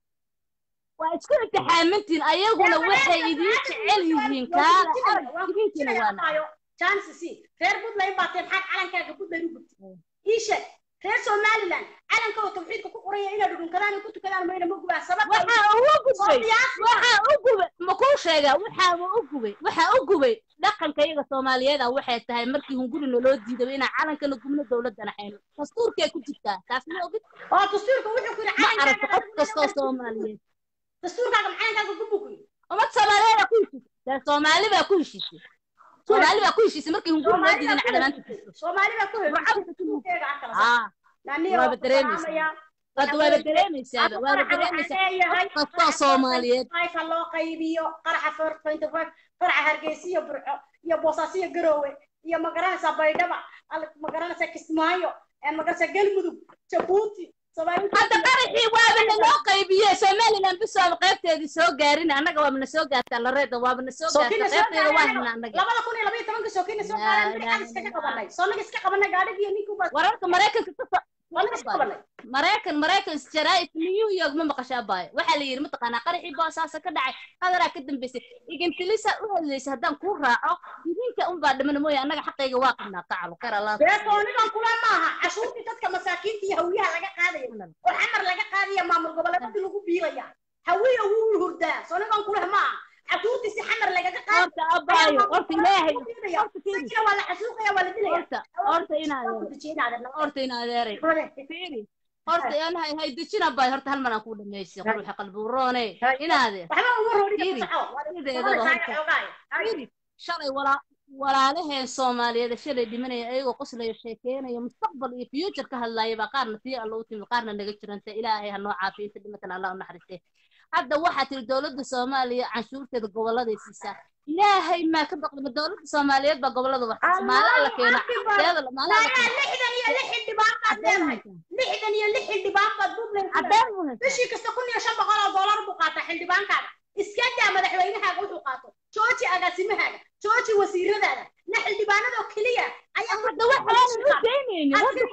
waa isku imtixaamantiin ayaguna waxay idiin jecel yihiin kaala arag idinkiina waana chances reer puntland baa tee maxaad calankaaga puntland u gubtay ii sheeg reer somaliland calankooda tawxiidka ku qoraya inay dhunkadaan ay ku tukadaan mayna ma gubaa sababta waxaa ugu gubay waxaa u gubay ma kuu sheegaa waxaaba u gubay waxaa u gubay dhaqanka iyaga soomaaliyeed ah waxay tahay markii hunguri naloo diiday inaan calankana gubno dowladana hayno dastuurkay ku jirtaa taas ma ogid oo dastuurka wuxuu ku yidhi ma aragto qof calankaaga kastoo soomaaliyeed dastuurkaaga calankaaga gubu ku yidhi ummad soomaaliyeed ku heshiisay dee soomaali baa ku heshiisay soomaali baa ku heshiisay markii hunguri noo diiday in calamaanta jirto soomaali baa ku Burcada heshiisay ku dastuurkeega ha kala saar aa naniyo waaba dareemaysaa hadda waaba dareemaysaaba waaba dareemaysaa qof kastoo soomaaliyeed ka loo qaybiyo qaraxa farfaynta qaraxa hargeysa iyo burco iyo boosaaso iyo garoowe iyo magaranaysaa baydhaba al- magaranaysaa kismaayo ee magaranaysaa galmudug jabuuti hadda qaraxii waaba naloo qaybiyey somaliland bisoaba qaybteedii soo gaarin annaga waaba na soo gaartaa lareeda waaba na soo gaarta qaybteeda waa hina annaga labada kun iyo labaiyo tobanka sookina soo gaareen maxaan iskaga qabanay soonaga iska qabanay gaadhigii iyo ninkii baa wararka maraykanka ka soonaga iska qabanay maraykan maraykan jaraaid new york ma maqashaa baayo waxaa la yidhi mataqaanaa qaraxii boosaasa ka dhacay hadaraa ka dambeysay igintilisa u hadlaysa haddaan kuu raaco idinka unbaa dhimana mooye annaga xaqayga waa qabnaa qacalo khayr allah dee soonigan kula maaha cashuurtii dadka masaakiinta iyo hawiyaha laga qaadaya oo xamar laga qaadaya maamul goboleedadii lagu biilaya hawiya wuu hurdaa soonigan kula maaha cashuurtii si xamar lagaga qaada horta abaayo horta ilaahay horta fiiri isagina waa la xasuuqaya waa la dilaya horta horta inaadeer horta inaadeeray fiiri horta aan hay hay dejina bay horta hal mar aan ku dhameysay ruuxa qalbi uroone inaadeer waxba uma roodhi Fiiri, sideedaba horta fiiri shalay walaa walaalaheen soomaaliyeed ee shalay dhimanaya ayagoo qoslaya sheekeynaya mustaqbal iyo future ka hadlaaya baa qaarna tii alla u timi qaarna naga jiranta ilaahay ha noo caafiyo inta dhimatan allah u naxariistee hadda waxaa tiri dowladda soomaaliya canshuurteeda goboladay siisaa ilaahay maa ka baqda ma dowladda soomaaliyeed baa gobolada wax maala alla keeno teeda maala alla keeno lixdan iyo lix xildhibaan baad cadeen leedahay lixdan iyo lix xildhibaan baad buntland ku leedahay cadeen mu haysaa bishii kasta kun iyo shan boqol oo doolar buu qaataa xildhibaankaaga iska daa madaxweynahaaga wuxuu qaato jooji agaasimahaaga jooji wasiiradaada na xildhibaanadoo keliya ayaa hadda waxaanan u daynaynin waddanku waa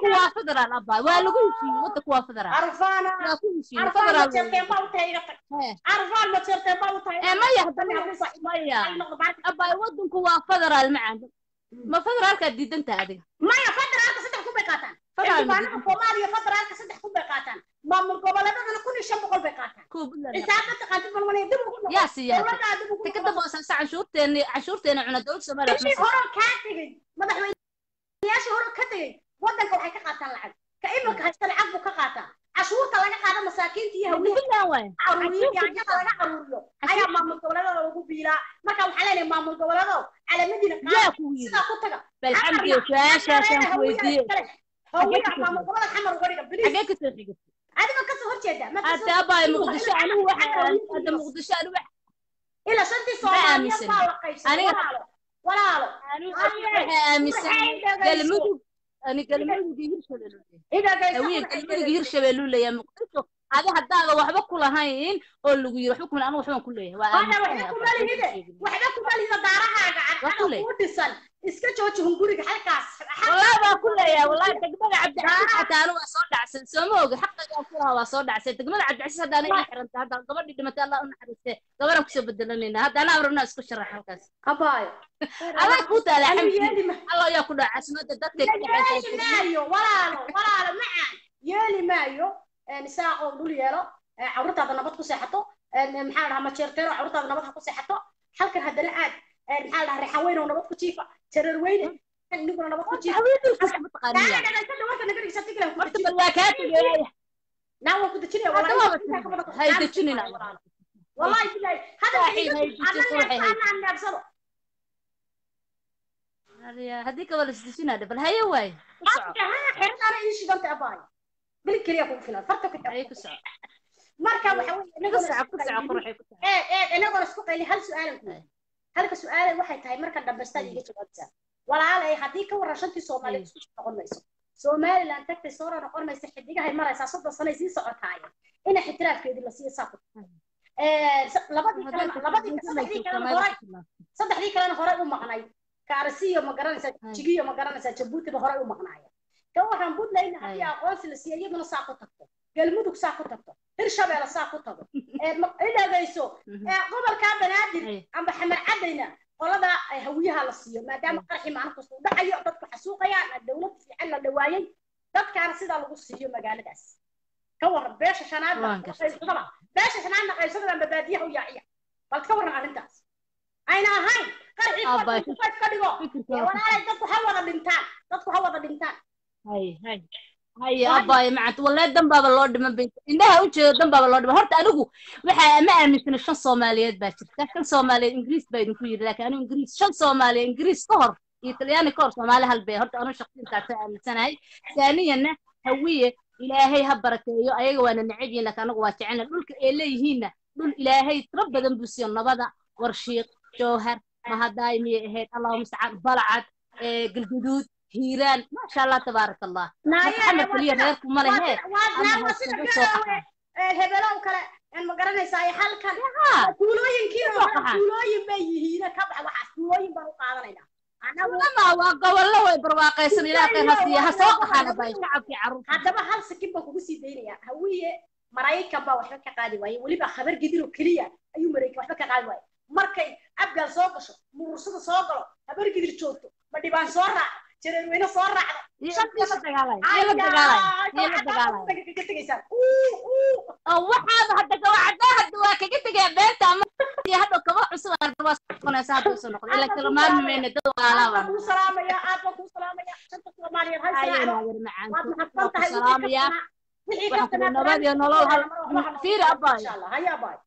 federaal abaa waa lagu heshiiyey wadanku waa federaal carfaana waa ku heshiiyey carfaan federaal ma jeerteen baa u tahay iga tag Hee. carfaan ma jeerteen baa u tahay ee maya haddana maya abaa wadanku waa federaal macaan ma federaalkaa diidantaa adiga maya federaalka saddex kun bay qaataan Federaal ma xildhibaanada soomaaliya federaalka saddex kun bay qaataan maamul goboleedadana kun iyo shan boqol bay qaataan kuwa Puntland xisaab ma taqaantid balwanaya dib ugu noqo yaa siiyaa dowladdaa dib ugu ta ka noqo dambaysa cashuurteena cashuurteena cuna dowladda soomaaliya bishii waxma hore kaa tegey madaxweyneyaashii hore ka tegey wadanka waxay ka qaataan lacag ka iminka haysta lacag buu ka qaataa cashuurta laga qaado masaakiinta iyo siiyo hawiyaha Puntland waaye caruuriyo yaanyada laga caruuriyo ayaa maamul goboleedada lagu biilaa marka waxaa leenahay maamul goboleedo calamadiina yaa qaada ku yiri sidaa ku taga bal xamdiga su-aashaasaan ku weydiiyey hawiya maamul goboleda xamar uga dhiga bilis xagee kasoo xigatay adiga kasoo horjeeda ma kasoo hadda abaa muqdisho anigu waxa hadda muqdisho anigu waxa ila shantii Ma soomaaliyeed aaminsan. baa la qaybsaday Aniga- walaalo walaalo anigu Adiga- waxa aaminsan waxay dhagayso. galmudug ani galmudug iyo hirshabelle idagayso hawiye waxay galmudug iyo hirshabelle uu leeyahay muqdisho adi haddaada waxba ku lahayn oo lagu yiri waxba kuma anigu waxbaan ku leeyahay waa Hada waxba aaminsan kuma lihide waxba kuma lihida daarahaaga Waa cadcada ku leey. kuu dhisan iska jooji hunguriga halkaas والله ما كله يا والله دقمة عبد العزيز حتى انا وصول دعسل سموق حقا كلها وصول دعسل دقمة عبد العزيز هذا انا حرمت هذا قبل دي دمت الله انا حرمته قبل انا كسب بدلنا هذا انا امر الناس كل شرح الكاس abaayo الله كوتا لا Anu حمدي yeeli ma- الله ياكل عسمة دتك yeeli maayo walaalo walaalo macaan yeeli maayo nisaa oo dhul yeelo ee carruurtaada nabad ku seexato ee maxaa la dhahaa majeerteero carruurtaada nabad ha ku seexato halkan haddana aad ee maxaa la dhahaa reexan weyn oo nabad ku jiifa jareer weyne iniguna nabad ku jiifa حبيبي كسب تقانية Daana dhagaysada warka naga dhigsa tiklan ku مرت dejin بالواكات naa waan ku dejinaya هذا walaalo ما بس هاي دجننا والله بالله هذا صاحي هاي الحين دجن انا روحي هاي انا انا ابصره هذيك ولا ستين هذا بل هي واي اصلا انا حرت انا ايش قلت اباي بالكريه كون فينا فرتك هي كسع marka waxa weeye كسع كسع قروحي كسع ee ee inagoo isku qayli hal su'aal ku halka su'aal waxay tahay marka dhambaystaan iga jawaabtaa walaalay haddii ka waran shantii Soomaaliyeed isku noqon mayso Somaliland tagtay soo noqon mayso xidigahay maraysaa soddon sano ay sii socotaayeen ina xitiraafkeedii la siiyo saaqo ee labadii kale labadii saddexdii kale hore saddexdii kalena horey u maqnay kaarsiyo ma garanaysaa jigiyo ma garanaysaa jabuutiba horey u maqnaayeen ka waxaan buntland haddii aqoonsi la siiyo iyaduna saa ku tagto galmudug saa ku tagto hirshabeelle saa ku tago ee ma- idhagayso ee gobolkaa banaadir amba xamar cadayna qolada ay hawiyaha la siiyo maadaama qarxi maalin kasta u dhacayo dadku xasuuqayaan dowlad fiican la dhawaayay dadkaana sidaa lagu siiyo magaaladaas ka waran beesha shanaadna Waan gartay. qaybsadaba beesha shanaadna qaybsadaba amba baadiyaha u yaaciya bal ka waran arrintaas ayna ahayn qarxi Abbaa, qof ka dhigo fikirka ee walaalay dadku ha wada dhintaan dadku ha wada dhintaan هاي هاي هاي أباي معت والله دم بابا اللورد من بيت إنها وجه دم بابا اللورد هرت أنا جو وح ما أمن من شن صوماليات باكر شن صومالي إنجليز بين كوير لكن أنا إنجليز شن صومالي إنجليز صهر إيطالياني كور صومالي هالبي هرت أنا شخصيا تعرف أنا سنة هاي ثانيا هوية إلهي هبرك يو أيوة وأنا نعيب لك أنا واتعنا دول إلهي هنا دول إلهي تربى ذنب بسيون نبضة ورشيق جوهر ما هداي مي هيك اللهم استعان بلعت إيه قلقدود هيران ما شاء الله تبارك الله محمد كلية غيركم ما له هيك أما هالسنة سوقها hebelow kale een ma garanaysaa halkan ها tuulooyinkii oo Soo qaxay. tuulooyin bay yihiin ka bax waxaas tuulooyin baan u qaadanaynaa anagu لما وقولوا way barwaaqaysan ilaa qeyb hasiya ha soo qaxana bay shacabkii carruurta haddaba hal sakin baan kugu sii daynayaa hawiye maraykan baa waxba ka qaadi waaye weliba khabar gidin oo keliya ayuu maraykan waxba ka qaadi waaye markay abgaal soo gasho murursada soo galo habar gidir joogto ma dhibaan soo raaco jareerweyne soo raacdo iyo la dagaalay iyo la dagaalay iyo la dagaalay kaga tegaysaan uu uu oo waxaaba hadda gawacada hadda waa kaga tegaya beenta ama iyo hadda kaba cusub hadda waa soconaysa hadda soo noqdo ilaa kala maarmi mayna dad aad baan walaalaaba kuu salaamayaa aad baan kuu salaamayaa shanta soomaaliyeed hal ayayna salaaco yar macaan waad ku mahadsan tahay salaamaya wixii waxaan ka ku nabad iyo nolol hal fiir abaay insha allah haya abaay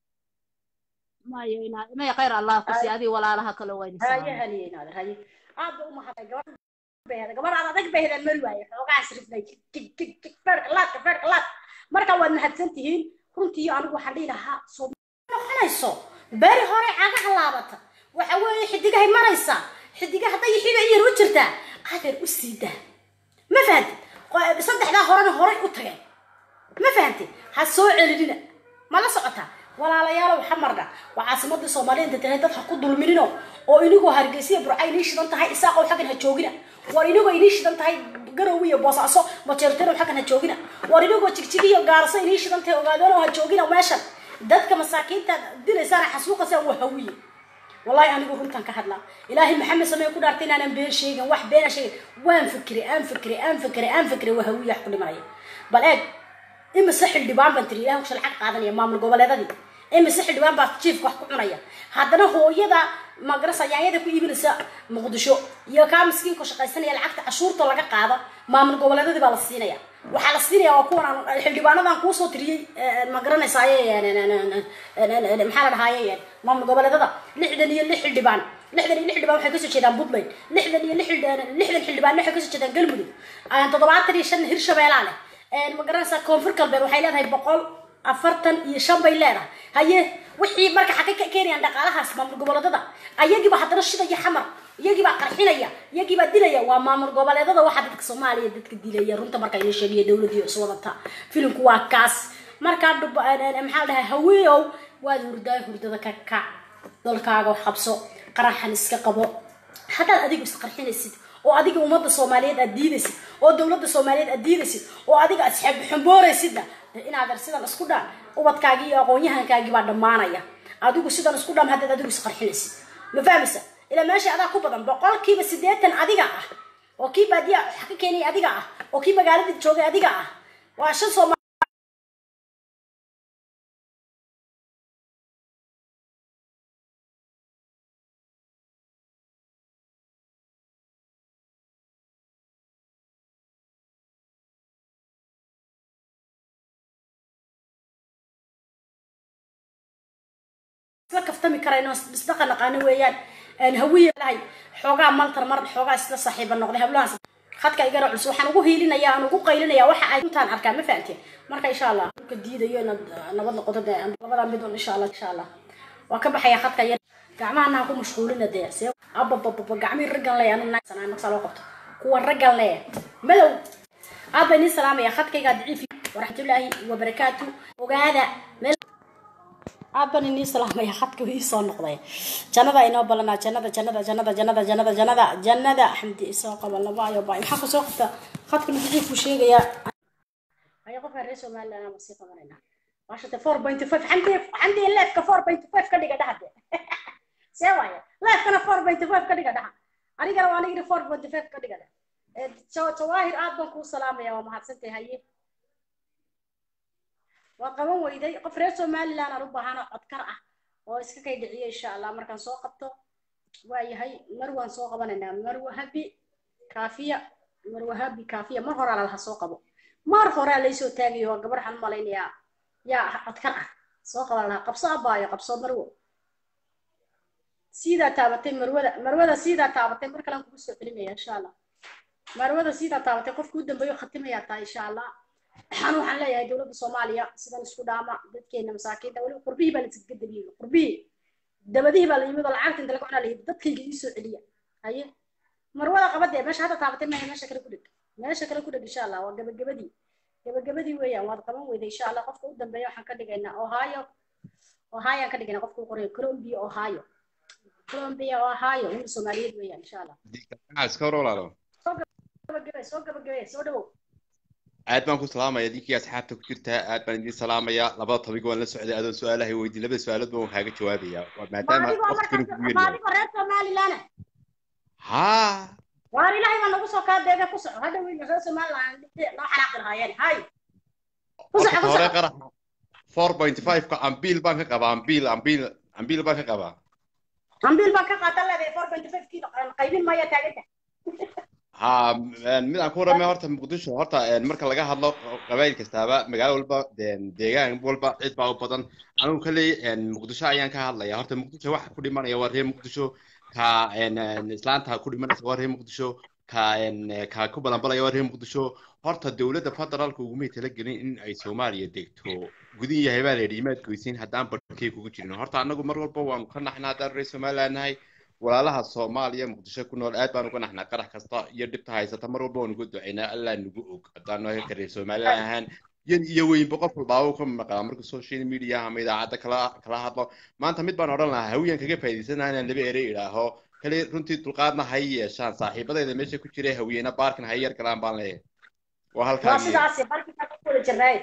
mayo ina may khayr allah ku sii adii walaalaha kale waa idin haye salaamay haniye naadir haye aad ba u mahadnay gabadh beehda gabadh aad adag beehdan mari waaye xoogaa srifnay feerka laadka feerka laad marka waad mahadsan tihiin runtii anigu waxaan dhihi lahaa soo noqonayso beri hore cagaha laabata waxa weeye xidigahay maraysaa xidiga hadday xiba iyar u jirtaa adeer u sii daa ma fahantid Qo- saddexdaa horena horay u tageen ma fahantid ha soo celinina ma la socotaa walaalayaalow xamarna waa caasimadii soomaaliyeed tahay dad ha ku dulminino oo inigoo hargeysiya burca inii shidan tahay isaaqow xaggan ha joogina war inigoo inii shidan tahay garow iyo boosaaso majeertero xaggan ha joogina war inagoo jigjigiyo gaarso inii shidantay ogaadeen oo ha joogina meeshan dadka masaakiinta dilaysaan xasuuqasaan waa hawiye wallahi anigu runtan ka hadlaa ilaahay maxamed samee ku dhaartay inaanan been sheegin wax beena sheegin waan fikiray aan fikiray aan fikiray aan fikiray waa hawiye wax ku dhimanaya bal eeg imise xildhibaan baan tiri ilahay kusha lacag qaadanaya maamul goboleedadii imise xildhibaan baa jiifka wax ku cunaya haddana hooyada magarasa yaanyada ku iibinaysa muqdisho iyo kaa miskiinka shaqaysanaya lacagta cashuurta laga qaado maamul goboleedadii baa la siinaya waxaa la siinaya waa kuwan aan xildhibaanadan kuusoo tiriyey ma garanaysaay maxaa la dhahaaye maamul goboleedada lixdan iyo lix xildhibaan lixdan iyo lix xildhibaan waxay kasoo jeedaan puntland lixdan iyo lix lixdan xildhibaan waxay kasoo jeedaan galmudug toddobaatan iyo shan hirshabeelaa leh ma garanaysaa koonfur galbeed waxay leedahay boqol afartan iyo shan bay leedahay haye wixii marka xagay ka keenayaan dhaqaalahaas maamul goboleedada ayagiiba haddana shidaya xamar iyagiibaa qarxinaya iyagiibaa dilaya waa maamul goboleedada waxaa dadka soomaaliya dadka dilaya runta marka ina sheegaya dowladii is wadata filimku waa kaas markaa maxaa dhahay haweeyow waad hurdaa hurdada ka kac dalkaaga wax qabso qaraxan iska qabo haddaad adigu isqarxinaysid oo adiga ummadda soomaaliyeed aad diidaysid oo dowladda soomaaliyeed aad diidaysid oo adiga aad xambooraysidna inaad sidan isku dhaan ubadkaagii iyo aqoon-yahankaagii baa dhammaanaya adigu sidan isku dhaan haddaad adigu isqarxinaysid ma fahmaysa ilaa meesha adaa ku badan boqolkiiba siddeetan adiga ah oo kii baadiya wax ka keenaya adiga ah oo kii magaalada joogay adiga ah waa shan sooma isla kaftami karayno isdaqa naqaano weeyaan hawiye lahay xoogaa maltar mar xoogaa isla saaxiiba noqday hablahaas khadka igana culus waxaan ugu hiilinaya aan ugu qaylinaya waxa ay intaan arkaa ma fahamteen marka insha allah dhulka diidayo inaad nabad noqoto dee labada mid un insha allah insha allah waa ka baxaya khadka yar gacmahana ha ku mashquulina dee see ababababa gacmihii raggan leeya anu naagsanaa markaa loo qabto kuwa raggan leeya madow aad baa inii salaamaya khadkaygaa daciifi waraxmatullaahi wabarakaatu ogaada meel aad baan inii salaamaya khadka ii soo noqday jannada inoo balanaa jannada jannada jannada jannada jannada jannada jannada xamdi isoo qaba laba ayo baa maxaa kusoo qabta khadka nadiifku sheegayaa aya qofka reer somaliland ama sii qabanayna waashate four point five xamdi xamdi leefka four point five ka dhiga dhaha see waaya leefkana four point five ka dhiga dhaha anigana waa anigiri four point five ka dhiga dhaha jawaahir aad baan kuu salaamaya waa mahadsantahay haye waa qaban weyday qof reer somaliland aan u baahano codkar ah oo iska kay dhiciyo insha allah markaan soo qabto waa yahay marwaan soo qabanaynaa marwahabi kaafiya marwahabi kaafiya mar horaa lalaha soo qabo mar horaa laysoo taagayo waa gabar waxaan u malaynayaa yaa codkar ah soo qaban lahaa qabso abaayo qabso marwo siidaa taabatay marwada marwada siidaa taabatay mar kalean kugu soo celinaya insha allah marwada siidaa taabatay qofka u dambeeyo khatimayaa tahay insha allah waxaan waxaan leeyahay dowladda soomaaliya sidan isku dhaama dadkeena masaakiinta weliba qurbihii baa lasaga dabiyey qurbihii dabadihii baa la yimid oo lacagta inta laga cunaa layidhi dadkayga ii soo celiya haye marwada qabadee meesha hadda taabatay maaha meesha kale ku dheg meesha kale ku dheg insha allah waa gabagabadii gabagabadii weeyaan waad qaban weyday insha allah qofka u dambeeya waxaan ka dhigaynaa ohio ohio aan ka dhigaynaa qofka u qorayo colombia ohio colombia ohio wiil soomaaliyeed weeyaan insha allah iska hor walaalo gabagabe soo gabagabe soo dhawow aad baan ku salaamaya idinkii asxaabta ku jirtaa aad baan idin salaamaya labada tobiga waan la socday adoon su-aalahay weydiin labada su-aalood baan kaaga jawaabaya maadaama waqtigana kugu yar maadigoo reer somaliland ha waar ilaahay baa nagu soo kaa deega ku soco hadha wiil reer somaliland noo xanaaqi lahaayeen hay ku soco ku hore soco qarax four point five ka ambiil baan ka qabaa ambiil ambiil ambiil baan ka qabaa ambiil baan ka qaatan leedahay four point five kii qaybin maya taaganta ha mid aan ku warramay horta muqdisho horta marka laga hadlo qabaayil kastaaba magaalo walba deegaan walba cid baa u badan anigu kalley muqdisho ayaan ka hadlaya horta muqdisho waxa ku dhimanaya waa reer muqdisho ka islaanta ku dhimanaysa waa reer muqdisho ka ka ku balanbalaya waa reer muqdisho horta dowladda federaalka ugumay talagelin in ay soomaaliya degto gudin yahay baa la yidhi imaad goysiin haddaan barkey kugu jirin horta annagu mar walba waanu ka naxnaa haddaan reer somaliland nahay walaalaha soomaaliya muqdisho ku nool aad baan uga naxnaa qarax kasta iyo dhibta haysata mar walba waan uga ducaynaa allaa nagu og haddaan noo ka reer somaliland ahaan yan iyo weynba qof walbaaba uu ka maqlaa marka social media ama idaacadda kala kala hadlo maanta mid baan odhan lahaa hawiyaan kaga faa'iidaysanaa inaan laba erey idhaaho kale runtii dulqaadna ha yeeshaan saaxiibadayda meesha ku jiray hawiyena baarkin ha yar galaan baan leeyahay waa halkaa waa sidaasi barkiisaa ku wada jirnaaye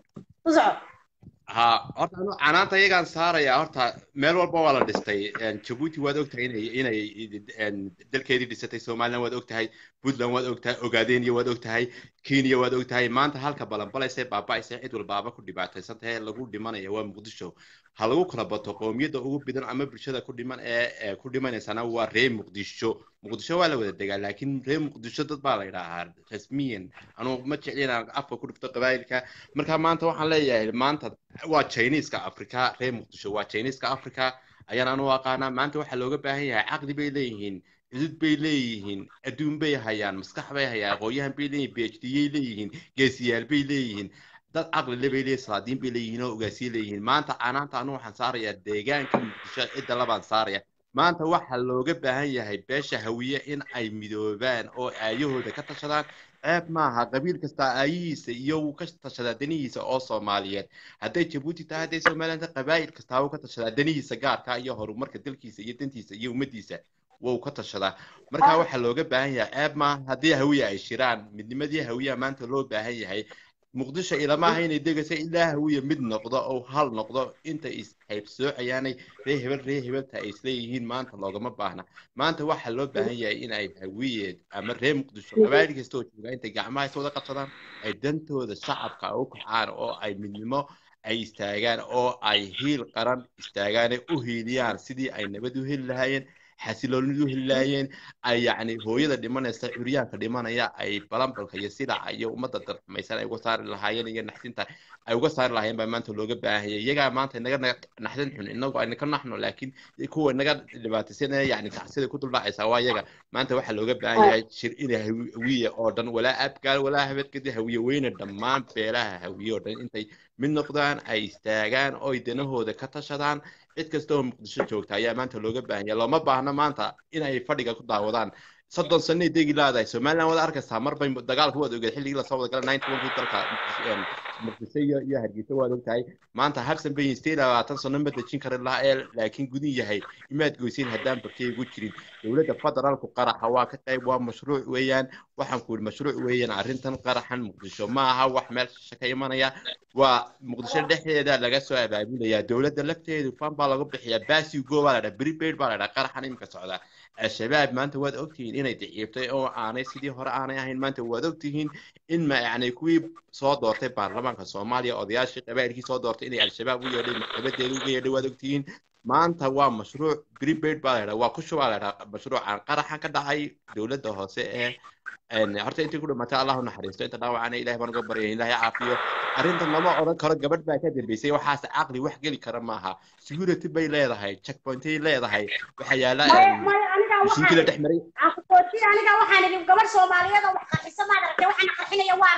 u soco ha horta anu canaanta iyagaan saaraya horta meel walba waa la dhistay jabuuti waad ogtahay inay inay dalkeedii dhisatay somaliland waad ogtahay puntland waad ogtahay ogaadenia waad ogtahay kenya waad ogtahay maanta halka balanbalaysay baaba'aysay cid walbaaba ku dhibaataysan tahay lagu dhimanaya waa muqdisho ha lagu kala bato qowmiyadda ugu bidan ama bulshada ku dhiman ee ku dhimanaysana waa reer muqdisho muqdisho waa la wada degaa laakiin reer muqdisho dad baa la yidhaahaa rasmiyan anugu ma jecli inaan afka ku dhufto qabaayilka marka maanta waxaan leeyahay maanta waa chineeska africa reer muqdisho waa chineeska africa ayaan anu aqaanaa maanta waxaa looga baahan yahay caqli bay leeyihiin cudud bay leeyihiin adduun bay hayaan maskax bay hayaan aqoonyahan bay leeyihiin phd yay leeyihiin geesiyaal bay leeyihiin dad caqli le bay leeyihin salaadiin bay leeyihiin oo ogaasiye leeyihiin maanta canaanta anu waxaan saarayaa deegaanka muqdisho cidda labaan saaraya maanta waxaa looga baahan yahay beesha hawiye in ay midoobaan oo aayahooda ka tashadaan ceeb maaha qabiil kasta aayihiisa iyo wuu ka tashadaa danihiisa oo soomaaliyeed hadday jabuuti tahay hadday somaliland tahay qabaa'il kastaa wuu ka tashadaa danihiisa gaarka iyo horumarka dalkiisa iyo dantiisa iyo ummaddiisa wuu ka tashadaa marka waxaa looga baahan yahay ceeb maaha haddii hawiye ay shiraan midnimadii hawiyaha maanta loo baahan yahay muqdisho ilamaha inay degaysa ilaa hawiye mid noqdo oo hal noqdo inta ishaybsoocayaanay ree hebel ree hebelta ay isleeyihiin maanta loogama baahna maanta waxaa loo baahan yahay in ay hawiye ama ree muqdisho qabaa'il kasta oo joogaa intay gacmaha is wada qabsadaan ay dantooda shacabka u kacaan oo ay midnimo ay istaagaan oo ay hiil qaran istaagaan u hiiliyaan sidii ay nabad u heli lahaayeen xasiloonid u heli lahaayeen ay yacni hooyada dhimanaysa curyaanka dhimanaya ay balambalka iyo silaca iyo ummadda darxumaysan ay uga saari lahaayeen iyo naxdinta ay uga saari lahaayeen baa maanta looga baahanyay iyagaa maanta inaga naxdin xun inagu ayna ka naxno laakiin kuwa inaga dhibaataysanaya yacni tacsida ku duldhacaysa waa iyaga maanta waxaa looga baahan yahay shir inay hawiye oo dhan walaa abgaal walaa habadkadi hawiye weyne dhammaan beelaha hawiye oo dhan intay mid noqdaan ay istaagaan oo ay danahooda ka tashadaan cid kasta oo muqdisho joogta ayaa maanta looga baahan yahay looma baahna maanta inay fadhiga ku daawadaan soddon sanay degi laadahay somaliland waad arkaysaa mar bay dagaalku waad ogeed xilligii lasoo wada galay ninety one dalka muqdisho iyo iyo hargeysa waad ogtahay maanta habsan bay stay labaatan sano ma dejin kari lahaa ee laakiin gudin yahay imaad goyseen haddaan barkey ugu jirin dowladda federaalku qaraxa waa ka qayb waa mashruuc weeyaan waxaan ku yidhi mashruuc weeyaan arrintan qaraxan muqdisho ma aha wax meel shishe ka imanaya waa muqdisho dhexdeeda laga soo abaabulayaa dowladda lafteedu fan baa lagu bixiyaa basigo baa la dhaha prepaid baa la dhaha qaraxan iminka socda al-shabaab maanta waad ogtihiin inay daciiftay oo aanay sidii hore aanay ahayn maanta waad ogtihiin in ma yacni kuwii soo doortay baarlamaanka soomaaliya odayaashii qabaa'ilkii soo doortay inay al-shabaab u yeedhay maxkamadeeda uga yeedhay waad ogtihiin maanta waa mashruuc prepaid baa la dhaha waa ku shubaa la dhaha mashruucan qaraxa ka dhacay dowladda hoose ee horta intii ku dhimatay allahu naxariisto inta dhaawacana ilahay baan uga baryay ilaahay caafiyo arrintan lama odhan karo gabadh baa ka dambeysay waxaas caqli wax geli kara maaha security bay leedahay checkpointay leedahay waxa yaala mishiinkii la dhex maray aniga waxaan idhi gabadh soomaaliyeed oo wax qarxisa maad aragtay waxaana qarxinaya waa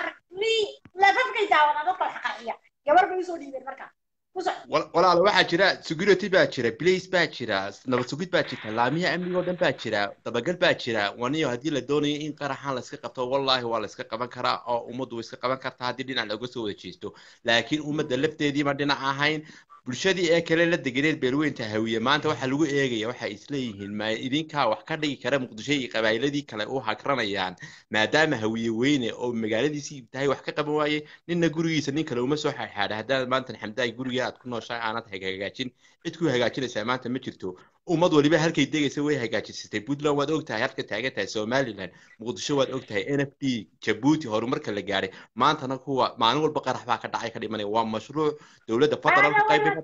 lafafkay daawadaan dadka wax qarxiya gabar bay usoo dhiibeen markaa walaalo waxaa jira security baa jira blace baa jira nabad sugid baa jirta laamiya amniga oo dhan baa jira dabagal baa jira waniyo haddii la doonayo in qaraxan la iska qabto wallahi waa la iska qaban karaa oo ummaddu way iska qaban kartaa haddii dhinac looga soo wada jeesto laakiin ummadda lafteediima dhinac ahayn bulshadii ee kale la deganeed beelweynta hawiye maanta waxaa lagu eegaya waxay isleeyihiin ma idinkaa wax ka dhigi kara muqdisho iyo qabaa'iladii kale u hakranayaan maadaama hawiye weyne oo magaaladiisii tahay wax ka qaban waaye ninna gurigiisa nin kale uma soo xaadxaadha haddaad maanta xamdaay guriga aad ku nooshahay aanad hagaajin cid ku hagaajinaysaa maanta ma jirto ummad waliba halkay degaysa way hagaajisatay puntland waad ogtahay halka taagan tahay somaliland muqdisho waad ogtahay n f d jabuuti horumarka la gaadhay maantana kuwa maalin walba qarax baa ka dhacay ka dhimanaya waa mashruuc dowladda federaalku qayb bay ka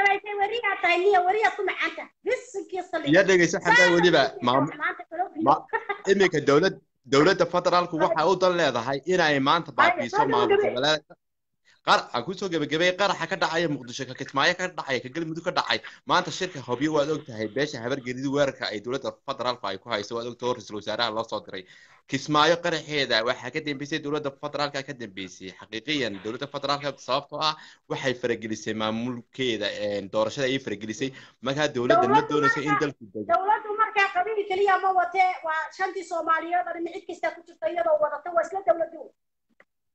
tahay iyo dhegeysa xataa weliba iminka dowlad dowladda federaalku waxa u dan leedahay inay maanta baabiiso maamul goboleedka qar aan kusoo gebagabay qaraxa ka dhacaya muqdisho ka kismaayo ka dhacaya ka galmudug ka dhacay maanta shirka hobyo waad ogtahay beesha habargelidi weerarka ay dowladda federaalku ay ku hayso waad ogtahay ra-iisul wasaaraha loo soo diray kismaayo qaraxeeda waxaa ka dambeysay dowladda federaalka ka dambeysay xaqiiqiyan dowladda federaalka sababtoo ah waxay faragelisay maamulkeeda doorashada ayay faragelisay markaa dowladda ma doonayso in dalku dego dowladdu markaa qabiil keliya ma watee waa shantii soomaaliyeed oo cid kasta ku jirta iyadoo wadata waa isla dowladdu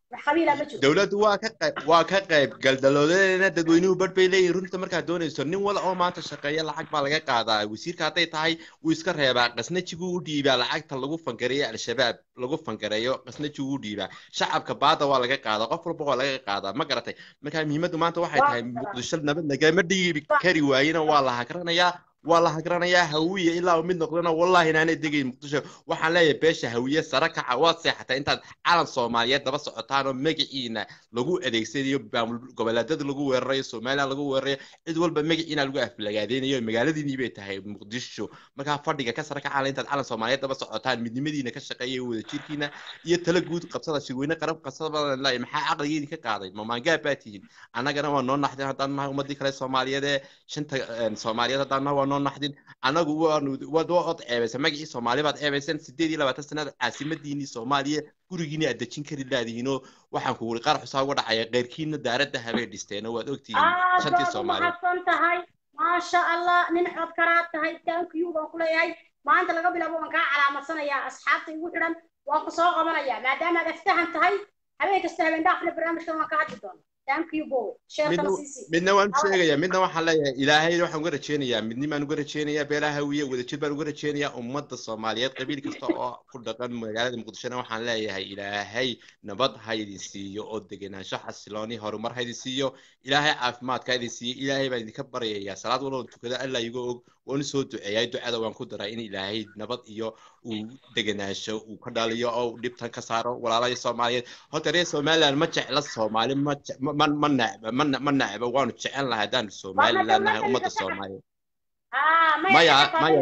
wax qabiila ma jiro dowladdu waa ka qayb waa ka qayb galdaloodeena dadweynuhu badh bay leeyihin runta markaad doonayso nin wala oo maanta shaqeeya lacag baa laga qaadaa wasiirka hadday tahay wuu iska reebaa qasnajiguu u dhiibaa lacagta lagu fangareeyo al-shabaab lagu fangareeyo qasnajiguu u dhiibaa shacabka baada waa laga qaadaa qof walba waa laga qaadaa ma garatay marka muhiimaddu maanta waxay tahay muqdisho nabad lagama dhiibi kari waayena waa la hagranayaa waa la hagranayaa hawiye ilaa uu mid noqdana wallahi inaanay degayn muqdisho waxaan leeyahay beesha hawiye sare kaca waad seexatay intaad calan soomaaliyeed daba socotaan oo magaciina lagu adeegsanayo maamul goboleedyada lagu weerarayo somaliland lagu weerarayo cid walba magaciina lagu aflagaadeynayo magaaladiinii bay tahay muqdisho markaa fadhiga ka sare kaca intaad calan soomaaliyeed daba socotaan midnimadiina ka shaqeeya wada jirkiina iyo tala guud qabsada shirweyne qarab qabsada laay maxaa caqligeedii ka qaaday mamaangaa baa tihiin annagana waa noo naxdeen haddaan nahay ummadii kale soomaaliyeed ee shanta soomaaliyeed haddaan nahay waa noo naxdin anagu waanu waad waad ceebaysa magacii soomaali baad ceebayseen sideed iyo labaatan sanada caasimadiinii soomaaliya gurigiina aad dejin kari laadihiinoo waxaan ku wuri qaar xusaa uga dhacaya keyrkiina daaradda habay dhisteen waad ogtihiin shantii soomaaliyeed mahadsan tahay maasha allah nin cod karaad tahay thank you baan ku leeyahay maanta laga bilaabo waan kaa calaamadsanayaa asxaabta igu xidhan waan ku soo qabanaya maadaama aad aftahan tahay habeen kasta habeen dhaafna barnaamijkan waan ka hadli doona thank you bo sheekana siisi midna waan u sheegayaa midna waxaan leeyahay ilaahay waxaan uga rajeynayaa midnimaan uga rajeynayaa beelaha hawiye wadajir baan uga rajeynayaa ummadda soomaaliyeed qabiil kasta oo ku dhaqan magaalada muqdishona waxaan leeyahay ilaahay nabad ha idin siiyo oo degenaansho xasilooni horumar ha idin siiyo ilaahay caafimaadka ha idin siiyo ilaahay baan idinka baryayaa salaad walba tukada alla iga og waan usoo duceeyay ducada waan ku daray in ilaahay nabad iyo uu degenaansho uu ka dhaliyo oo dhibtan ka saaro walaalaha soomaaliyeed horta reer somaliland ma jecla soomaali ma ma ma necba ma ma necba waanu jecel lahay haddaan somaliland nahay ummadda soomaaliyeed maya maya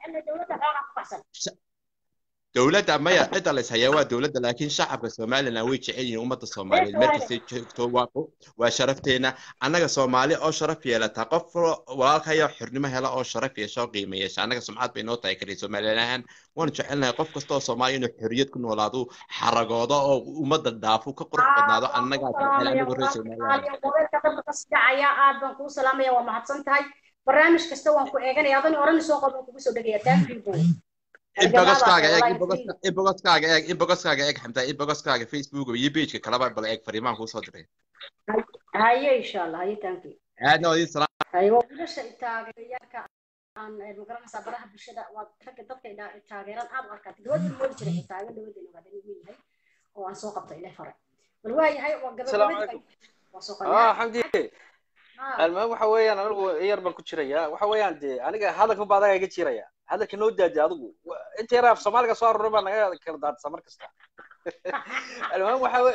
dowladda maya cidda lays hayaa waa dowladda laakiin shacabka somaliland way jecel yihiin ummadda soomaaliyeed meel kastay joogto waa waa sharafteena annaga soomaali oo sharaf yeelata qof walaalkaya xornimo hela oo sharaf yeesha oo qiimo yeesha annaga sumcad bay noo tahay kaliya somaliland ahaan waanu jecelnahay qof kasta oo soomaaliya inuu xorriyad ku noolaado xaragoodo oo ummadda dhaafo ka qurux badnaado annagaa jecel anagu reer somaliland dhacaya aad baan kuu salaamaya waa mahadsan tahay barnaamij kasta waan ku eeganaya adani oran soo qod waan kugu soo dhegaya thank you boy inbogoskaaga eeg inbogoskaaga eeg inbogoskaaga eeg xamtaa inbogoskaaga facebook iyo pageka kalaba bal eeg fariimaan kuu soo diray haye insha allah haye thank you aadna waa idin salaam haye waa wiilasha taageerayaalka aan magaranaysaa baraha bulshada waa ragga dadka taageeran aad u arkaa gabadha moodi jiray xitaa iga dhawadeena waa dani wiil yahay oo aan soo qabta ilaa fare bal waa yahay waa gabadha waa soo ah xamdi almuhim waxa weeyaan anigu yar baan ku jiraya waxa weeyaan dee aniga hadalkan baa adaga iga jiraya hadalka noo daadi adigu inta yar af soomaaliga soo aruuray baa naga kala daadisa mar kasta almuhim waxa we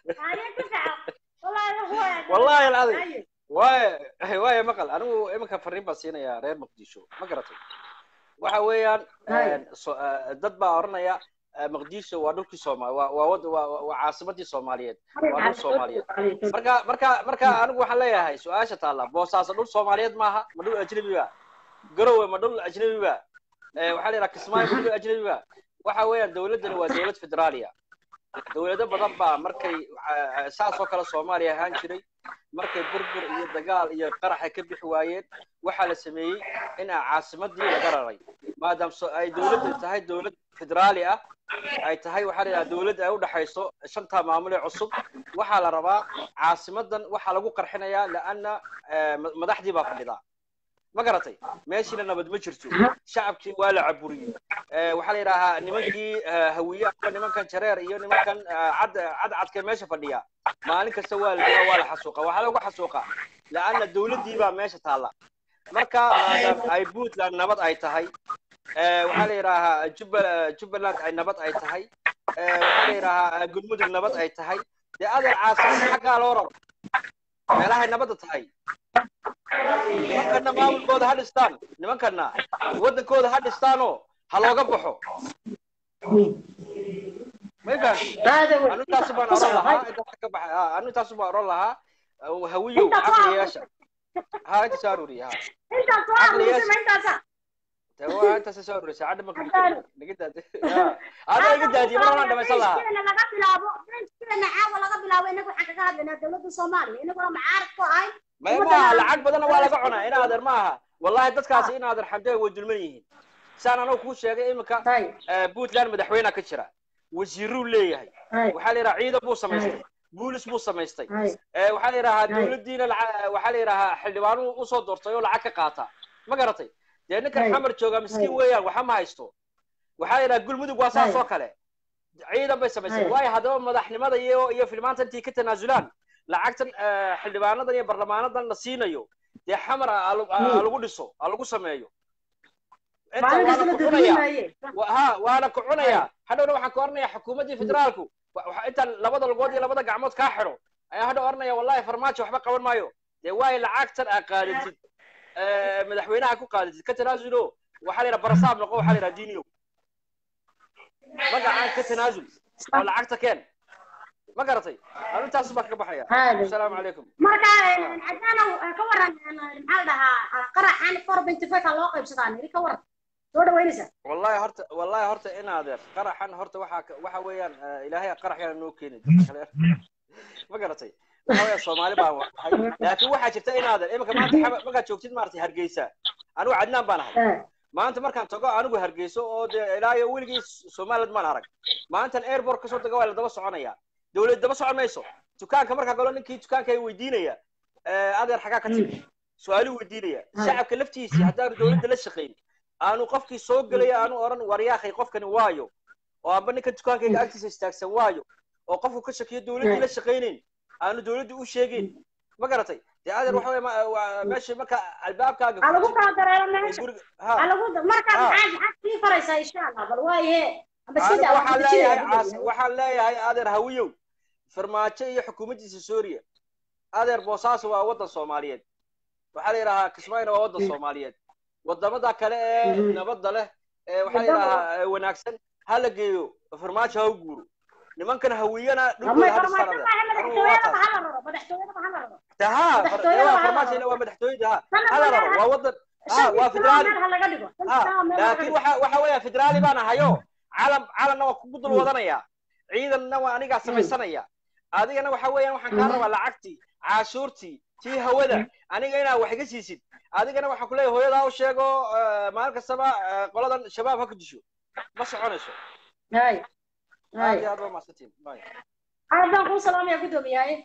wallahi alcadim waay waaya maqal anigu iminka fariin baan siinayaa reer muqdisho ma garatay waxa weeyaan dad baa oranaya مقديشو waa dhulkii Soomaali waa waa waa waa caasimadii Soomaaliyeed waa dhul Soomaaliyeed marka marka marka anigu waxaan leeyahay su'aasha taala boosaaso dhul Soomaaliyeed maaha ma dhul ajnabi ba garowe ma dhul ajnabi ba ee waxa la yiraahdaa Kismaayo ma dhul ajnabi ba waxa weeyaan dawladani waa dawlad federaaliya dawlado badan baa markay saas oo kale Soomaaliya ahaan jiray markay burbur iyo dagaal iyo qarax ay ka bixi waayeen waxaa la sameeyey in caasimadii laga raray maadaama ay dawladdu tahay dawlad federaali ah ay tahay waxaa la yidhaha dawlad ay u dhaxayso shanta maamul ee cusub waxaa la rabaa caasimadan waxaa lagu qarxinayaa laana madaxdii baa fadhidaa ma garatay meeshiina nabad ma jirto shacabkii waa la caburiyey waxaa la yidhaahaa nimankii hawiye ama nimankan jareer iyo nimankan cad cadcadka meesha fadhiya maalin kasta waa la dilaa waa la xasuuqa waxaa lagu xasuuqa laana dawladdii baa meesha taalla marka maadaam ay puntland nabad ay tahay waxaa la yidhaahaa jubbaland ay nabad ay tahay waxaa la yidhaahaa galmudug nabad ay tahay dee adeer caasimada xaggaa loo raro meelahay nabadda tahay nimankana maamulkooda ha dhistaan nimankana waddankooda ha dhistaanoo ha looga baxo may fahamti anu intaasu baan oran lahaa intaas ka baxay anu intaasu baan oran lahaa hawiyow caqliyaasha ha inta soo aruuriya ha caqliyaasha waa intaas soo aruurisay cadda marka nigadaadi ada iga daadiye mar horaan dhamaysan lahaa laga bilaabo benchkeena caawa laga bilaabo inagu waxaan kaga hadlaynaa dawladda soomaaliya inaguna macaarad ku ahayn may maaha lacag badanna waa laga cunaa in adeer maaha wallahi dadkaasi in adeer xamdee way dulman yihiin saan anagu kuu sheegay iminka puntland madaxweyne ka jira wasiiruu leeyahay waxaa la yidhaha ciidan buu samaystay guulis buu samaystay hay Eh, waxaa la yidhahaa Right. dowladdiina laca- waxaa la yidhahaa xildhibaanuu usoo doortay oo lacag ka qaata ma garatay dee ninkan Right. xamar jooga miskiin Right. weeyaan waxa ma haysto waxaa la yidhahaa gulmudug waa saas Right. oo kale ciidan bay samaysay Right. waayo haddaba madaxnimada iyo iyo filmaanta intii ka tanaasulaan lacagtan eh, xildhibaanadan iyo barlamaanadan la siinayo dee xamar ha lagu- ha Hmm. lagu dhiso ha lagu sameeyo inta maalin waana kasta la ku cunaya dadweynaye wa- ha waana ku cunaya hadhowna waxaan ka oranayaa xukuumaddii federaalku wa- waxa- intaan labada lugood iyo labada gacmood kaa xidho ayaa hadhow oranaya wallahi farmaajo waxba qaban maayo dee waayo lacagtan aa qaadatid eh, madaxweynaha ku qaadatid ka tanaasulo waxaa la yidhaha barasaab noqo waxaa la yidhaha diiniyo magacaan ka tanaasul oo lacagta keen ma garatay arrintaas baan ka baxaya Haadi. asalaamu calaykum marka caddaanow ka waran maxaa la dhahaa qaraxan four benty five loo qaybsadaa niri ka waran soo dhaweynaysa wallahi horta wallahi horta in adeer qaraxan horta waxaa ka- waxa weeyaan eh, ilaahay qarax yana noo keeni dadka kale ma garatay waxa weeyaan soomaali baan wahay laakiin waxaa jirta in adeer iminka maanta xaba- markaad joogtid maaragtay hargeysa anigu cadnaan baan ahay maanta markaan tago anigu hargeyso oo dee ilaa iyo weligii somaliland maan arag maantan airport kasoo tago waa la daba soconaya dowlad daba socon mayso dukaanka markaa galo ninkii dukaanka ay weydiinaya eh, adeer xagaa ka timi su-aaluu weydiinaya shacabka laftiisii haddaanu dowladda la shaqayn aanu qofkii soo gelaya aanu oran waryaakhay qofkani waayo oo amba ninka dukaankayga agtiisa istaagsan waayo oo qofku ka shakiyo dowladdii la shaqaynayn aanu dowladda u sheegayn ma garatay dee adeer waxa weeye ma- waa meesha marka albaabkaaga ha lagu furtid kala dareero ee meesha guriga ha ha lagu marka Ha. maxaa maxaad sii faraysaa insha allah bal waaye amba anigu sida waxaan leeyahay caas- waxaan leeyahay adeer hawiyow farmaajo iyo xukuumaddiisa suuriya adeer boosaaso waa waddan soomaaliyeed waxaa la yidhahaa kismaayona waa waddan soomaaliyeed wadamada kale ee Mhm. nabadda leh ee waxaa la yidhahaa ee wanaagsan ha la geeyo farmaajo ha u guuro nimankan hawiyana dhulkooda ha dhistaan adeer anigu waa madaxtooyadaba taas ha la raro madaxtooyadaba ha la raro taha madaxtooyada waa ha la farmaajo raro. waa madaxtooyada ha Sana ha la meel raro ha- waa waddan ha shan waa kilo federaali meel ha laga dhigo shan ha kilo meel ha laga laakiin dhigo waxa waxa weeya federaali baan ahayo calam calanna waa kugu dul wadanaya ciidanna waa anigaa samaysanaya adigana waxa weeyaan waxaan kaa rabaa lacagtii caashuurtii tii hawada aniga inaa wax iga siisid adigana waxaan kuleeyahay hooyadaa u sheego eh, maalin kastaba eh, qoladan shabaab ha ku disho ma soconayso hay aad hay iyo aad waa mahadsantiin Bye. aad baan kuu salaamaya guddoomiyahay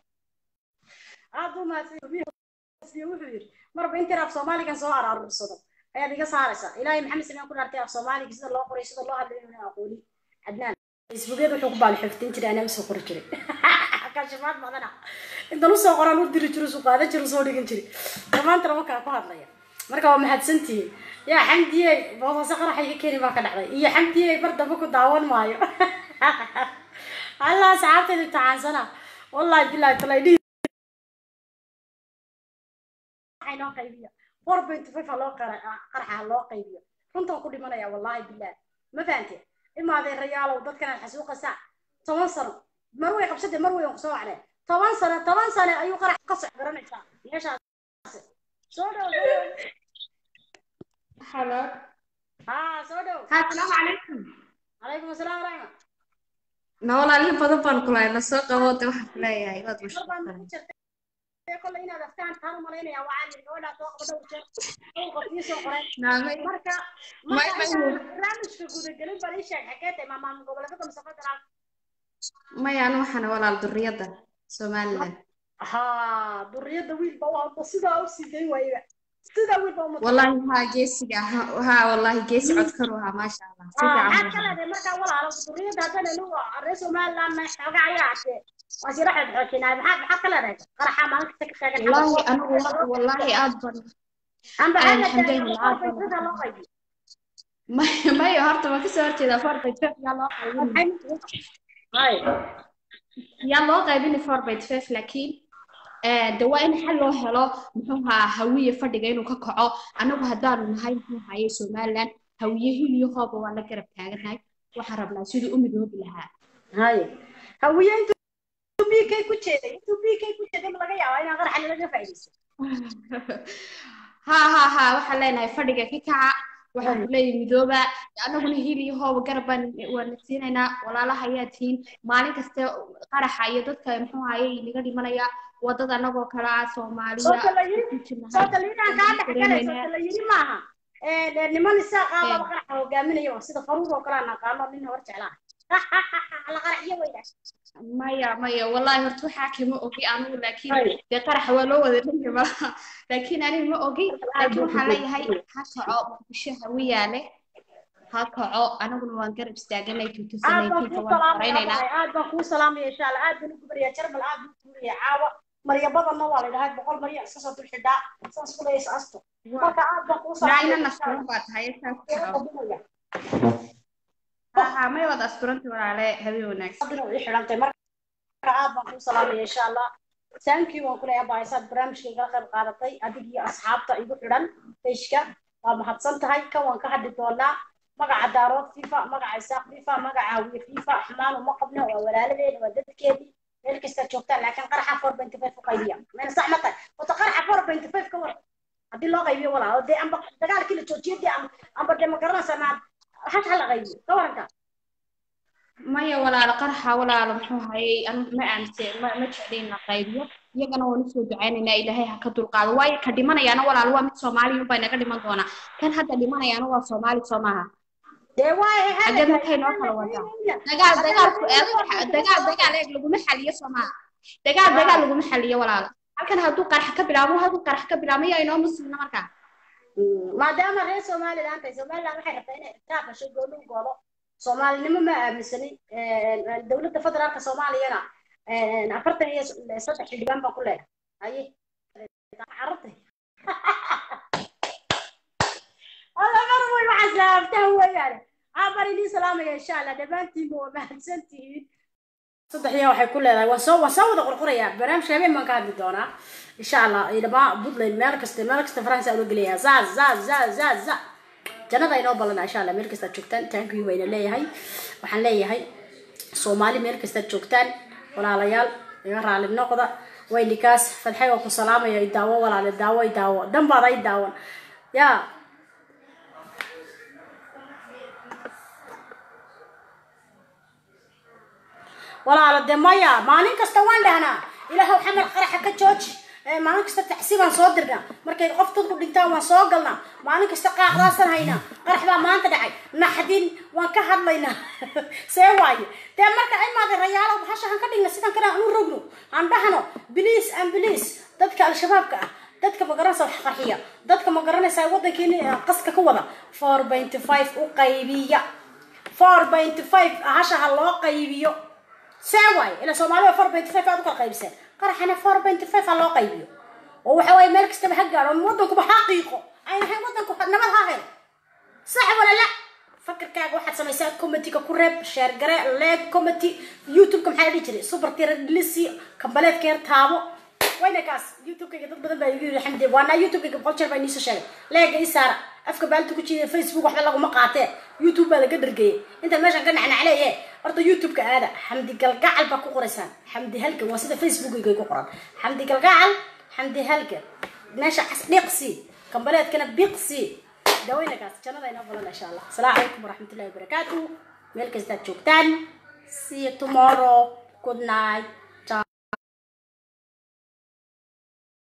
aad buu mahadsan wuxuu yidhi marba intii af soomaaligan soo araarursado ayaad iga saaraysaa ilaahay maxamed salaan ku dhaartay af soomaaliga sida loo qoray sida loo hadlayo inaan aqooni cadnaan facebookyada wuxuu ku baali xifdin jiray anaa usoo qori jiray kashifaad badana intan usoo qoraan u diri jiro suu qaadan jiro soo dhigan jiray dhammaantana markaa ku hadlaya marka waa mahadsantihiin yaa xamdiyey boosaaso qaraxa iga keeni baa ka dhacday iyo xamdiyey bar dambe ku daawan maayo allah asxaabteeda imtixaansana wallahi bilahi talay dhihi waxay noo qaybiya four point five ha loo qara- qaraxa ha loo qaybiyo runtaan ku dhimanaya wallahi bilahi ma fahante imaadee rayaalow dadkan aad xasuuqaysaa toban sano mar way qabsade mar way kusoo wacdeen toban sano toban sano ayuu qarax ka soc garanaysaa meeshaas soo dhow soo dhow Hello. haa soo dhow Assalaamu calaykum. calaykum asalaam waraxma Na walaalihi badan baan ku lahayn, na soo qaboote waxaan ku leeyahay waad mar baan mashquulsan. ku jirtay kolley inaad aftaan taan u malaynaya waxaan yidhi gabadhaa soo qabo dhowr jeer dhowr qof ii soo qoray Naamay. marka May- marka may- intaan barnaamijka gudagelin bal ii sheeg xagee tahay maamaam goboleedada mise federaalka Maya anu waxaan walaal durriyada Somaliland. haa duriyada wiilba waa sidaa u siiday waayba sidaa wiilba uma Wallahi haa geesiga ha haa wallahi geesi codkar waa maasha Allah. Si maxaad fiican. ka leedahay markaa walaalo duriyada haddana inu reer somaliland ma xooga ayaa hashee waa si raxeed xoojinaa maxaad maxaad ka leedahay qaraxa maalinta ka taagan Wallahi anigu wa- wallahi aad ban amba Een, xagga xamdeen taagan aad ban sida loo qaybiyo Maya maya horta ma kasoo horjeeda forty five yaa loo qaybin. hay yaa loo qaybin forty five laakiin ee de waa in xal loo helo muxuu ahaa hawiye fadhiga inuu ka kaco anagu haddaanu nahay muxuu haye somaliland hawiye hil iyo hooba waa la garab taaganahay waxaan rabnaa sidii u midoobi lahaa hay hawiye intuu bk ku jeeday intuu bk ku jeeday ma laga yaabaa inaan qaraxa lalaga faa'iidaysto haa haa haa waxaan leenahay fadhiga ka kaca waxaan ku leeyahay midooba anaguna hil iyo hooba garab baan waana siinaynaa walaalaha ayaa tihiin maalin kasta qaraxa iyo dadka muxuu haye inaga dhimanaya wadada anagoo kale ah soomaaliya Soota la yiri- ku jirnahay. soota liidaan kaa dhex galay dareemaynaa. soota la yiri maaha ee niman isaaqaa Ee. laba qaraxa hogaaminaya oo sida faruur oo kale aan aqaano nin hor jeclaa la qaraxiyo weyna maya maya wallahi horta waxaa kama ogi anigu laakiin Hay. dee qaraxa waa loo wada dhanka malaha laakiin aniga ma ogi laakiin waxaan leeyahay ha kaco muqdisho hawiyaale ha kaco aniguna waan garab istaaganay aad baan kuu tutusanaytiinka waan salaamaya qoraynaynaa abaay aad baan kuu salaamaya insha allah aad baan u gubariyaa jarbal aad buu tuuraya caawa marya badanna waa la yidhahaa boqol marya iska soo dulxidhaa saas ku leeyas asto marka aad baan kuu naagna salaamaya nasturan baa tahay saa ku kaco qadinaya ها ما يوضع أسبرنت ولا عليه هذه وناكس qadina way xidhantay marka aad baan kuu salaamaya insha allah thank you waan ku leeyahay abaay saad barnaamijka igala qayb qaadatay adig iyo asxaabta igu xidhan pageka waa mahadsan tahay kan waan ka hadli doonaa magaca daarood fifa magaca isaaq fifa magaca hawiye fifa xumaan uma qabno waa walaaladeena waa dadkeedii meel kasta joogtaan laakiin qaraxa four point five u qaybiya meel sax ma tahay wata qaraxa four point five ka war haddii loo qaybiyo walaalo dee amba dagaalkii la joojiyay dee amba amba dee ma garanaysaa maad hash ha la qaybiyo ka waranka maya walaalo qarxa walaalo muxuu hayay anu ma aamse ma ma jeclayn la qaybiyo iyagana waan usoo ducaynaynaa ilaahay ha ka dulqaado waayo ka dhimanayaana walaalo waa mid soomaaliya unbaa naga dhiman doonaa kan hadda dhimanayaana waa soomaali soo maaha dee waaye xaggeed markay noo kala wadaa dagaal dagaalku dagaal dagaal eeg laguma xaliyo soo maaha dagaal dagaal laguma xaliyo walaalo halkan hadduu qarax ka bilaabo hadduu qarax ka bilaabo yaa inoo muslimna markaa maadaama reer somaliland tahay somaliland waxay rabtaa inay ixtiraaf hesho gooni u goodo soomaalinimo ma aaminsanin dowladda federaalka soomaaliyana afartan iyo saddex xildhibaan baan ku leedahay haye carabtay alla mar way waxaa salaamtaa weeyaane abar idiin salaamaya insha allah dhammaantiinba waa mahadsan tihiin saddexdiya waxay ku leedahay waan soo waan soo wada qorqorayaa barnaamijka habeen baan ka hadli doonaa insha allah dhamaa puntland meel kasta meel kasta faransa loo gelayaa za za za za za jannada inoo ballanaa insha allah meel kastaad joogtaan taankiyu wayna leeyahay waxaan leeyahay soomaali meel kastaad joogtaan walaalayaal iga raali noqda waynikaas fadxay oo ku salaamaya i daawo walaale daawo i daawo danbaada i daawan yaa walaalo de maya maalin kasta waan dhahnaa ilaahow xamar qaraxa ka jooji maalin kasta taxsi baan soo dirnaa markay qof dadku dhintaan waan soo galnaa maalin kasta qaaqdaasaan haynaa qarax baa maanta dhacay naxdin waan ka hadlaynaa see waaye dee marka imaada rayaalo bahasha han ka dhigna sidan kale aan u rogno aan dhahno biliis aan biliis dadka al-shabaabka ah dadka ma garanaysa wax qarxiya dadka ma garanaysa waddankeeni qaska ka wada four point five u qaybiya four point five hasha ha loo qaybiyo see waaye ila soomaalida four point five aad u kala qaybiseen qaraxana four point five ha loo qaybiyo oo waxa waaye meel kastaba ha gaadho waddankuba ha qiiqo ayna ahayn waddanku nabad ha helo sax wala la fakirkaaga waxaad samaysaa committee-ga ku reeb sheer gare leeg committee youtube-ka maxaa la dhihi jiray super tira lisi kambaleedka yar taabo wayna kaas youtube-kayga dad badan baa igu yiri xamdi waana youtube-kayga boqol jeer baa iniisoo sheegay leega ii saara afka baalta ku jiida facebook waxba laguma qaatee youtube baa laga dhargeeyey inta meeshan ka nacnacleeye horta youtube-ka aada xamdi galgacal baa ku qoraysaan xamdi halgan waa sida facebook-gay ku qoran xamdi galgacal xamdi halgan meesha dhiqsi kambaleedkana biqsi dawaynakaas jannada inoo balan insha allah asalaamu calaykum waraxmatullahi wabarakaatu meel kastaad joogtaan see you tomorrow good night